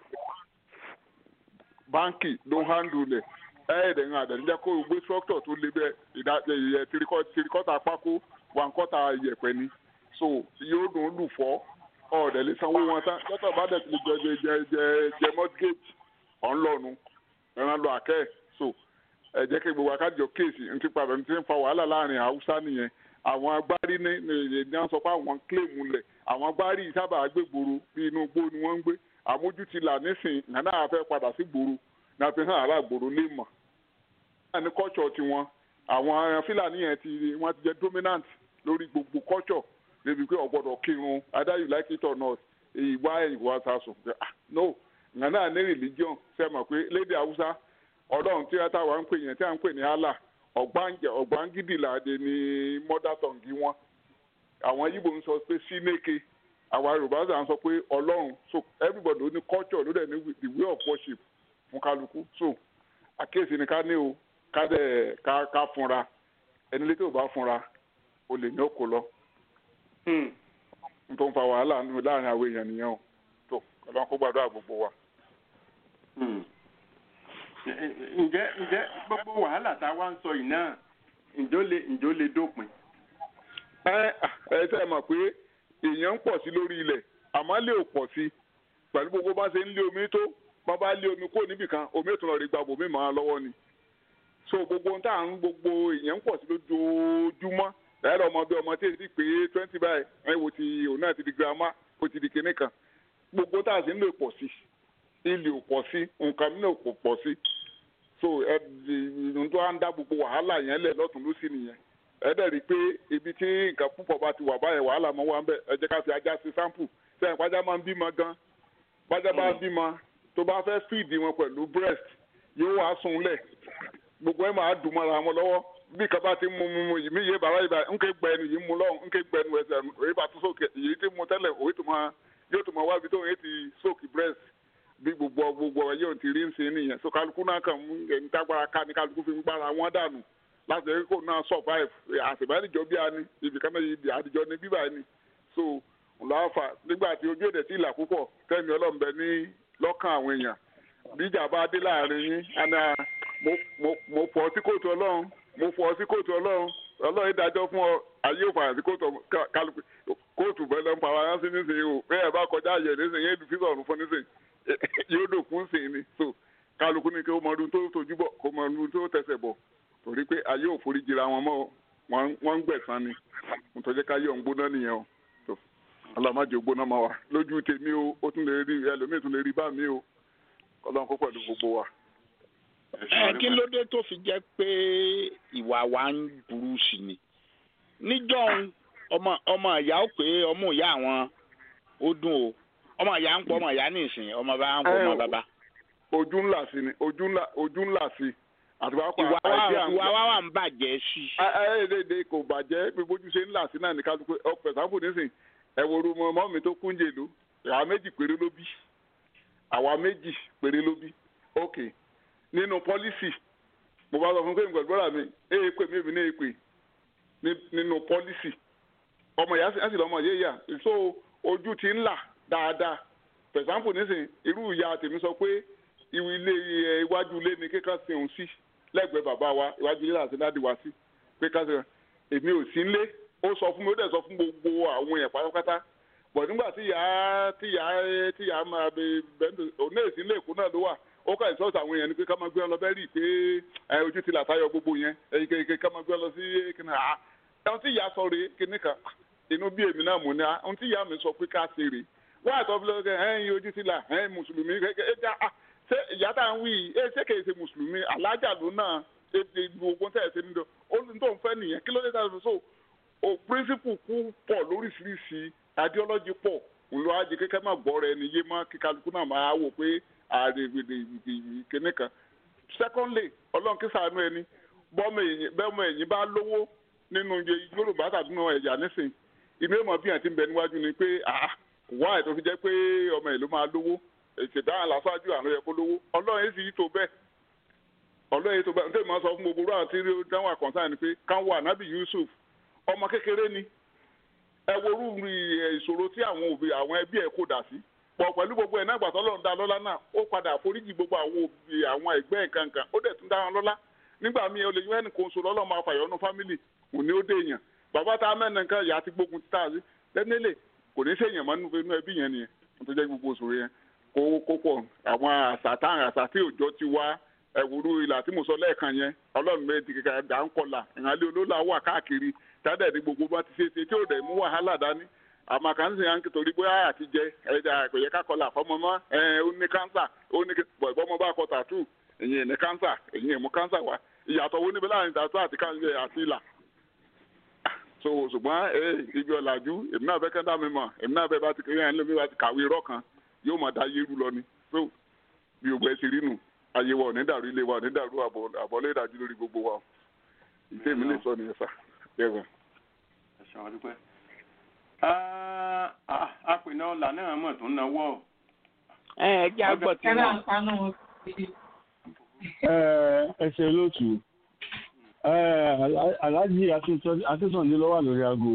báńkì ló ń handle lẹ̀ ẹ̀ẹ́dẹ̀ ń àdẹ̀ níjẹ́ kó o gbé structure tó le bẹ́ẹ̀ ìdá ìyẹ tirikọ́ta pákó wà ń kọ́ta ìyẹ̀pẹ̀ ni so yóò dùn ún lù fọ́ ọ̀ọ́dẹ̀ lè sanwó wọn tán lọ́tọ̀ bá dẹ̀ ti lè jẹ jẹ jẹ jẹ mortgage ọ̀n lọ́nu ẹran lọ àkẹ́ so ẹ jẹ́ kí gbogbo akájọ kéèsì ń ti padà ní ti ń fa wàhálà láàrin haúsá nìyẹn àwọn agbárí ní ní ní wọ́n sọ pé àwọn kílèmù lẹ̀ àwọn agbárí sábà gbégboro bí inú igbó ni wọ́n ń gbé àmójútìlà nísìn nàná àfẹ́ padà sí gbòòrò ní àfihàn ará gbòòrò lè mọ̀ náà ní kọ́tsọ̀ tiwọn àwọn fúlàní yẹn ti wọ́n ti jẹ́ dominant lórí gbogbo kọ́tsọ̀ débi pé ọ̀gbọ́dọ̀ kírun either you like it or not ìwà ìwà sàṣùn no nàná ní religion sẹ́mọ̀ pé lédè haúsá ọlọ́run tí táwa ń pè yẹn tí a ń pè ní allah ọ̀gbáǹgìdì làdé ní mother tongue wọn àwọn yíbo ń sọ pé sínéke àwa yorùbá sì à ń sọ pé ọlọ́run so everybody ló ní culture ló dẹ̀ ní the way of worship fún kálukú so àkíyèsí ni ká ní o ká dẹ̀ ká ká fúnra ẹni létí ò bá fúnra o lè ní òkò lọ n tó ń fa wàhálà nínú láàrin àwọn èèyàn nìyẹn o tó ọlọ́run kó gbàdúrà gbogbo wa. ǹjẹ́ ǹjẹ́ gbogbo wàhálà tá a wá ń sọ yìí náà ǹjọ́ lè ǹjọ́ lè dópin. ẹ ẹ tẹ́ ẹ mọ̀ pé èèyàn ń pọ̀ sí lórí ilẹ̀ àmọ́ lè ò pọ̀ sí pẹ̀lú gbogbo bá ṣe ń lé omi tó bá bá lé omi kó níbì kan omi ètò náà rí gba bòmí mọ́ lọ́wọ́ ni so gbogbo ohun tá à ń gbogbo èèyàn ń pọ̀ sí lójoojúmọ́ ẹ̀rọ ọmọ bí ọmọ tí èsì pé twenty báyìí ẹ̀ wò ti òun náà ti di girama ó ti di kinní kan gbogbo tá a sì ń lè pọ̀ sí ilé ò pọ̀ sí nǹkan mi náà kò pọ̀ sí so ẹ ohun tó á ń dá gbogbo wàhálà yẹn lẹ̀ lọ́tún lósì nìyẹn ẹ dẹ̀ rí i pé ibi tí nǹkan púpọ̀ bá ti wà báyẹn wàhálà mọ́ wá ń bẹ̀ ẹ jẹ́ ká fi ajá sí sample sẹ́yìn pàjá máa ń bímọ gan pàjá bá ń bímọ tó bá fẹ́ fìdí wọn pẹ̀lú breast yóò wá sùn lẹ̀ gbogbo ẹ̀ máa dùn mọ́ra wọn lọ́wọ́ bí kaba ti mú mú mú yìí mí yé bàbá yìí bá nké gbẹnu yìí mú lọ́hùn nké gbẹnu ẹsẹ̀ òye bá tún sókè yìí ti mú tẹ́lẹ̀ òye tó máa yóò tó máa wá ibi tó yẹ ti sókè breast bí gbogbo gbogbo ẹ yóò ti rí ń ṣe nìyẹn so kálukú náà kàn mú ẹni tágbára ká ní kálukú fi ń gbára wọn dànù láti ẹ kó náà survive àṣìbánijọ bí a ní ibì kan náà yìí àdìjọ ní bíbá ni so lọ́wọ́fà nígbà tí ojú èdè sí ìlà púpọ̀ tẹ́mi ọlọ́mọbẹ ní lọ́kàn àwọn èèyàn bíjà bá dé láàrin yín àná mo fọ́ sí kóòtù ọlọ́run mo fọ́ sí kóòtù ọlọ́run ọlọ́run ìdájọ́ fún ọ ayé òfààyàn sí kóòtù kálukú kóòtù bẹ́ẹ̀ lọ́n para yán sí nísìnyí o bẹ́ẹ̀ bá kọjá àyẹ̀ nísìnyí yéé dùfí sọ̀rùn fún nísìnyí yóò dòkú sìn ni so kálukú ní kí ó mọ ọdún tó tójú bọ̀ kó mọ ọdún tó tẹsẹ̀ bọ̀ torí pé ayé ò forí jìra wọn mọ́ wọ́n ń gbẹ̀san ni mo tọ́jú ká yọ̀ ń gbóná nìyẹn o tó ọlọ́mọdé gbóná máa wà lójú tèmi o ó tún lè rí ẹlòmíì tún lè rí bá mi o ọlọ́run kó pẹ̀lú gbogbo wa. ẹ kí ló dé tó fi jẹ́ pé ìwà wa ń burú sí ni níjọ́ ọmọ ọmọ ìyá ó pé ọmọ ìyá àwọn ó dùn o ọmọ ìyá ń pọ ọmọ ìyá nìsín ọmọ bá ń pọ ọmọ bàbá. ojú ńlá sí ni ojú ńlá ojú ńlá sí àti wàá pa ìwà wa ìwà wa wà ń bàjẹ́ sí. ẹ ẹ léde kò bàjẹ́ bí bójú ṣe ńlá sí náà ní kálukú ọ̀pẹ̀ sáfù nísìn ẹ̀wọ̀n orú ọmọ mi tó kúnjẹ ló àwa méjì péré ló bí àwa méjì péré ló bí ok nínú pọ́lísì mo bá sọ fún pé nǹkan gbọ́dọ̀ mi èyí pè mí èmi ní èpè nínú pọ́lísì ọmọ ìyá sì lọ́mọ yé yà so ojú ti ń là dáadáa for example nísìn irú ìyá tèmi sọ pé ilé iwájú ilé ni kíkà sí òun sí lẹ́gbẹ̀ẹ́ bàbá wa iwájú ilé àti dáàdì wa sí pé ká sí èmi ò sí nlé ó sọ fún mi ó dẹ̀ sọ fún gbogbo àwọn èèyàn pátápátá bọ̀ nígbà tí ìyá tí ìyá tí ìyá máa bẹ bẹ́ẹ̀ òun náà sí ilé èkó náà ló wà ó kà ìsọ́ọ̀sì àwọn èèyàn ni pé ká máa gbé ọ lọ bẹ́ẹ̀ rí i pé ojú ti là táyọ gbogbo yẹn èyíkéyìí ká máa gbé ọ lọ sí kíni àá ẹ̀hún tí ìyá sọ rèé kíní kan inú bí èmi náà mú ni ẹ̀hún tí ìyá mi sọ pé ká ṣe rèé wọ́n àtọ́ fi lọ́kẹ́ ẹ̀yìn ojú ti là ẹ̀yìn mùsùlùmí ṣé ìyá tá à ń wí ẹ̀ ṣé kèé ṣe mùsùlùmí alájà ló náà ebi gbogbo tẹ̀ ṣe nílò ó ní tó ń fẹ́ nìyẹn kí ló dé tàbí so o principle kú pọ̀ lóríṣiríṣi ideology pọ̀ ńlọ ajé kékeré máa gbọ́ rẹ ni yé má kí kálukú náà máa wò pé ààrẹ kìnní kan secondly ọlọ́run kí sàánú ẹni bọ́mọ ẹ̀yìn bá lówó nínú yorùbá tàbí nínú ẹ̀yà nísìn inú èèmọ̀ bí àti ń bẹ níwájú ni pé wá ẹ̀ tó fi jẹ́ pé ọmọ ẹ̀ ló máa lówó ìṣèdáhùn lásàájú àná yẹ kó lówó ọlọ́run èsì yìí tó bẹ́ẹ̀ ọlọ́run èsì tó bẹ́ẹ̀ nítorí máa sọ fún gbogbo ráhùn tí dáhùn àkànṣá ni pé káwọn ànábì Yusuf ọmọ kékeré ni ẹ worú ìṣòro tí àwọn òbí àwọn ẹbí ẹ̀ kò dà sí pọ̀ pẹ̀lú gbogbo ẹ̀ náà gbàtọ́ lọ́run dá lọ́lá náà ó padà foríjì gbogbo àwọn òbí àwọn ẹgbẹ́ nǹkan kan ó dẹ̀ tún dá wọn lọ́lá nígbà míì olè yẹn nìkan oṣù lọ́lọ́ máa fàyọ́nù fámìlì òní ó dé èèyàn bàbá tá a mẹ́rin nǹkan ìyá ti gbógun títà sí lẹ́nẹ́lẹ̀ kò ní sèèyàn mọ́ nínú ẹbí yẹn nìyẹn tó jẹ́ gbogbo oṣù yẹn kó kó pọ̀ àwọn àṣà táwọn àṣà tí òjò ti wá ẹ̀wòrú ìlà tí mo sọ lẹ́ẹ̀kan yẹn ọlọ́run méjì kíkà dà ń kọlà ìhànlẹ́ olólà wà káàkiri tádẹ̀ ní gbogbo bá ti ṣe ṣe tí ò dẹ̀ mú wàhálà dání àmọ́ kàn ń sìn yàn torí bóyá àti jẹ ẹja kò yẹ ká kọlà fọmọ mọ́ ẹ ó ní kánsà ó ní bọ̀ ìbọmọ bá kọ tàtú èyí ní kánsà èyí mú kánsà wá ìyàtọ̀ wo níbi láàrin tàtú àti kánsà àti ìlà so ṣùgbọ́n ee ibi ọ̀làjú èmi náà fẹ́ kẹ́ dá mi mọ̀ èmi náà fẹ́ bá ti kéré yẹn lómi bá ti kàwé irọ́ kan yóò mọ̀ dá yérú lọ ni so bí o gbẹ ti rí nù ayé wa ò ní dàrú ilé wa ò ní dàrú àbọ̀lé ìdájú lórí gbogbo wa ìṣe mi lè sọ nìyẹn sá bẹ́ẹ̀ wẹ̀. ẹ̀sán ọdúpẹ́ Ah, ah, apènà ọ̀la náà mọ̀ tó ń nawọ́. ẹ ẹ jẹ́ àgbọ̀ tí wọ́n. ẹsẹ̀ lótú aláàjì akínsọ̀ndé ló wà lórí aago.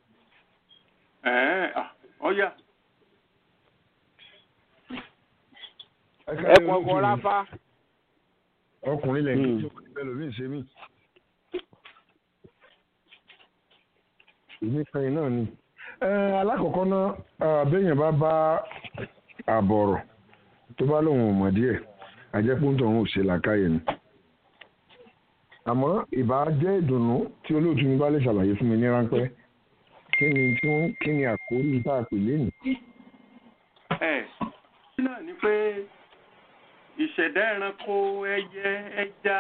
Ẹ̀ẹ́, ah, ọ̀ya. ẹ kọ̀ọ̀kan ráfá. ọkùnrin lẹ́yìn tí ó kọ́ ẹlòmíì ṣe mí. èmi kan náà ni. alákọ̀ọ́kọ́ náà béèyàn bá bá àbọ̀rọ̀ tó bá lóun ò mọ̀ díẹ̀ àjẹpọ́ntọ̀ òun ò ṣe làákàyè ni. àmọ́ ìbá jẹ́ ìdùnnú tí olóòtú mi bá lè ṣàlàyé fún mi ní ráńpẹ́ kí ni tí wọ́n kí ni àkórí tá a pè lénìí. Ẹ̀ kí náà ni pé ìṣẹ̀dá ẹranko ẹyẹ ẹja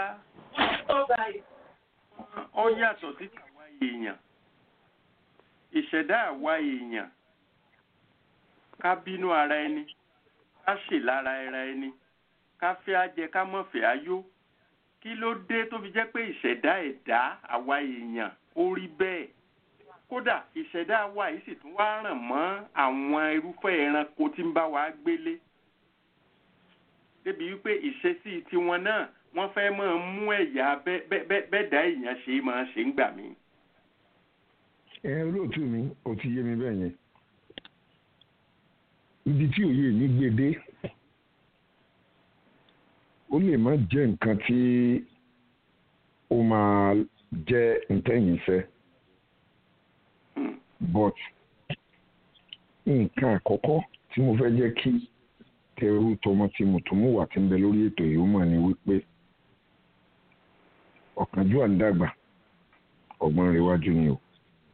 ó yàtọ̀ sí tàwa èèyàn ìṣẹ̀dá àwa èèyàn ká bínú ara ẹni ká ṣe lára ara ẹni ká fẹ́ ajẹ ká mọ̀ fẹ́ ayó kí ló dé tó fi jẹ́ pé ìṣẹ̀dá ẹ̀dá àwa èèyàn ó rí bẹ́ẹ̀ kódà ìṣẹ̀dá wa yìí sì tún wá ràn mọ́ àwọn irúfẹ́ ẹranko tí ń bá wa gbélé débi wípé ìṣesí tiwọn náà wọ́n fẹ́ máa mú ẹ̀yà bẹ́ẹ̀dá èèyàn ṣe máa ṣe ń gbà mí. ẹ olóòtú mi ò ti yé mi bẹ́ẹ̀ yẹn ibi tí òye mi gbé dé ó lè má jẹ́ nǹkan tí ó máa jẹ́ ntẹ́yìn fẹ́ but nǹkan àkọ́kọ́ tí mo fẹ́ jẹ́ kí tẹrú tọmọ tí mo tún mú wà tí ń bẹ lórí ètò yìí ó mọ̀ ní wípé ọ̀kánjúwà ń dàgbà ọgbọ́n rẹ̀ wájú ni o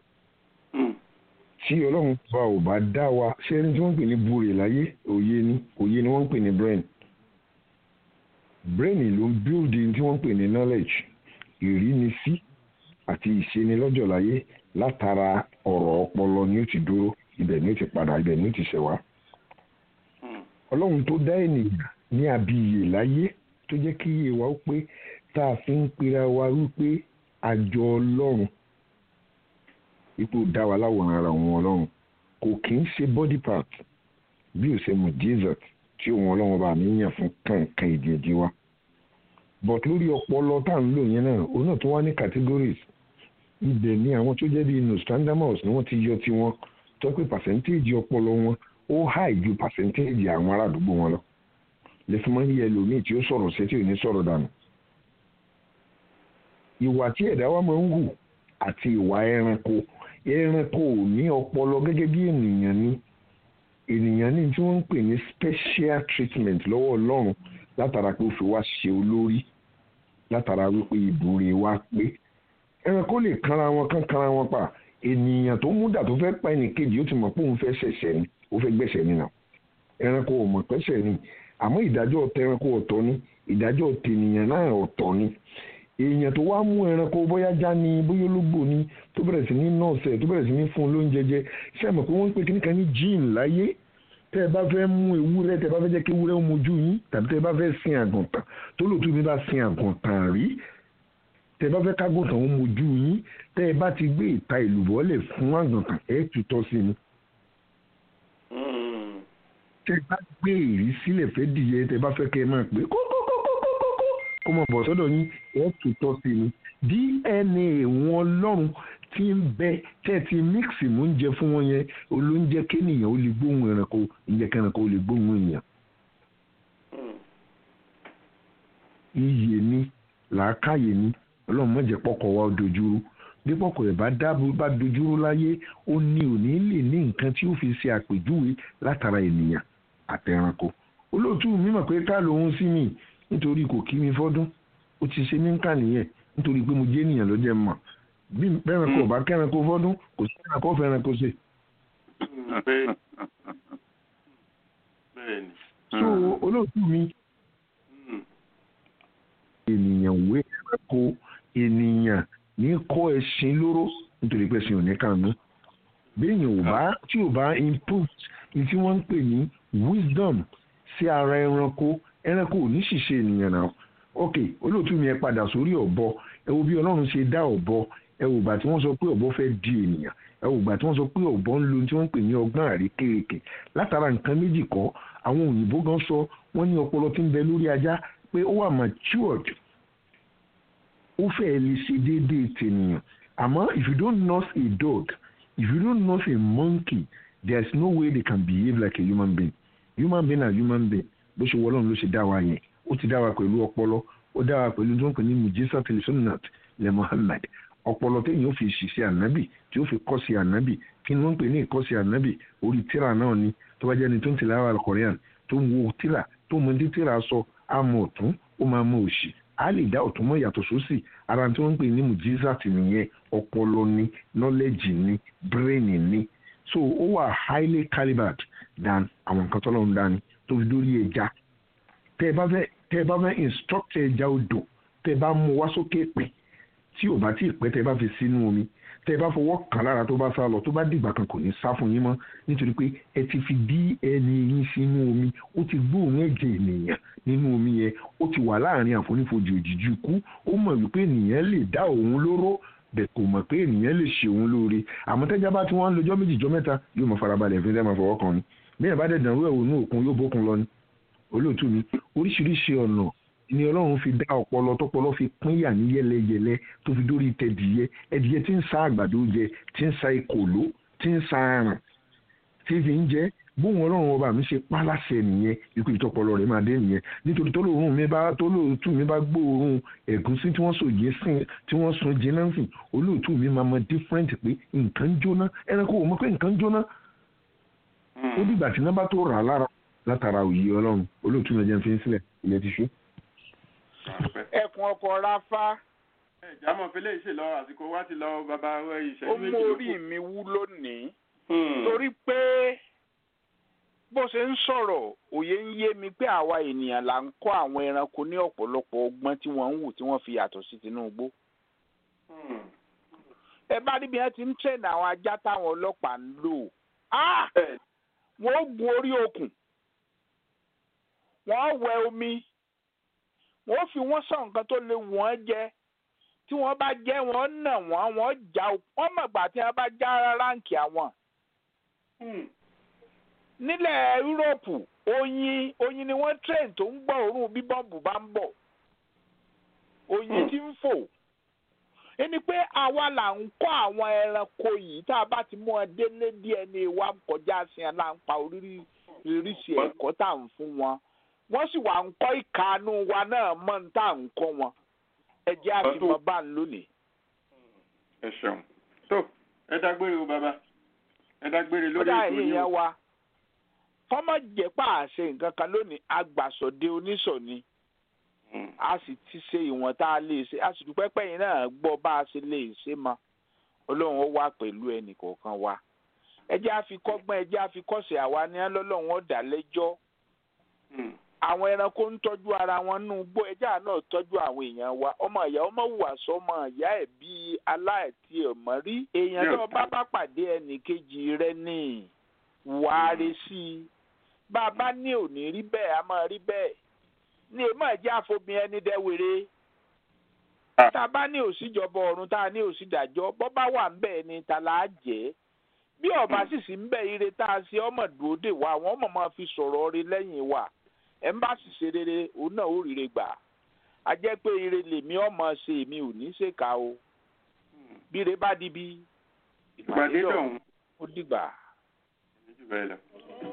tí ọlọ́run bá ò bá dá wa ṣé ẹni tí wọ́n ń pè ní búre láyé òye ni òye ni wọ́n ń pè ní brain brain ló ń build tí wọ́n ń pè ní knowledge ìrínisí àti ìṣenilọ́jọ̀ láyé látara ọ̀rọ̀ ọpọlọ ni ó ti dúró ibẹ̀ ni ó ti padà ibẹ̀ ni ó ti ṣẹ̀wá ọlọ́run tó dá ènìyàn ní abiyè láyé tó jẹ́ kí iye wa ó pé tá a fi ń pera wa wípé àjọ ọlọ́run ipò dá wa láwòrán ara òun ọlọ́run kò kì í ṣe body part bí ó ṣe mọ̀ jesus tí òun ọlọ́run bá mi yàn fún kànkan ìdíje wa but lórí ọpọlọ tá à ń lò yẹn náà òun náà tó wá ní categories ibẹ̀ ni àwọn tó jẹ́ bí nostradamus ni wọ́n ti yọ tiwọn tó pé percentage ọpọlọ wọn ó high ju percentage àwọn ará àdúgbò wọn lọ lẹ́fún máa ń yẹ ẹlòmíì tí ó sọ̀rọ̀ sí tí ò ní sọ̀rọ̀ dànù ìwà tí ẹ̀dá wa máa ń hù àti ìwà ẹranko ẹranko ò ní ọpọlọ gẹ́gẹ́ bí ènìyàn ní ènìyàn ní tí wọ́n ń pè ní special treatment lọ́wọ́ ọlọ́run látara pé ó fi wá ṣe olórí látara wípé ìbúre wa pé ẹranko lè kanra wọn kán kanra wọn pa ènìyàn tó mú dà tó fẹ́ pa ẹnìkejì ó ti mọ̀ pé òun fẹ́ ṣẹ̀ṣẹ̀ ni ó fẹ́ gbẹ̀ṣẹ̀ nínà ẹranko ò mọ̀ pẹ́ṣẹ̀ ni àmọ́ ìdájọ́ tẹranko ọ̀tọ̀ ni ìdájọ́ tènìyàn náà ọ̀tọ̀ ni èèyàn tó wá mú ẹranko bóyá já ni bóyá ológbò ni tó bẹ̀rẹ̀ sí ní nọ́ọ̀sẹ̀ tó bẹ̀rẹ̀ sí ní fún un lóúnjẹ jẹ ṣé ẹ mọ̀ pé wọ́n ń pè kíní kan ní gene láyé tẹ́ ẹ bá fẹ́ mú ewúrẹ́ tẹ́ ẹ bá fẹ́ jẹ́ kí ewúrẹ́ ó mojú yín tàbí tẹ́ ẹ bá fẹ́ sin àgùntàn tó lòtú mi bá sin àgùntàn rí tẹ́ ẹ bá fẹ́ kágùntàn ó mojú yín tẹ́ ẹ bá ti gbé ìta ìlúbọ̀ lẹ̀ fún àgùntàn ẹ̀ tutọ́ sí ni tẹ́ ẹ bá gbé èrí sílẹ̀ fẹ́ dìyẹ tẹ́ ẹ bá fẹ́ kẹ́ ẹ máa pè kókókókókókó kó mọ̀ bọ̀ sọ́dọ̀ yín ẹ̀ tutọ́ sí ni dna wọn lọ́rùn tí ń bẹ tẹ́ ti mixi mú oúnjẹ fún wọn yẹn olóúnjẹ kéèyàn ó lè gbóhùn ẹranko ìjẹ kẹranko ó lè gbóhùn èèyàn. iyè ni làákàyè ni ọlọ́run mọ̀jẹ̀ pọ̀kọ̀ wa dojúrú bí pọ̀kọ̀ ẹ̀ bá dábò bá dojúrú láyé ó ní òní lè ní nǹkan tí ó fi ṣe àpèjúwe látara ènìyàn àtẹranko olóòtú mi mọ̀ pé ká lòun sí mi nítorí kò kí mi fọ́dún ó ti ṣe mí ń kà nìyẹn nítorí pé mo jẹ́ ènìyàn ló jẹ́ mọ̀ bí bẹ́ẹ̀rẹ̀ kò bá kẹ́rin kó fọ́dún kò sí ẹ̀ràn kó fẹ́ràn kó ṣe. so olóòtú mi ènìyàn wé ẹranko ènìyàn ní kọ́ ẹṣin lóró nítorí pé ẹṣin ò ní kànú béèyàn ò bá tí ò bá input ní tí wọ́n ń pè ní wisdom sí ara ẹranko ẹranko ò ní ṣìṣe ènìyàn náà ok olóòtú mi ẹ padà sórí ọ̀bọ ẹ wo bí ọlọ́run ṣe dá ọ̀bọ ẹ wò bá tí wọ́n sọ pé ọ̀bọ fẹ́ di ènìyàn ẹ wò gbà tí wọ́n sọ pé ọ̀bọ ń lo ohun tí wọ́n ń pè ní ọgbọ́n àrékérekè látara nǹkan méjì kọ́ àwọn òyìnbó gan sọ wọ́n ní ọpọlọ tí ń bẹ lórí ajá pé ó wà matured ó fẹ́ẹ́ lè ṣe déédéé tènìyàn àmọ́ if you don't nurse a dog if you don't nurse a monkey there is no way they can behave like a human being human being are human being bó ṣe wọlọ́run ló ṣe dá wa yẹn ó ti dá wa pẹ̀lú ọpọlọ ó dá wa pẹ̀lú tó ń pè ní mujisa telesunat le muhammad ọpọlọ téèyàn ó fi ṣiṣẹ́ ànábì tí ó fi kọ́ sí ànábì kí ni wọ́n ń pè ní ìkọ́sí ànábì orí tíra náà ni tó bá jẹ́ ni tó ń tẹ̀lé àwọn korean tó ń wo tíra tó mọ ní tíra sọ àmọ́ ọ̀tún ó máa mọ òsì a lè dá ọ̀tún mọ́ yàtọ̀ sósì ara tí wọ́n ń pè ní mujisa tì nìyẹn ọpọlọ ni knowledge ni brain ni so ó wà highly calibered than àwọn nǹkan tọ́lọ́ ń dání tó fi dórí ẹja tẹ́ ẹ bá fẹ́ tẹ́ ẹ bá fẹ́ instruct ẹja odò tẹ́ ẹ bá mú wá sókè pẹ̀ tí ò bá tí ì pẹ́ tẹ́ ẹ bá fi sínú omi tẹ́ ẹ bá fọwọ́ kàn lára tó bá sá lọ tó bá dìgbà kan kò ní sá fún yín mọ́ nítorí pé ẹ ti fi dí ẹni yín sínú omi ó ti gbóòórùn ẹ̀jẹ̀ ènìyàn nínú omi yẹn ó ti wà láàrin àfonífojì òjijì ikú ó mọ̀ wípé ènìyàn lè dá òun lóró bẹ̀ kò mọ̀ pé ènìyàn lè ṣe òun lóore àmọ́ tẹ́já bá tí wọ́n ń lọ́jọ́ méjì jọ mẹ́ta yóò mọ̀ farabalẹ̀ fi dẹ́ máa fọwọ́ kan ni bí ẹ̀ bá dẹ̀ dàrú ẹ̀ wò ní òkun yóò bókun lọ ni olóòtú mi oríṣiríṣi ọ̀nà ni ọlọ́run fi dá ọpọlọ tọpọlọ fi pínyà ní yẹlẹyẹlẹ tó fi dórí tẹdìyẹ ẹdìyẹ tí ń sa àgbàdo jẹ tí ń sa ìkòló tí ń sa aràn tí fi ń jẹ bóun ọlọ́run ọba mi ṣe pálásẹ nìyẹn ikú ìtọpọlọ rẹ̀ máa dé nìyẹn nítorí tólóòrùn mi bá tólóòtú mi bá gbóòórùn ẹ̀gúsí tí wọ́n sòye sìn tí wọ́n sun jiná sìn olóòtú mi máa mọ different pé nǹkan ń jóná ẹranko ò mọ̀ pé nǹkan ń jóná ó dìgbà tí nọ́mbà tó rà á lára látara òye ọlọ́run olóòtú mi jẹ́ fi ń sílẹ̀ ilẹ̀ ti ṣú. ẹkùn ọkọ ráfá ìjàmọ̀ fẹlẹ́ ìṣe lọ àsìkò wa ti lọ bàbá ìṣẹ́jú ó méjì mú ló orí kù. mi wú lónìí Hmm. torí pé bó ṣe ń sọ̀rọ̀ òye ń yé mi pé àwa ènìyàn là ń kọ́ àwọn ẹranko ní ọ̀pọ̀lọpọ̀ ọgbọ́n tí wọ́n ń wù tí wọ́n fi yàtọ̀ sí Tinubu. Hmm. ẹ bá níbi yẹn ti ń tẹ̀lé àwọn ajá táwọn ọlọ́pàá ń lò Ah! Bẹ́ẹ̀ wọ́n ó gun orí okùn wọ́n wẹ omi wọ́n fi wọ́n sọ nǹkan tó lè wọ́n jẹ tí wọ́n bá jẹ́ wọ́n nà wọ́n wọ́n já o- wọ́n mọ̀gbà tí wọ́n bá já ránkì àwọn. Hmm. nílẹ̀ yúróòpù oyin oyin ni wọ́n train tó ń gbọ́ òórùn bí bọ́ǹbù bá ń bọ̀ oyin Hmm. tí ń fò ẹni pé àwa là ń kọ́ àwọn ẹranko yìí tá a bá ti mú ọ délé díẹ̀ ní wa kọjá sí ẹ là ń pa oríṣiríṣi ẹ̀kọ́ tá à ń fún wọn wọ́n sì wà ń kọ́ ìkànnù wa náà mọ́ ní tá à ń kọ́ wọn ẹ jẹ́ àfihàn bá ń lónìí. ẹ ṣeun tó ẹ dágbére o bàbá ẹ dágbére lórí kódà ètò yìí èèyàn o. wa kọ́mọ jẹ́ pàṣẹ nǹkan kan lónìí agbàsọ̀dé oníṣọ̀ni Hmm. a sì ti ṣe ìwọ̀n tá a lè ṣe a sì dúpẹ́ pẹ́yìn náà gbọ́ bá a ṣe lè ṣe mọ́ ọlọ́run ó wà pẹ̀lú ẹnì kọ̀ọ̀kan wa ẹ jẹ́ àfikọ́gbọ́n ẹ jẹ́ àfikọ́sẹ̀ àwa ní lọ́lọ́run ó dá lẹ́jọ́ Hmm. àwọn ẹranko ń tọ́jú ara wọn nù gbó ẹjẹ́ àná tọ́jú àwọn èèyàn wa ọmọ ìyá ọmọ wùwà sọmọ ìyá ẹ̀ bíi aláìtí ọmọ rí èèyàn tó bá bá pàdé ẹnì kejì rẹ ní wàárí sí i bá a bá ní òní rí bẹ́ẹ̀ a máa rí bẹ́ẹ̀ ní èèmọ̀ ẹ̀jẹ̀ àfobìn ẹni dẹ́wèrè tá a bá ní òsíjọba ọ̀run tá a ní òsídàjọ́ bọ́ bá wà ń bẹ́ẹ̀ ni ta là á jẹ́ bí ọba sì sí ń bẹ ire tá a ṣe ọmọ dúró dè wá àwọn ọmọ máa fi sọ̀rọ̀ rí lẹ́yìn wa ẹ̀ ń bá sì ṣe rere òun náà ó rire gbà á jẹ́ pé ire lèmi ọmọ ṣe èmi ò ní ṣèkà o bí ire bá di bí ìpàdé dọ̀hún ó dìgbà. jù bẹ́ẹ̀ lọ.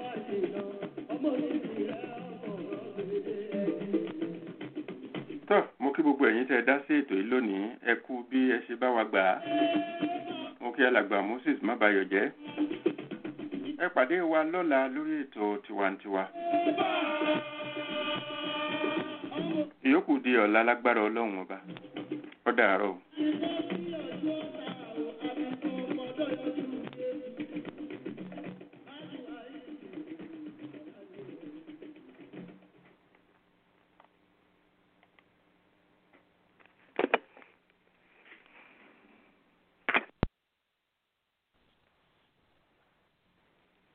tó mo kí gbogbo ẹ̀yin tẹ́ ẹ dá sí ètò yìí lónìí ẹ kú bí ẹ ṣe bá wa gbà á mo kí alàgbà moses mábàyọ̀ jẹ́ ẹ pàdé wa lọ́la lórí ètò tiwantiwa ìyókù di ọ̀la lágbára ọlọ́run ọba ó dàárọ̀ o.